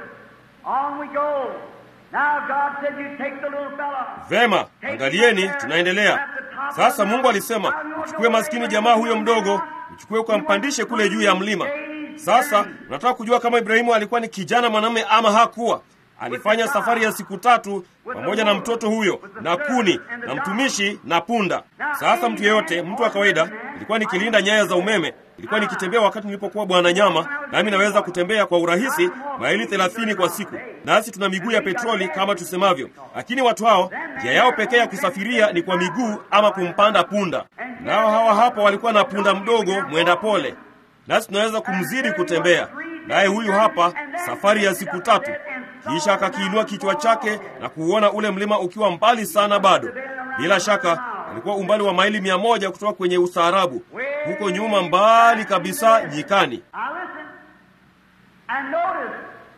On we go. Now God said you take the little fella. Vema, angalieni, tunaendelea sasa. Mungu alisema uchukue maskini jamaa huyo mdogo, uchukue ukampandishe kule juu ya mlima. Sasa nataka kujua kama Ibrahimu alikuwa ni kijana mwanamume ama hakuwa. Alifanya safari ya siku tatu pamoja na mtoto huyo na kuni na mtumishi na punda. Sasa mtu yeyote, mtu wa kawaida, ilikuwa nikilinda nyaya za umeme, ilikuwa nikitembea wakati nilipokuwa bwana nyama, nami naweza kutembea kwa urahisi maili thelathini kwa siku, nasi tuna miguu ya petroli kama tusemavyo. Lakini watu hao njia yao pekee ya kusafiria ni kwa miguu ama kumpanda punda, nao hawa hapa walikuwa na punda mdogo mwenda pole, nasi tunaweza kumzidi kutembea naye. Huyu hapa safari ya siku tatu, kisha akakiinua kichwa chake na kuuona ule mlima ukiwa mbali sana bado. Bila shaka alikuwa umbali wa maili mia moja kutoka kwenye ustaarabu, huko nyuma mbali kabisa nyikani. Now listen. And notice,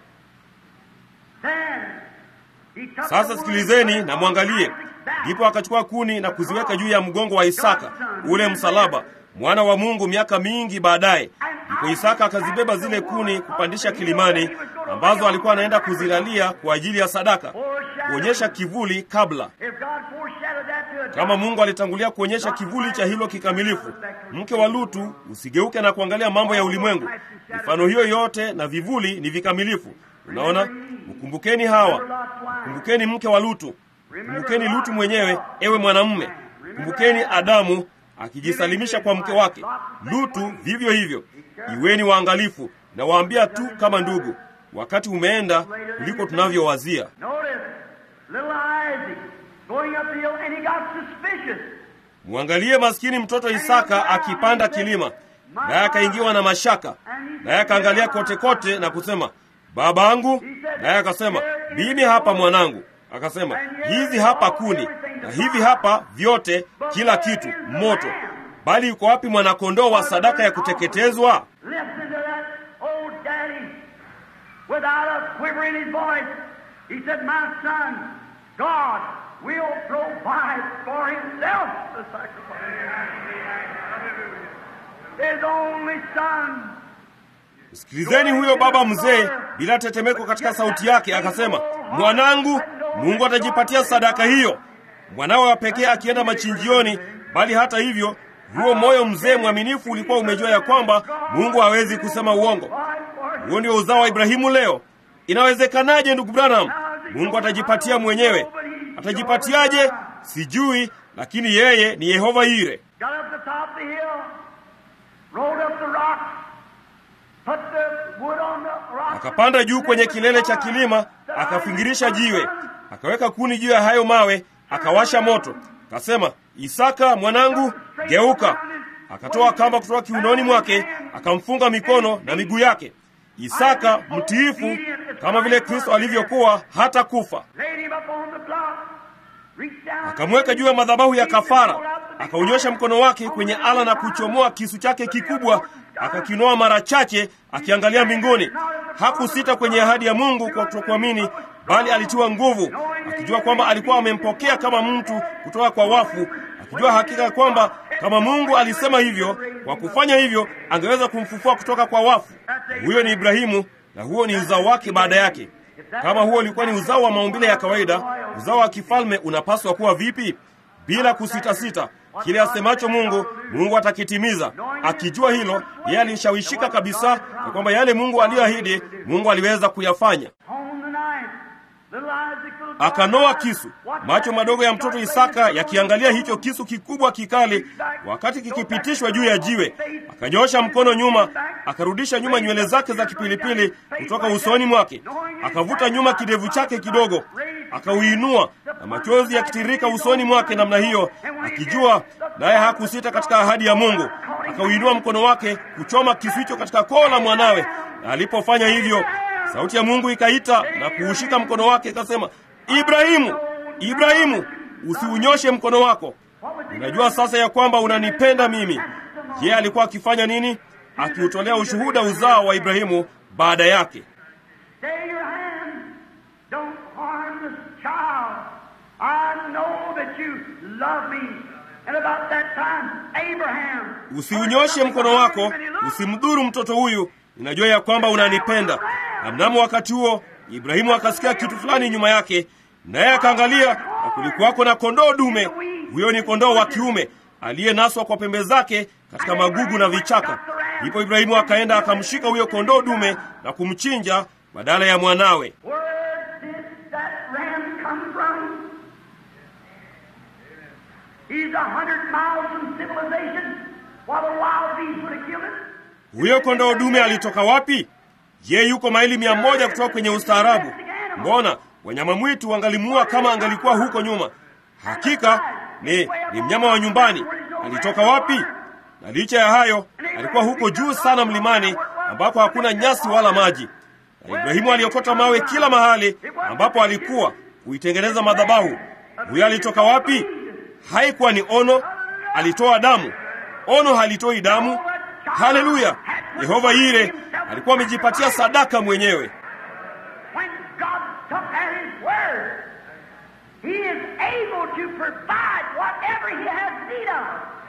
then he took Sasa the sikilizeni wood na mwangalie. Ndipo akachukua kuni na kuziweka juu ya mgongo wa Isaka, ule msalaba, mwana wa Mungu, miaka mingi baadaye. Ndipo Isaka akazibeba zile kuni kupandisha kilimani, ambazo alikuwa anaenda kuzilalia kwa ajili ya sadaka, kuonyesha kivuli kabla. If God foreshadowed that to a Kama Mungu alitangulia kuonyesha kivuli cha hilo kikamilifu, mke wa Lutu, usigeuke na kuangalia mambo ya ulimwengu. Mifano hiyo yote na vivuli ni vikamilifu. Unaona, mkumbukeni Hawa, kumbukeni mke wa Lutu, kumbukeni Lutu mwenyewe, ewe mwanamume, kumbukeni Adamu akijisalimisha kwa mke wake. Lutu vivyo hivyo. Iweni waangalifu, na waambia tu kama ndugu, wakati umeenda kuliko tunavyowazia. Notice, little Isaac going up the hill, and he got suspicious. Mwangalie maskini mtoto Isaka akipanda kilima, naye akaingiwa na mashaka, naye akaangalia kote kote na kusema, babangu. Naye akasema, mimi hapa mwanangu. Akasema, hizi hapa kuni na hivi hapa vyote, kila kitu moto, bali yuko wapi mwanakondoo wa sadaka ya kuteketezwa? Listen to that old daddy without a quiver in his voice. He said, My son, God will provide for himself the sacrifice. His only son. Sikilizeni huyo baba mzee bila tetemeko katika sauti yake, akasema, mwanangu, Mungu atajipatia sadaka hiyo. Mwanawe wa pekee akienda machinjioni, bali hata hivyo huo moyo mzee mwaminifu ulikuwa umejua ya kwamba Mungu hawezi kusema uongo. Huo ndio uzao wa Ibrahimu leo. Inawezekanaje, ndugu Branham? Mungu atajipatia mwenyewe. Atajipatiaje? Sijui, lakini yeye ni Yehova Yire. Got up the top of the hill, rolled up the rocks, put the wood on the rocks. Akapanda juu kwenye kilele cha kilima, akafingirisha jiwe, akaweka kuni juu ya hayo mawe, akawasha moto. Akasema, Isaka mwanangu, geuka. Akatoa kamba kutoka kiunoni mwake, akamfunga mikono na miguu yake. Isaka mtiifu kama vile Kristo alivyokuwa hata kufa. Laid him up on the block, reached down, Akamweka juu ya madhabahu ya kafara, akaunyosha mkono wake kwenye ala na kuchomoa kisu chake kikubwa, akakinoa mara chache, akiangalia mbinguni. Hakusita kwenye ahadi ya Mungu kwa kutokuamini, bali alitiwa nguvu, akijua kwamba alikuwa amempokea kama mtu kutoka kwa wafu, akijua hakika kwamba kama Mungu alisema hivyo, kwa kufanya hivyo angeweza kumfufua kutoka kwa wafu. Huyo ni Ibrahimu, na huo ni uzao wake baada yake. Kama huo ulikuwa ni uzao wa maumbile ya kawaida, uzao wa kifalme unapaswa kuwa vipi? Bila kusitasita, kile asemacho Mungu, Mungu atakitimiza. Akijua hilo, yeye alishawishika kabisa ya kwamba yale Mungu aliyoahidi, Mungu aliweza kuyafanya. on the knife. Little Isaac, little boy, Akanoa kisu, macho madogo ya mtoto Isaka yakiangalia hicho kisu kikubwa kikali, wakati kikipitishwa juu ya jiwe. Akanyosha mkono nyuma, akarudisha nyuma nywele zake za kipilipili kutoka usoni mwake, akavuta nyuma kidevu chake kidogo, akauinua na machozi yakitirika usoni mwake namna hiyo, akijua naye hakusita katika ahadi ya Mungu. Akauinua mkono wake kuchoma kisu hicho katika koo la mwanawe, na alipofanya hivyo sauti ya Mungu ikaita na kuushika mkono wake ikasema, Ibrahimu, Ibrahimu, usiunyoshe mkono wako. Unajua sasa ya kwamba unanipenda mimi. Je, alikuwa akifanya nini? Akiutolea ushuhuda uzao wa Ibrahimu baada yake. Stay your hand. Don't harm this child. I know that you love me. And about that time, Abraham. Usiunyoshe mkono wako, usimdhuru mtoto huyu. Ninajua ya kwamba unanipenda. Na mnamo wakati huo Ibrahimu akasikia kitu fulani nyuma yake, naye akaangalia, na kulikuwako na kondoo dume. Huyo ni kondoo wa kiume aliyenaswa kwa pembe zake katika magugu na vichaka. Ndipo Ibrahimu akaenda akamshika huyo kondoo dume na kumchinja badala ya mwanawe. Where did that ram come from? He's a hundred miles from civilization. While the wild beasts would have killed him. Huyo kondoo dume alitoka wapi? Je, yuko maili mia moja kutoka kwenye ustaarabu? Mbona wanyama mwitu wangalimuua kama angalikuwa huko nyuma? Hakika ni, ni mnyama wa nyumbani. Alitoka wapi? Na licha ya hayo, alikuwa huko juu sana mlimani ambapo hakuna nyasi wala maji. Na Ibrahimu aliokota mawe kila mahali ambapo alikuwa kuitengeneza madhabahu. Huyo alitoka wapi? Haikuwa ni ono, alitoa damu. Ono halitoi damu. Haleluya! Yehova Yire alikuwa amejipatia sadaka mwenyewe. When God took at His word, He is able to provide whatever He has need of.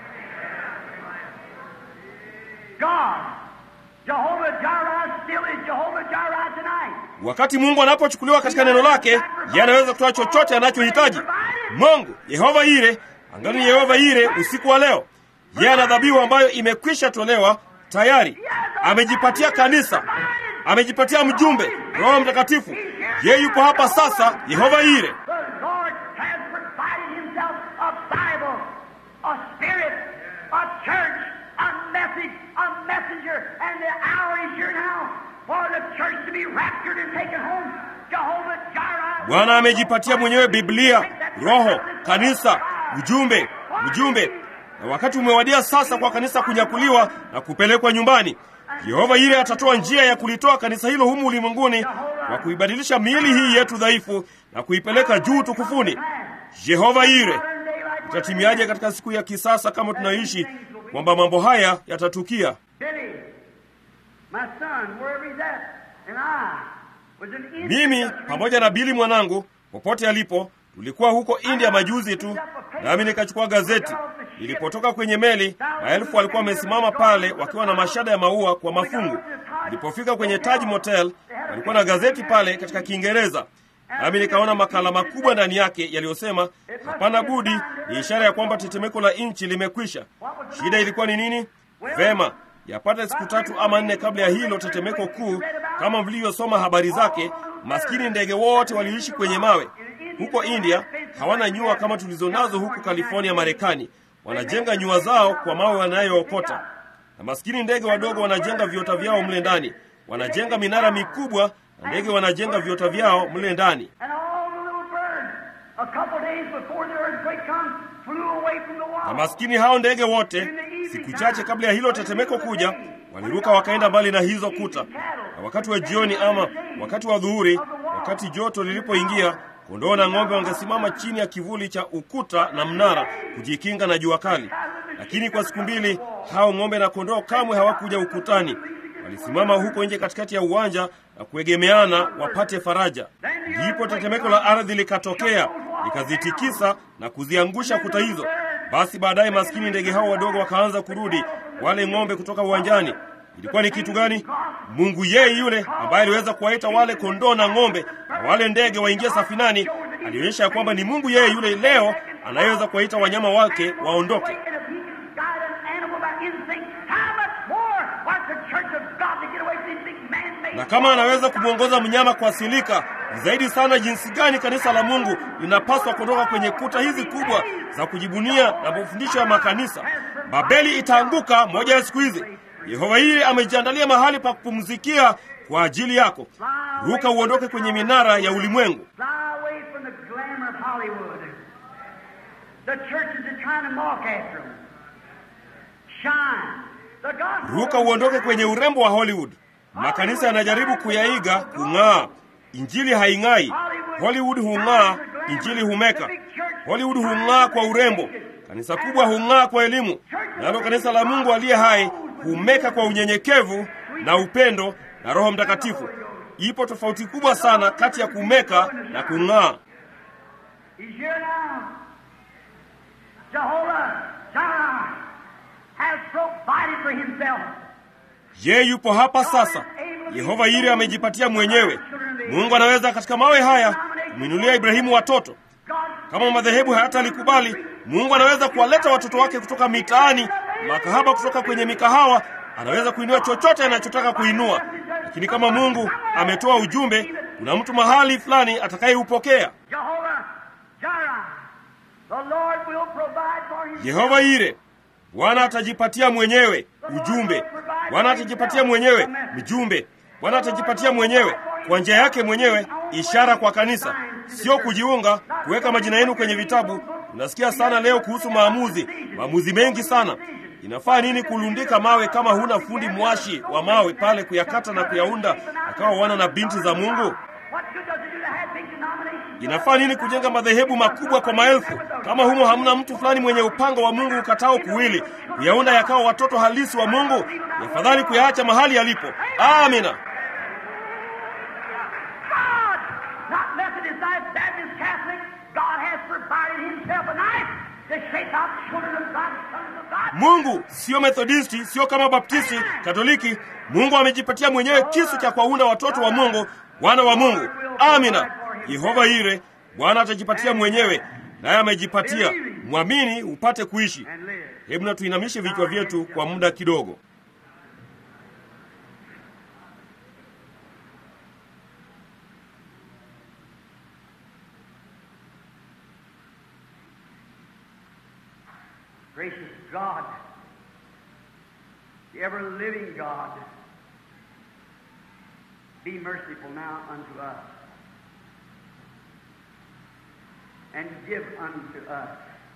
God, Jehovah Jireh, still is Jehovah Jireh tonight. Wakati Mungu anapochukuliwa katika neno lake, yeye anaweza kutoa chochote anachohitaji. Mungu Yehova Ire angali ni Yehova Ire usiku wa leo. Yeye ana dhabihu ambayo imekwisha tolewa tayari, amejipatia kanisa, amejipatia mjumbe, Roho Mtakatifu. Yeye yupo hapa sasa, Yehova Ire. The Lord has provided Himself a Bible, a Spirit, a church, a message, a messenger, and the hour is here now for the church to be raptured and taken home. Jehovah Jireh. Bwana amejipatia mwenyewe Biblia, Roho, kanisa, ujumbe, ujumbe, na wakati umewadia sasa kwa kanisa kunyakuliwa na kupelekwa nyumbani. Yehova Ire atatoa njia ya kulitoa kanisa hilo humu ulimwenguni na kuibadilisha miili hii yetu dhaifu na kuipeleka juu tukufuni. Yehova Ire itatimiaje katika siku ya kisasa kama tunaishi kwamba mambo haya yatatukia? Billy, my son, wherever he's at, and I was in India. Mimi pamoja na Bili mwanangu, popote alipo, tulikuwa huko India majuzi tu, nami nikachukua gazeti. Nilipotoka kwenye meli, maelfu walikuwa wamesimama pale wakiwa na mashada ya maua kwa mafungu. Nilipofika kwenye Taj Motel, walikuwa na gazeti pale katika Kiingereza, nami nikaona makala makubwa ndani yake yaliyosema, hapana budi, ni ishara ya kwamba tetemeko la nchi limekwisha. Shida ilikuwa ni nini? Vema, yapata siku tatu ama nne kabla ya hilo tetemeko kuu, kama mlivyosoma habari zake, maskini ndege wote waliishi kwenye mawe. Huko India hawana nyua kama tulizonazo huku California, Marekani. Wanajenga nyua zao kwa mawe wanayookota, na maskini ndege wadogo wanajenga viota vyao mle ndani. Wanajenga minara mikubwa na ndege wanajenga viota vyao mle ndani. And all the little birds, a couple days before the earthquake comes, flew away from the Na wall. maskini hao ndege wote, siku chache kabla ya hilo tetemeko kuja, waliruka wakaenda mbali na hizo kuta. Na wakati wa jioni ama wakati wa dhuhuri, wakati joto lilipoingia, kondoo na ng'ombe wangesimama chini ya kivuli cha ukuta na mnara kujikinga na jua kali. Lakini kwa siku mbili hao ng'ombe na kondoo kamwe hawakuja ukutani. Walisimama huko nje katikati ya uwanja na kuegemeana wapate faraja. Ndipo tetemeko la ardhi likatokea, likazitikisa na kuziangusha kuta hizo. Basi baadaye maskini ndege hao wadogo wakaanza kurudi, wale ng'ombe kutoka uwanjani. Ilikuwa ni kitu gani? Mungu yeye yule ambaye aliweza kuwaita wale kondoo na ng'ombe na wale ndege waingie safinani, alionyesha ya kwamba ni Mungu yeye yule leo anayeweza kuwaita wanyama wake waondoke. And if he can guide an animal by instinct, how much more wants the church of God to get away from these big man-made Na kama anaweza kumwongoza mnyama kwa silika, ni zaidi sana jinsi gani kanisa la Mungu linapaswa kutoka kwenye kuta hizi kubwa za kujibunia na mafundisho ya makanisa. Babeli itaanguka moja ya siku hizi. Yehova hili amejiandalia mahali pa kupumzikia kwa ajili yako. Ruka uondoke kwenye minara ya ulimwengu. Fly away from the glamour of Hollywood. The churches are trying to mock after them. Shine. The gospel. Ruka uondoke kwenye urembo wa Hollywood. Makanisa yanajaribu kuyaiga kung'aa. Injili haing'ai. Hollywood hung'aa, injili humeka. Hollywood hung'aa kwa urembo, kanisa kubwa hung'aa kwa elimu, nalo kanisa la Mungu aliye hai humeka kwa unyenyekevu na upendo na Roho Mtakatifu. Ipo tofauti kubwa sana kati ya kumeka na kung'aa. He's here now. Jehovah Jireh has provided for himself. Ye yupo hapa sasa. Yehova Yire amejipatia mwenyewe. Mungu anaweza katika mawe haya kumwinulia Ibrahimu watoto. God Kama madhehebu hayatalikubali, Mungu anaweza kuwaleta watoto wake kutoka mitaani, makahaba kutoka kwenye mikahawa. Anaweza kuinua chochote anachotaka kuinua, lakini kama Mungu ametoa ujumbe, kuna mtu mahali fulani atakayeupokea. Jehovah Jireh. The Lord will provide for himself. Yehova Yire, Bwana atajipatia mwenyewe ujumbe. Bwana atajipatia mwenyewe mjumbe. Bwana atajipatia mwenyewe kwa njia yake mwenyewe ishara kwa kanisa, sio kujiunga, kuweka majina yenu kwenye vitabu. Unasikia sana leo kuhusu maamuzi, maamuzi mengi sana. Inafaa nini kulundika mawe kama huna fundi mwashi wa mawe pale kuyakata na kuyaunda akawa wana na binti za Mungu? What good does it do to have big denominations Inafaa nini kujenga madhehebu makubwa kwa maelfu kama humo hamna mtu fulani mwenye upanga wa Mungu ukatao kuwili kuyaunda yakawa watoto halisi wa Mungu? Ni afadhali kuyaacha mahali yalipo. Amina. God, not Methodist, not Baptist, Catholic, God has provided Himself a knife to shake out children of God, sons of God. Mungu sio Methodisti, sio kama Baptisti, Katoliki. Mungu amejipatia mwenyewe kisu cha kuwaunda watoto wa Mungu, wana wa Mungu. Amina. Yehova Ire, Bwana atajipatia mwenyewe, naye amejipatia. Mwamini upate kuishi. And live. Hebu na tuinamishe vichwa vyetu kwa muda kidogo. Gracious God, the ever living God, be merciful now unto us and give unto us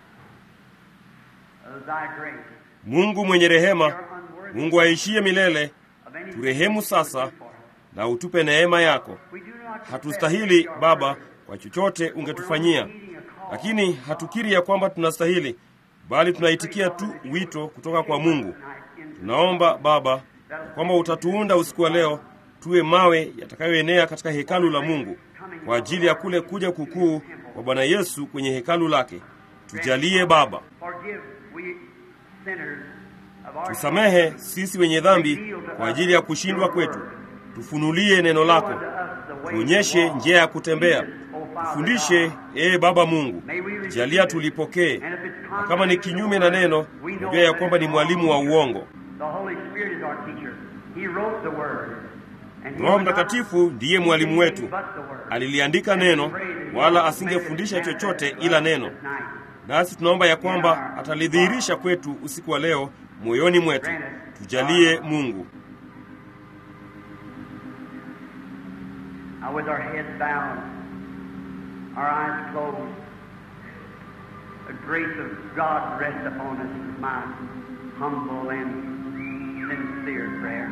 of thy grace. Mungu mwenye rehema, Mungu aishie milele, Of any turehemu sasa for us. na utupe neema yako. We do not Hatustahili Baba kwa chochote ungetufanyia, lakini hatukiri ya kwamba tunastahili, bali tunaitikia tu wito kutoka kwa Mungu. Tunaomba Baba ya kwamba utatuunda usiku wa leo tuwe mawe yatakayoenea katika hekalu la Mungu kwa ajili ya kule kuja kukuu kwa Bwana Yesu kwenye hekalu lake. Tujalie Baba, Forgive we sinners of our tusamehe sisi wenye dhambi kwa ajili ya kushindwa kwetu. Tufunulie neno lako, tuonyeshe njia ya kutembea, tufundishe. Ee Baba Mungu, jalia tulipokee, na kama ni kinyume na neno, najua ya kwamba ni mwalimu wa uongo. The Holy Spirit is our teacher. He wrote the word. And he Roho would not Mtakatifu ndiye mwalimu wetu, but the word. aliliandika neno, wala asingefundisha chochote ila neno. Nasi tunaomba ya kwamba atalidhihirisha kwetu usiku wa leo moyoni mwetu. Tujalie Mungu. Now with our heads bowed, our eyes closed, the grace of God rest upon us is my humble and sincere prayer.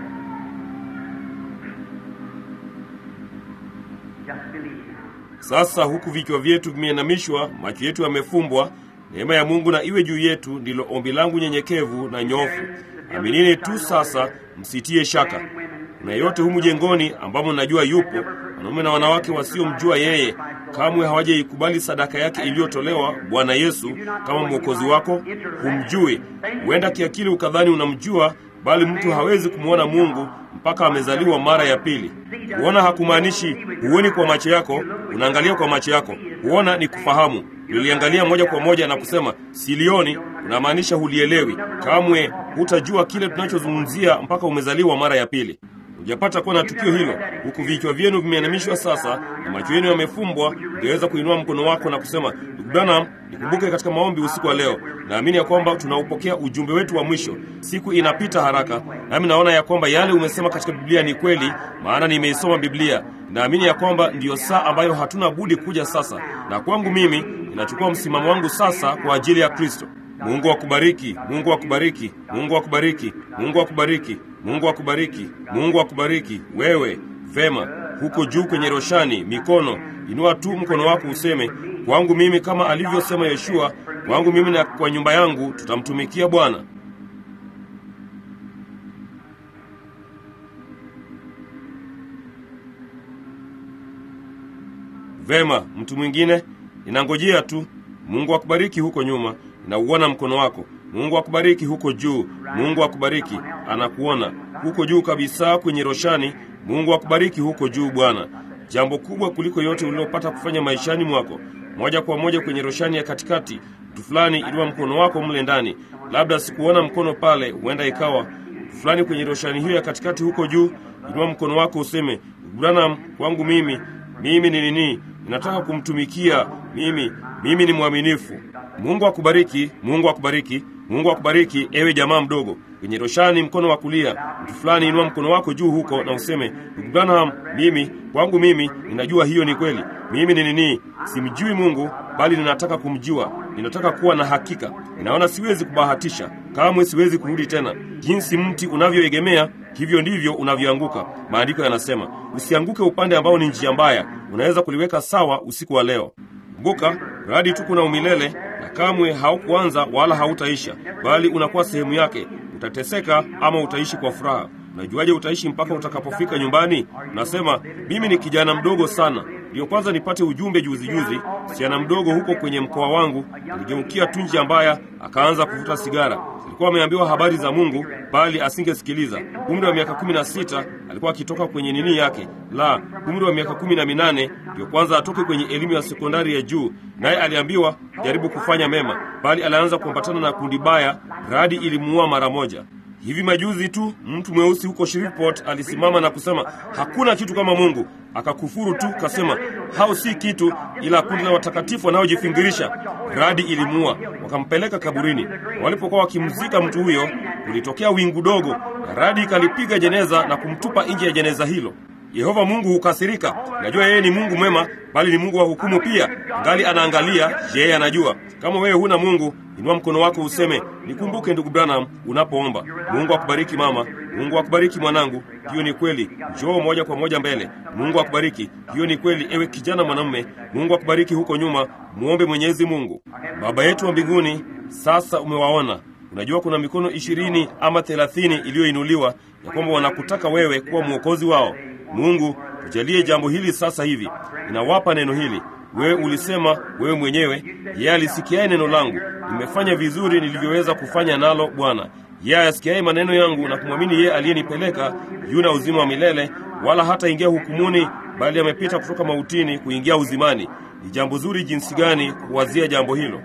Just believe now. Sasa huku vichwa vyetu vimeinamishwa, macho yetu yamefumbwa, neema ya Mungu na iwe juu yetu, ndilo ombi langu nyenyekevu na nyofu. Aminini tu sasa, msitie shaka. Kuna yeyote humu jengoni ambamo najua yupo, wanaume na wanawake wasiomjua yeye, kamwe hawajaikubali sadaka yake iliyotolewa Bwana Yesu kama mwokozi wako, humjui. Huenda kiakili ukadhani unamjua, bali mtu hawezi kumwona Mungu mpaka amezaliwa mara ya pili. Kuona hakumaanishi huoni kwa macho yako, unaangalia kwa macho yako. Kuona ni kufahamu. Uliliangalia moja kwa moja na kusema silioni, unamaanisha hulielewi. Kamwe hutajua kile tunachozungumzia mpaka umezaliwa mara ya pili. Hujapata kuwa na tukio hilo, huku vichwa vyenu vimeinamishwa sasa na macho yenu yamefumbwa, ungeweza kuinua mkono wako na kusema, ndugu Branham, nikumbuke katika maombi usiku wa leo. Naamini ya kwamba tunaupokea ujumbe wetu wa mwisho. Siku inapita haraka, nami naona ya kwamba yale umesema katika Biblia ni kweli, maana nimeisoma Biblia. Naamini ya kwamba ndiyo saa ambayo hatuna budi kuja sasa, na kwangu mimi ninachukua msimamo wangu sasa kwa ajili ya Kristo. Mungu akubariki, Mungu akubariki, Mungu akubariki, Mungu akubariki, Mungu akubariki, Mungu akubariki. Wewe vema, huko juu kwenye roshani, mikono inua tu mkono wako useme, kwangu mimi, kama alivyosema Yeshua, kwangu mimi na kwa nyumba yangu tutamtumikia Bwana. Vema, mtu mwingine, ninangojea tu. Mungu akubariki huko nyuma, ninauona mkono wako. Mungu akubariki huko juu. Mungu akubariki, anakuona huko juu kabisa kwenye roshani. Mungu akubariki huko juu, Bwana. Jambo kubwa kuliko yote ulilopata kufanya maishani mwako, moja kwa moja kwenye roshani ya katikati. Mtu fulani, inua mkono wako mle ndani. Labda sikuona mkono pale, huenda ikawa mtu fulani kwenye roshani hiyo ya katikati huko juu. Inua mkono wako useme, Branham, kwangu mimi mimi ni nini? Ninataka kumtumikia mimi. Mimi ni mwaminifu. Mungu akubariki, Mungu akubariki, Mungu akubariki, ewe jamaa mdogo kwenye roshani, mkono wa kulia. Mtu fulani, inua mkono wako juu huko na useme, ndugu Branham, mimi kwangu mimi ninajua hiyo ni kweli. Mimi ni nini? Simjui Mungu, bali ninataka kumjua. Ninataka kuwa na hakika. Ninaona siwezi kubahatisha, kamwe siwezi kurudi tena. Jinsi mti unavyoegemea hivyo ndivyo unavyoanguka. Maandiko yanasema usianguke upande ambao ni njia mbaya, unaweza kuliweka sawa usiku wa leo. Kumbuka, radi tu kuna umilele na kamwe haukuanza wala hautaisha, bali unakuwa sehemu yake. Utateseka ama utaishi kwa furaha. Unajuaje utaishi mpaka utakapofika nyumbani? Unasema mimi ni kijana mdogo sana, ndiyo kwanza nipate ujumbe juzi juzi. Msichana mdogo huko kwenye mkoa wangu aligeukia tu njia mbaya, akaanza kuvuta sigara. Alikuwa ameambiwa habari za Mungu, bali asingesikiliza. Umri wa miaka kumi na sita alikuwa akitoka kwenye nini yake la umri wa miaka kumi na minane ndiyo kwanza atoke kwenye elimu ya sekondari ya juu, naye aliambiwa jaribu kufanya mema, bali alianza kuambatana na kundi baya. Radi ilimuua mara moja. Hivi majuzi tu mtu mweusi huko Shreveport alisimama na kusema hakuna kitu kama Mungu, akakufuru tu, kasema hao si kitu ila kundi la watakatifu wanaojifingirisha. Radi ilimuua, wakampeleka kaburini. Walipokuwa wakimzika mtu huyo, kulitokea wingu dogo na radi ikalipiga jeneza na kumtupa nje ya jeneza hilo. Yehova Mungu hukasirika. Najua yeye ni Mungu mwema, bali ni Mungu wa hukumu pia. Ngali anaangalia, yeye anajua. Kama wewe huna Mungu, inua mkono wako useme, nikumbuke ndugu Branham unapoomba. Mungu akubariki mama, Mungu akubariki mwanangu. Hiyo ni kweli. Njoo moja kwa moja mbele. Mungu akubariki. Hiyo ni kweli, ewe kijana mwanamume. Mungu akubariki huko nyuma. Muombe Mwenyezi Mungu. Baba yetu wa mbinguni, sasa umewaona Unajua kuna mikono ishirini ama thelathini iliyoinuliwa ya kwamba wanakutaka wewe kuwa mwokozi wao. Mungu, tujalie jambo hili sasa hivi. Ninawapa neno hili. Wewe ulisema wewe mwenyewe, yeye alisikiaye neno langu, nimefanya vizuri nilivyoweza kufanya nalo Bwana. Yeye ayasikiaye maneno yangu na kumwamini yeye aliyenipeleka yuna uzima wa milele, wala hata ingia hukumuni, bali amepita kutoka mautini kuingia uzimani. Ni jambo zuri jinsi gani kuwazia jambo hilo!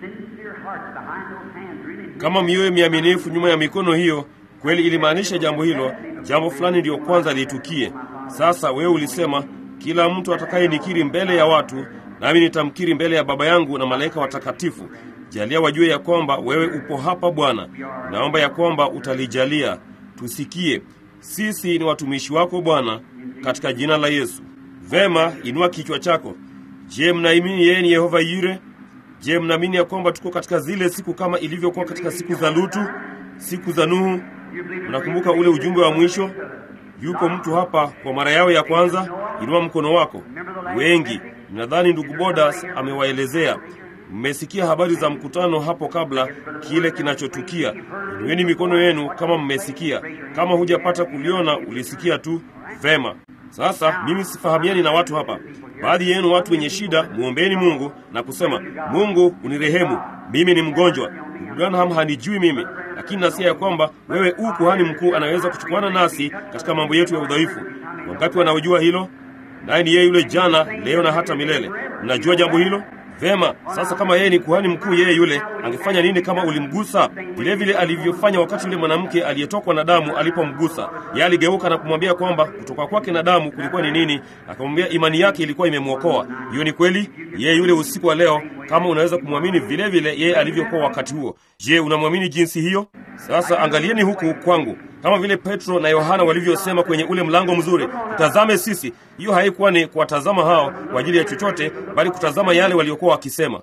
Kama mioyo miaminifu nyuma ya mikono hiyo kweli ilimaanisha jambo hilo, jambo fulani ndiyo kwanza litukie. Sasa wewe ulisema, kila mtu atakayenikiri mbele ya watu, nami nitamkiri mbele ya Baba yangu na malaika watakatifu. Jalia wajue ya kwamba wewe upo hapa Bwana. Naomba ya kwamba utalijalia tusikie. Sisi ni watumishi wako Bwana, katika jina la Yesu. Vema, inua kichwa chako. Je, mnaamini yeye ni Yehova Yire? Je, mnaamini ya kwamba tuko katika zile siku kama ilivyokuwa katika siku za Lutu, siku za Nuhu? Mnakumbuka ule ujumbe wa mwisho? Yupo mtu hapa kwa mara yao ya kwanza? Inua mkono wako. Wengi nadhani ndugu Bodas amewaelezea. Mmesikia habari za mkutano hapo kabla, kile kinachotukia. Inueni mikono yenu kama mmesikia. Kama hujapata kuliona, ulisikia tu. Vema. Sasa mimi sifahamiani na watu hapa. Baadhi yenu watu wenye shida, muombeeni Mungu na kusema, Mungu unirehemu, mimi ni mgonjwa. Ndugu Branham hanijui mimi, lakini nasikia ya kwamba wewe u kuhani mkuu anaweza kuchukuana nasi katika mambo yetu ya udhaifu. Wangapi wanaojua hilo? Naye ni yeye yule jana, leo na hata milele. Mnajua jambo hilo? Vema, sasa kama yeye ni kuhani mkuu, yeye yule angefanya nini kama ulimgusa? Vile vile alivyofanya wakati yule mwanamke aliyetokwa na damu alipomgusa. Yeye aligeuka na kumwambia kwamba kutoka kwake na damu kulikuwa ni nini, akamwambia imani yake ilikuwa imemwokoa. Hiyo ni kweli. Yeye yule usiku wa leo, kama unaweza kumwamini vile vile yeye alivyokuwa wakati huo. Je, unamwamini jinsi hiyo? Sasa angalieni huku kwangu, kama vile Petro na Yohana walivyosema kwenye ule mlango mzuri, tutazame sisi. Hiyo haikuwa ni kuwatazama hao kwa ajili ya chochote, bali kutazama yale waliokuwa wakisema.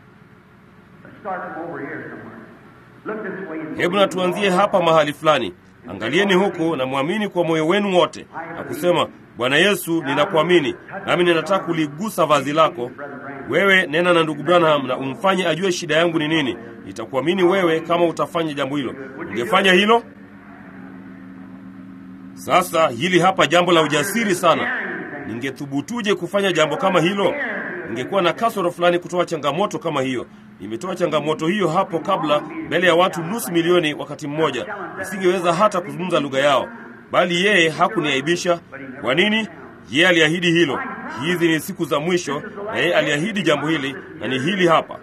Hebu na tuanzie hapa mahali fulani. Angalieni huku na mwamini kwa moyo wenu wote na kusema, Bwana Yesu, ninakuamini nami ninataka kuligusa vazi lako. Wewe nena na ndugu Branham na umfanye ajue shida yangu ni nini. Nitakuamini wewe kama utafanya jambo hilo. Ungefanya hilo? Sasa hili hapa jambo la ujasiri sana. Ningethubutuje kufanya jambo kama hilo? Ningekuwa na kasoro fulani kutoa changamoto kama hiyo. Nimetoa changamoto hiyo hapo kabla mbele ya watu nusu milioni wakati mmoja. Nisingeweza hata kuzungumza lugha yao, bali yeye hakuniaibisha. Kwa nini? Yeye aliahidi hilo. Hizi ni siku za mwisho, na yeye aliahidi jambo hili, na ni hili hapa.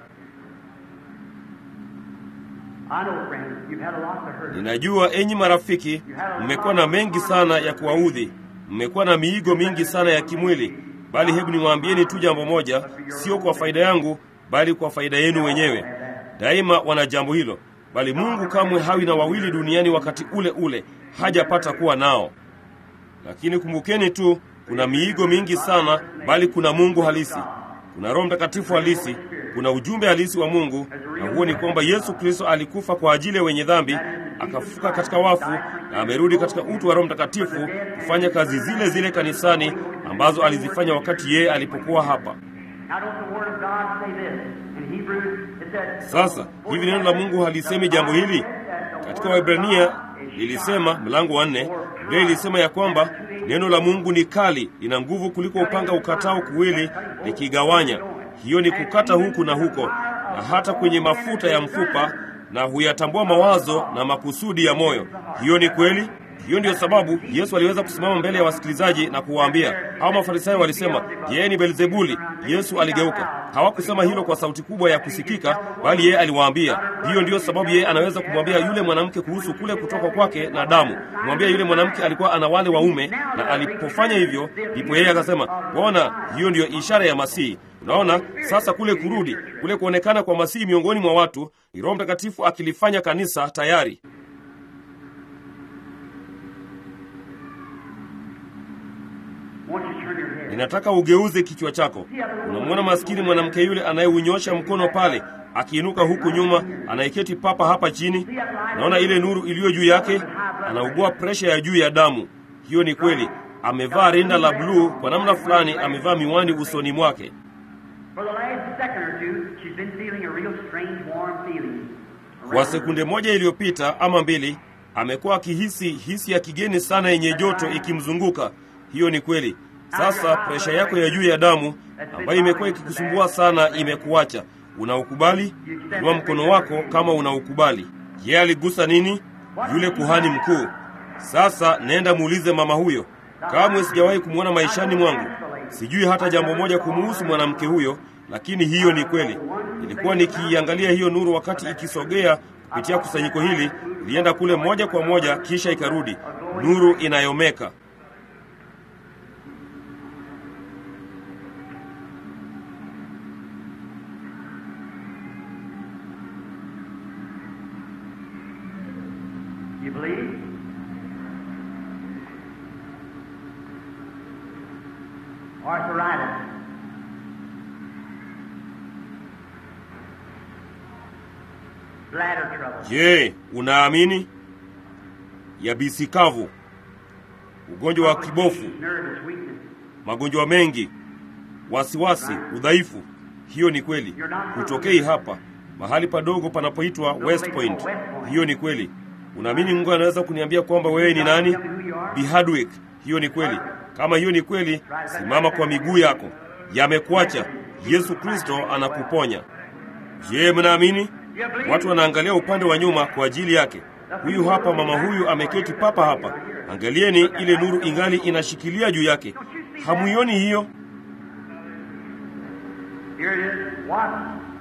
Ninajua enyi marafiki, mmekuwa na mengi sana ya kuwaudhi, mmekuwa na miigo mingi sana ya kimwili, bali hebu niwaambieni tu jambo moja, sio kwa faida yangu, bali kwa faida yenu wenyewe. Daima wana jambo hilo, bali Mungu kamwe hawi na wawili duniani wakati ule ule, hajapata kuwa nao. Lakini kumbukeni tu, kuna miigo mingi sana, bali kuna Mungu halisi, kuna Roho Mtakatifu halisi, kuna ujumbe halisi wa Mungu, na huo ni kwamba Yesu Kristo alikufa kwa ajili ya wenye dhambi, akafufuka katika wafu na amerudi katika utu wa Roho Mtakatifu kufanya kazi zile zile kanisani ambazo alizifanya wakati yeye alipokuwa hapa. Now don't the Word of God say this? In Hebrews it says, Sasa hivi neno la Mungu halisemi jambo hili katika Waebrania lilisema mlango wa nne, Biblia ilisema ya kwamba neno la Mungu ni kali, lina nguvu kuliko upanga ukatao kuwili, likigawanya. Hiyo ni kukata huku na huko, na hata kwenye mafuta ya mfupa, na huyatambua mawazo na makusudi ya moyo. Hiyo ni kweli. Hiyo ndiyo sababu Yesu aliweza kusimama mbele ya wasikilizaji na kuwaambia. Hao Mafarisayo walisema, yeye ni Belzebuli. Yesu aligeuka. Hawakusema hilo kwa sauti kubwa ya kusikika, bali yeye aliwaambia. Hiyo ndiyo sababu yeye anaweza kumwambia yule mwanamke kuhusu kule kutoka kwake na damu, kumwambia yule mwanamke alikuwa ana wale waume, na alipofanya hivyo, ndipo yeye akasema, waona, hiyo ndiyo ishara ya Masihi. Unaona sasa, kule kurudi, kule kuonekana kwa Masihi miongoni mwa watu, ni Roho Mtakatifu akilifanya kanisa tayari. won't you turn your head? Ninataka ugeuze kichwa chako. Unamwona maskini mwanamke yule anayeunyosha mkono pale, akiinuka huku nyuma, anayeketi papa hapa chini. Naona ile nuru iliyo juu yake, anaugua presha ya juu ya damu. Hiyo ni kweli. Amevaa rinda la bluu, kwa namna fulani amevaa miwani usoni mwake. For the last second or two, she's been feeling a real strange, warm feeling. Kwa sekunde moja iliyopita ama mbili, amekuwa akihisi hisi ya kigeni sana yenye joto ikimzunguka. Hiyo ni kweli. Sasa presha yako ya juu ya damu ambayo imekuwa ikikusumbua sana imekuacha. Unaukubali? Inua mkono wako kama unaukubali. Yeye aligusa nini? Yule kuhani mkuu. Sasa nenda muulize mama huyo. Kamwe sijawahi kumwona maishani mwangu. Sijui hata jambo moja kumuhusu mwanamke huyo, lakini hiyo ni kweli. Nilikuwa nikiiangalia hiyo nuru wakati ikisogea kupitia kusanyiko hili, ilienda kule moja kwa moja, kisha ikarudi, nuru inayomeka. You believe? Arthritis. Bladder trouble. Je, unaamini? Yabisi kavu, ugonjwa wa kibofu, Nervous weakness. magonjwa mengi, wasiwasi, udhaifu. Hiyo ni kweli. Hutokei hapa mahali padogo panapoitwa West Point. Hiyo ni kweli. Unaamini Mungu anaweza kuniambia kwamba wewe ni nani? Bi Hardwick. Hiyo ni kweli. Kama hiyo ni kweli, simama kwa miguu yako. Yamekuacha. Yesu Kristo anakuponya. Je, mnaamini? Watu wanaangalia upande wa nyuma kwa ajili yake. Huyu hapa mama huyu ameketi papa hapa. Angalieni ile nuru ingali inashikilia juu yake. Hamuioni hiyo? Here it is. What?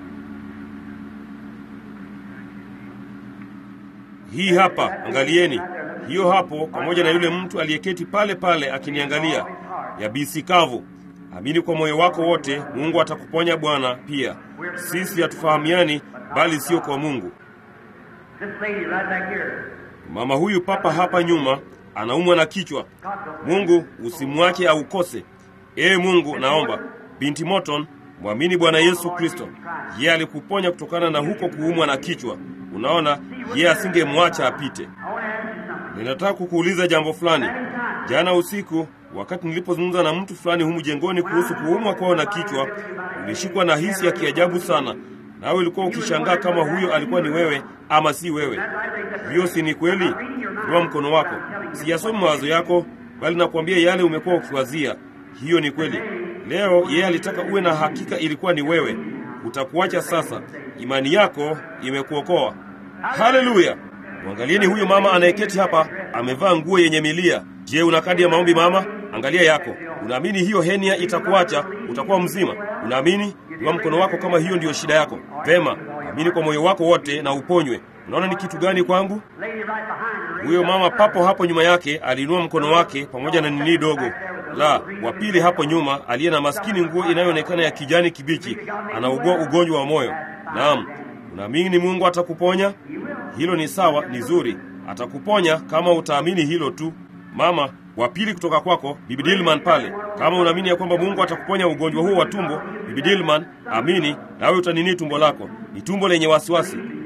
Hii hapa, angalieni hiyo hapo, pamoja na yule mtu aliyeketi pale pale akiniangalia. Yabisi kavu. Amini kwa moyo wako wote, Mungu atakuponya Bwana. Pia sisi hatufahamiani, bali sio kwa Mungu. This lady right back here. Mama huyu papa hapa nyuma anaumwa na kichwa. Mungu usimwache aukose. Ee Mungu, naomba binti Morton, mwamini Bwana Yesu Kristo. Yeye alikuponya kutokana na huko kuumwa na kichwa. Unaona, yeye asingemwacha apite. I want to ask you something. Ninataka kukuuliza jambo fulani. Jana usiku, wakati nilipozungumza na mtu fulani humu jengoni kuhusu kuumwa kwao na kichwa, ulishikwa na hisi ya kiajabu sana, nawe ulikuwa ukishangaa kama huyo alikuwa ni wewe ama si wewe. Hiyo si ni kweli? Inua mkono wako. Siyasomi mawazo yako, bali nakwambia yale umekuwa ukiwazia. Hiyo ni kweli. Leo yeye alitaka uwe na hakika ilikuwa ni wewe. Utakuacha sasa. Imani yako imekuokoa. Haleluya! Mwangalieni huyo mama anayeketi hapa, amevaa nguo yenye milia. Je, una kadi ya maombi mama? Angalia yako. Unaamini hiyo henia itakuacha, utakuwa mzima? Unaamini? Inua mkono wako kama hiyo ndiyo shida yako. Vema, amini kwa moyo wako wote na uponywe. Unaona ni kitu gani kwangu? Lady right behind her. Huyo mama papo hapo nyuma yake aliinua mkono wake pamoja na nini dogo la wa pili hapo nyuma, aliye na maskini nguo inayoonekana ya kijani kibichi, anaugua ugonjwa wa moyo. Naam, unaamini Mungu atakuponya? Hilo ni sawa, ni zuri, atakuponya kama utaamini hilo tu. Mama wa pili kutoka kwako, Bibi Dilman pale, kama unaamini ya kwamba Mungu atakuponya ugonjwa huo wa tumbo, Bibi Dilman, amini nawe utanini tumbo lako. Ni tumbo lenye wasiwasi.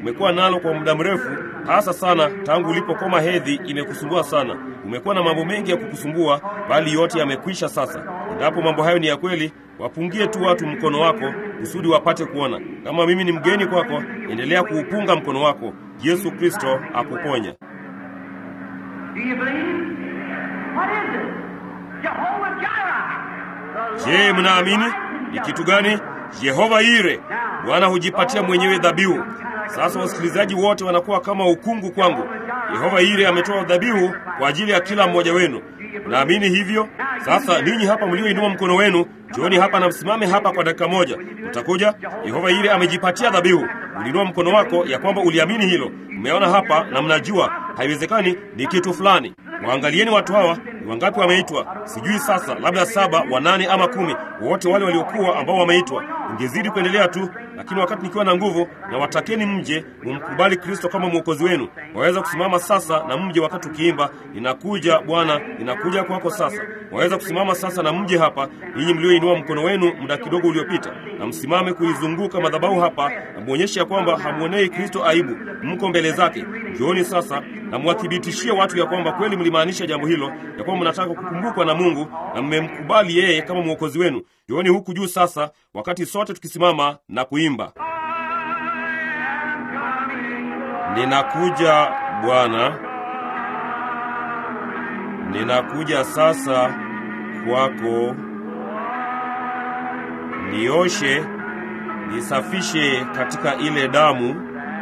umekuwa nalo kwa muda mrefu, hasa sana tangu ulipokoma hedhi, imekusumbua sana. Umekuwa na mambo mengi ya kukusumbua, bali yote yamekwisha sasa. Endapo mambo hayo ni ya kweli, wapungie tu watu mkono wako kusudi wapate kuona. Kama mimi ni mgeni kwako, endelea kuupunga mkono wako. Yesu Kristo akuponya. Do you believe? What is it? Jehovah Jireh. The Je, Lord mnaamini provides ni kitu gani? Yehova Ire, Bwana hujipatia mwenyewe dhabihu. Sasa wasikilizaji wote wanakuwa kama ukungu kwangu. Yehova Ire ametoa dhabihu kwa ajili ya kila mmoja wenu. Naamini hivyo. Sasa ninyi hapa mlioinua mkono wenu, jioni hapa na msimame hapa kwa dakika moja. Utakuja. Yehova Ire amejipatia dhabihu. Ulinua mkono wako ya kwamba uliamini hilo. Umeona hapa na mnajua haiwezekani ni kitu fulani. Waangalieni watu hawa, ni wangapi wameitwa? Sijui sasa, labda saba, wanane ama kumi, wote wale waliokuwa ambao wameitwa. Ungezidi kuendelea tu, lakini wakati nikiwa na nguvu, na watakeni mje mumkubali Kristo kama mwokozi wenu. Waweza kusimama sasa na mje wakati ukiimba, ninakuja Bwana, ninakuja kwako sasa. Waweza kusimama sasa na mje hapa, ninyi mlioinua mkono wenu muda kidogo uliopita, na msimame kuizunguka madhabahu hapa, na muonyeshe ya kwamba hamwonei Kristo aibu, mko mbele zake. Njooni sasa na mwathibitishie watu ya kwamba kweli mlimaanisha jambo hilo, ya kwamba mnataka kukumbukwa na Mungu na mmemkubali yeye kama mwokozi wenu. Njooni huku juu sasa, wakati sote tukisimama na kuimba, ninakuja Bwana, ninakuja sasa kwako, nioshe, nisafishe katika ile damu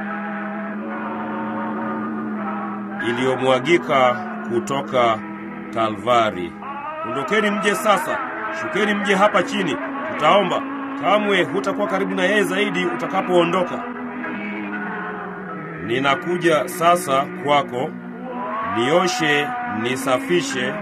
iliyomwagika kutoka Kalvari. Ondokeni mje sasa, shukeni mje hapa chini, tutaomba. Kamwe hutakuwa karibu na yeye zaidi utakapoondoka. Ninakuja sasa kwako, nioshe, nisafishe.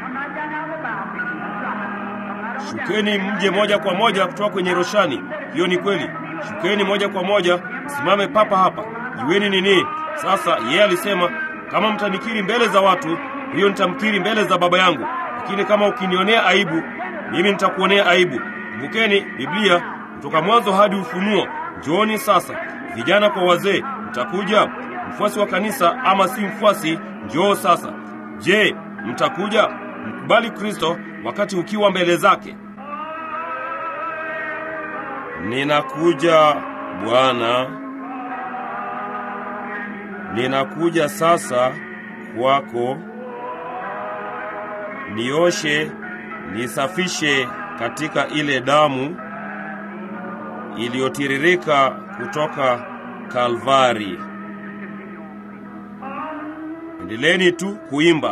Shukeni mje moja kwa moja kutoka kwenye roshani. Hiyo ni kweli. Shukeni moja kwa moja, msimame papa hapa. Jueni nini sasa? Yeye alisema kama mtanikiri mbele za watu, hiyo nitamkiri mbele za Baba yangu, lakini kama ukinionea aibu, mimi nitakuonea aibu. Kumbukeni Biblia kutoka Mwanzo hadi Ufunuo. Njooni sasa, vijana kwa wazee, mtakuja. Mfuasi wa kanisa ama si mfuasi, njoo sasa. Je, mtakuja? Mkubali Kristo wakati ukiwa mbele zake. Ninakuja Bwana, ninakuja sasa kwako, nioshe, nisafishe katika ile damu iliyotiririka kutoka Kalvari. Endeleeni tu kuimba.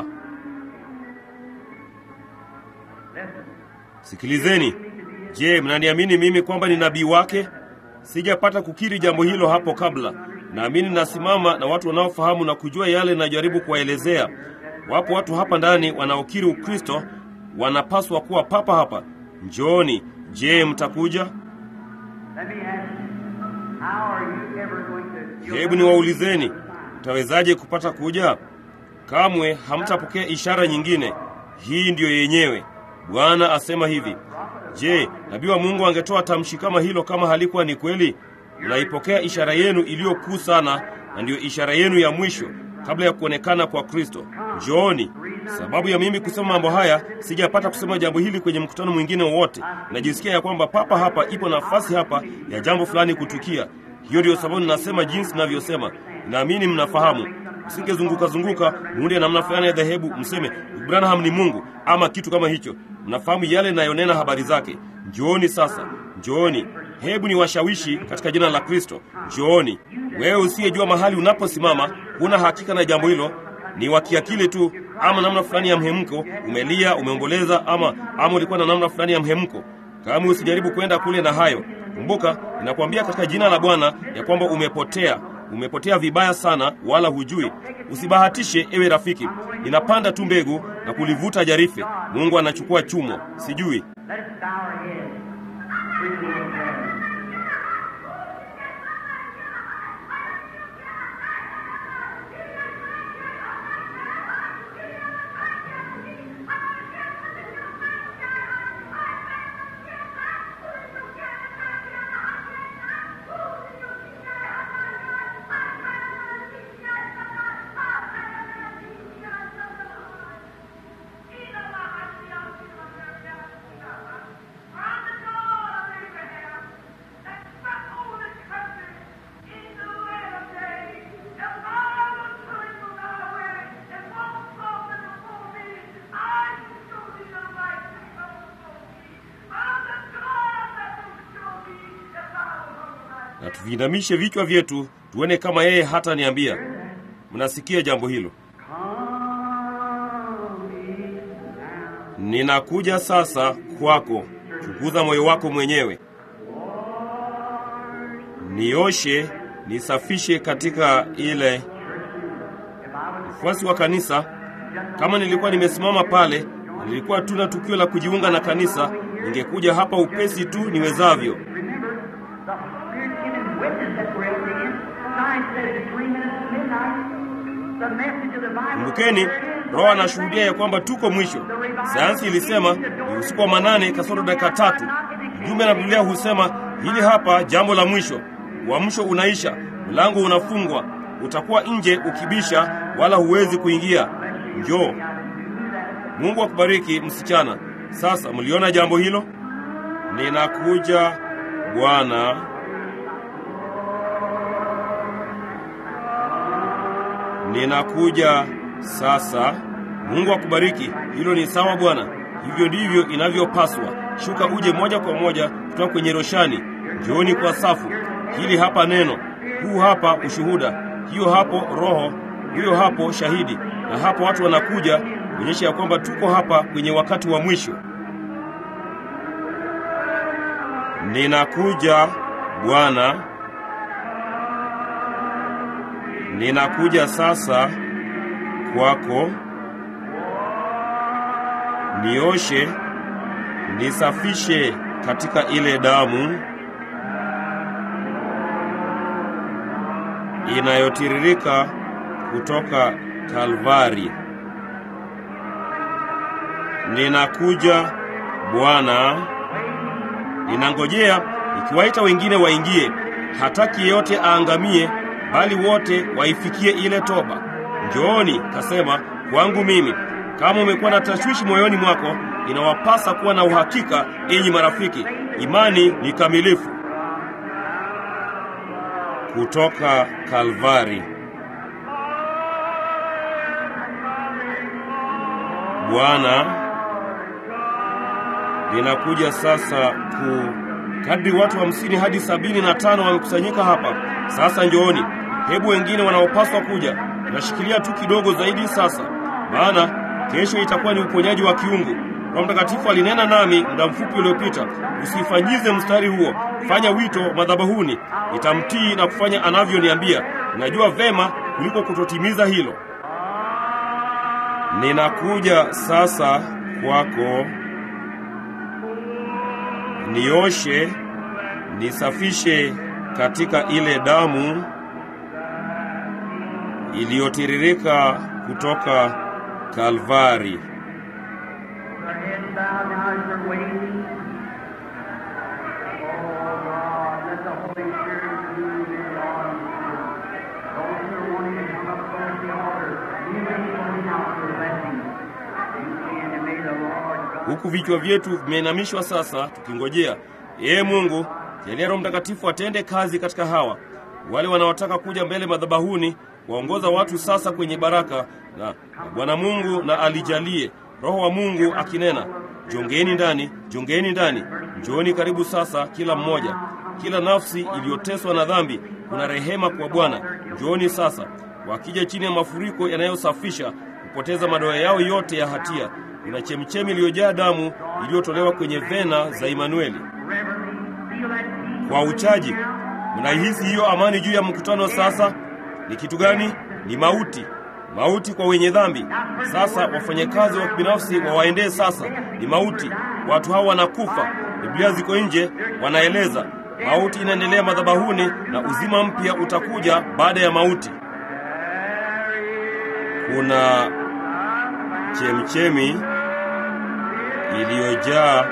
Sikilizeni. Je, mnaniamini mimi kwamba ni nabii wake? Sijapata kukiri jambo hilo hapo kabla. Naamini nasimama na watu wanaofahamu na kujua yale ninajaribu kuwaelezea. Wapo watu hapa ndani wanaokiri Ukristo, wanapaswa kuwa papa hapa. Njooni. Je, mtakuja? Let me ask you, how are you ever going to... Hebu niwaulizeni, mtawezaje kupata kuja? Kamwe hamtapokea ishara nyingine. Hii ndiyo yenyewe. Bwana asema hivi. Je, nabii wa Mungu angetoa tamshi kama hilo kama halikuwa ni kweli? Mnaipokea ishara yenu iliyo kuu sana, na ndiyo ishara yenu ya mwisho kabla ya kuonekana kwa Kristo. Njooni. Sababu ya mimi kusema mambo haya, sijapata kusema jambo hili kwenye mkutano mwingine wowote. Najisikia ya kwamba papa hapa ipo nafasi hapa ya jambo fulani kutukia. Hiyo ndiyo sababu ninasema jinsi ninavyosema. Naamini mnafahamu. Msingezunguka zunguka muunde namna fulani ya dhehebu, mseme Branham ni Mungu ama kitu kama hicho. Mnafahamu yale ninayonena habari zake. Njooni sasa, njooni. Hebu ni washawishi katika jina la Kristo. Njooni. Wewe usiyejua mahali unaposimama, huna hakika na jambo hilo, ni wakiakili tu, ama namna fulani ya mhemko, umelia, umeomboleza, ama ama ulikuwa na namna fulani ya mhemko. Kama usijaribu kwenda kule na hayo. Kumbuka, ninakwambia katika jina la Bwana ya kwamba umepotea umepotea vibaya sana, wala hujui. Usibahatishe ewe rafiki, inapanda tu mbegu na kulivuta jarife. Mungu anachukua chumo, sijui. Let us bow our heads. Briefly in prayer. tuviinamishe vichwa vyetu tuone kama yeye hata niambia. Mnasikia jambo hilo? Ninakuja sasa kwako, chunguza moyo wako mwenyewe, nioshe, nisafishe katika ile mfuasi wa kanisa. Kama nilikuwa nimesimama pale, nilikuwa tuna tukio la kujiunga na kanisa, ningekuja hapa upesi tu niwezavyo. Kumbukeni, Roho anashuhudia ya kwamba tuko mwisho. Sayansi ilisema ni usiku wa manane kasoro dakika tatu. Mjumbe na Biblia husema hili hapa jambo la mwisho. Uamsho unaisha, mlango unafungwa, utakuwa nje ukibisha, wala huwezi kuingia. Njoo. Mungu akubariki msichana. Sasa mliona jambo hilo? Ninakuja Bwana. Ninakuja sasa. Mungu akubariki. Hilo ni sawa Bwana, hivyo ndivyo inavyopaswa. Shuka uje moja kwa moja kutoka kwenye roshani. Njooni kwa safu. Hili hapa neno, huu hapa ushuhuda, hiyo hapo roho, huyo hapo shahidi, na hapo watu wanakuja kuonyesha ya kwamba tuko hapa kwenye wakati wa mwisho. Ninakuja Bwana, ninakuja sasa kwako, nioshe, nisafishe katika ile damu inayotiririka kutoka Kalvari. Ninakuja Bwana, ninangojea nikiwaita wengine waingie. Hataki yeyote aangamie, bali wote waifikie ile toba. Njooni, kasema kwangu mimi. Kama umekuwa na tashwishi moyoni mwako, inawapasa kuwa na uhakika, enyi marafiki, imani ni kamilifu. Kutoka Kalvari. Bwana, ninakuja sasa ku kadri watu hamsini hadi sabini na tano wamekusanyika hapa sasa. Njooni, hebu wengine wanaopaswa kuja, nashikilia tu kidogo zaidi sasa, maana kesho itakuwa ni uponyaji wa kiungu. Roho Mtakatifu alinena nami muda mfupi uliopita, usifanyize mstari huo, fanya wito madhabahuni. Nitamtii na kufanya anavyoniambia. Ninajua vema kuliko kutotimiza hilo. Ninakuja sasa kwako, nioshe, nisafishe katika ile damu iliyotiririka kutoka Kalvari. Huku vichwa vyetu vimeinamishwa sasa, tukingojea ee Mungu, jalia Roho Mtakatifu atende kazi katika hawa wale wanaotaka kuja mbele madhabahuni, waongoza watu sasa kwenye baraka, na, na Bwana Mungu na alijalie Roho wa Mungu akinena, jongeni ndani, jongeni ndani, njooni karibu sasa, kila mmoja, kila nafsi iliyoteswa na dhambi, kuna rehema kwa Bwana. Njooni sasa, wakija chini ya mafuriko yanayosafisha kupoteza madoa yao yote ya hatia kuna chemchemi iliyojaa damu iliyotolewa kwenye vena za Imanueli. Kwa uchaji, mnaihisi hiyo amani juu ya mkutano sasa? Ni kitu gani? Ni mauti, mauti kwa wenye dhambi. Sasa wafanyakazi wa kibinafsi wawaendee sasa, ni mauti. Watu hao wanakufa, Biblia ziko nje, wanaeleza mauti inaendelea madhabahuni, na uzima mpya utakuja baada ya mauti. Kuna chemchemi iliyojaa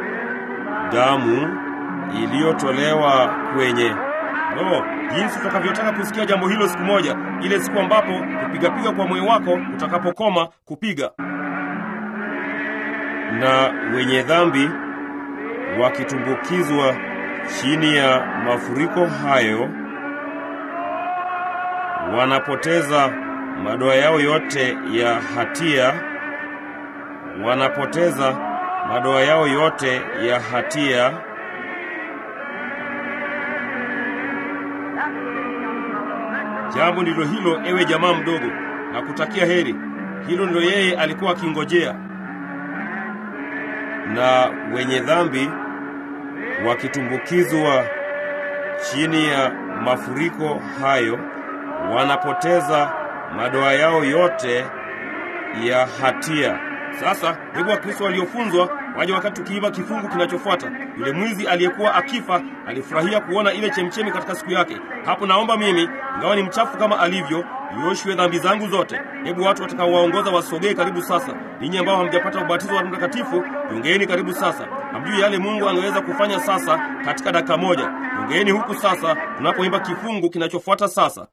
damu iliyotolewa kwenye no, jinsi tutakavyotaka kusikia jambo hilo siku moja, ile siku ambapo kupigapiga kwa moyo wako utakapokoma kupiga, na wenye dhambi wakitumbukizwa chini ya mafuriko hayo, wanapoteza madoa yao yote ya hatia, wanapoteza madoa yao yote ya hatia, Jambo ndilo hilo, ewe jamaa mdogo, na kutakia heri. Hilo ndilo yeye alikuwa akingojea. Na wenye dhambi wakitumbukizwa chini ya mafuriko hayo, wanapoteza madoa yao yote ya hatia. Sasa hebu Wakristo waliofunzwa waje wakati tukiiva kifungu kinachofuata. Yule mwizi aliyekuwa akifa alifurahia kuona ile chemchemi katika siku yake. Hapo naomba mimi, ingawa ni mchafu kama alivyo, nioshwe dhambi zangu zote. Hebu watu watakaowaongoza wasogee karibu sasa. Ninyi ambao hamjapata ubatizo wa Roho Mtakatifu, jongeeni karibu sasa. Hamjui yale Mungu angeweza kufanya sasa katika dakika moja. Jongeeni huku sasa, tunapoimba kifungu kinachofuata sasa.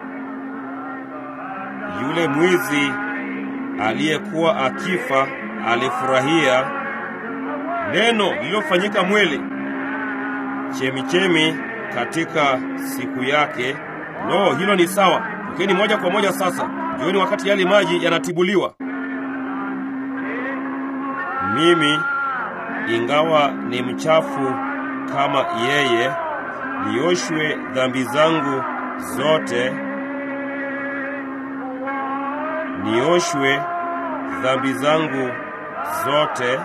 Yule mwizi aliyekuwa akifa alifurahia neno lililofanyika mwili, chemichemi katika siku yake. Lo, hilo ni sawa. Tokeni moja kwa moja sasa, jioni, wakati yale maji yanatibuliwa. Mimi ingawa ni mchafu kama yeye, nioshwe dhambi zangu zote, nioshwe dhambi zangu zote,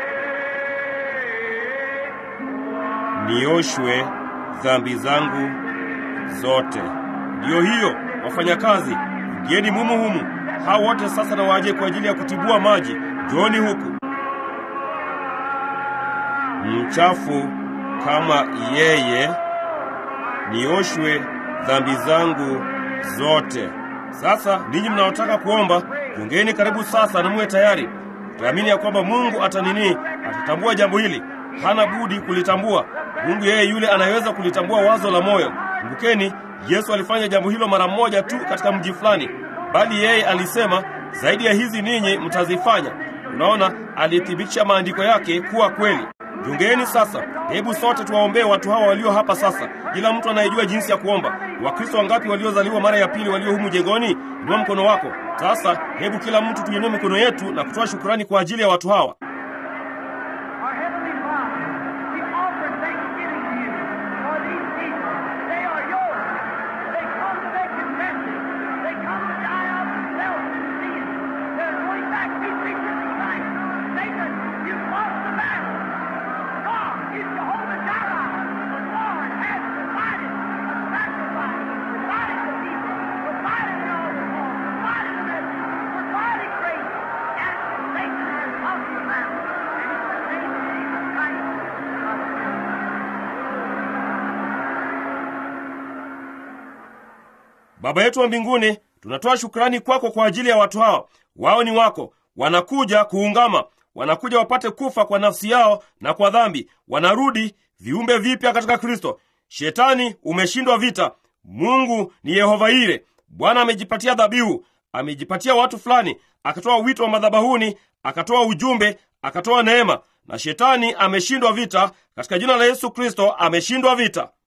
nioshwe dhambi zangu zote. Ndiyo hiyo, wafanyakazi, ingieni mumu humu. Hao wote sasa na waje kwa ajili ya kutibua maji. Njooni huku. Mchafu kama yeye, nioshwe dhambi zangu zote. Sasa ninyi mnaotaka kuomba, jongeni karibu sasa na muwe tayari. Tuamini ya kwamba Mungu atanini, atatambua jambo hili. Hana budi kulitambua. Mungu yeye yule anayeweza kulitambua wazo la moyo. Kumbukeni, Yesu alifanya jambo hilo mara moja tu katika mji fulani, bali yeye alisema zaidi ya hizi ninyi mtazifanya. Unaona, alithibitisha maandiko yake kuwa kweli. Jongeni sasa, hebu sote tuwaombee watu hawa walio hapa sasa. Kila mtu anayejua jinsi ya kuomba. Wakristo wangapi waliozaliwa mara ya pili walio humu jengoni? Inua mkono wako sasa. Hebu kila mtu tuinue mikono yetu na kutoa shukurani kwa ajili ya watu hawa. Our Heavenly Father, we offer thanksgiving to you for these people. They are yours. They come to make confession. They come to die out themselves in sin. They're going back to be preachers in Christ. Satan, you've lost the battle. God is Jehovah Jireh. The Lord has provided a sacrifice, provided the people, provided the altar call, provided the message, provided grace. And Satan has lost the battle. And in the name of Jesus Christ, Baba yetu wa mbinguni, tunatoa shukrani kwako kwa ajili ya watu hawa. Wao ni wako, wanakuja kuungama, wanakuja wapate kufa kwa nafsi yao na kwa dhambi, wanarudi viumbe vipya katika Kristo. Shetani umeshindwa vita. Mungu ni Yehova Ire. Bwana amejipatia dhabihu, amejipatia watu fulani, akatoa wito wa madhabahuni, akatoa ujumbe, akatoa neema, na shetani ameshindwa vita. Katika jina la Yesu Kristo ameshindwa vita.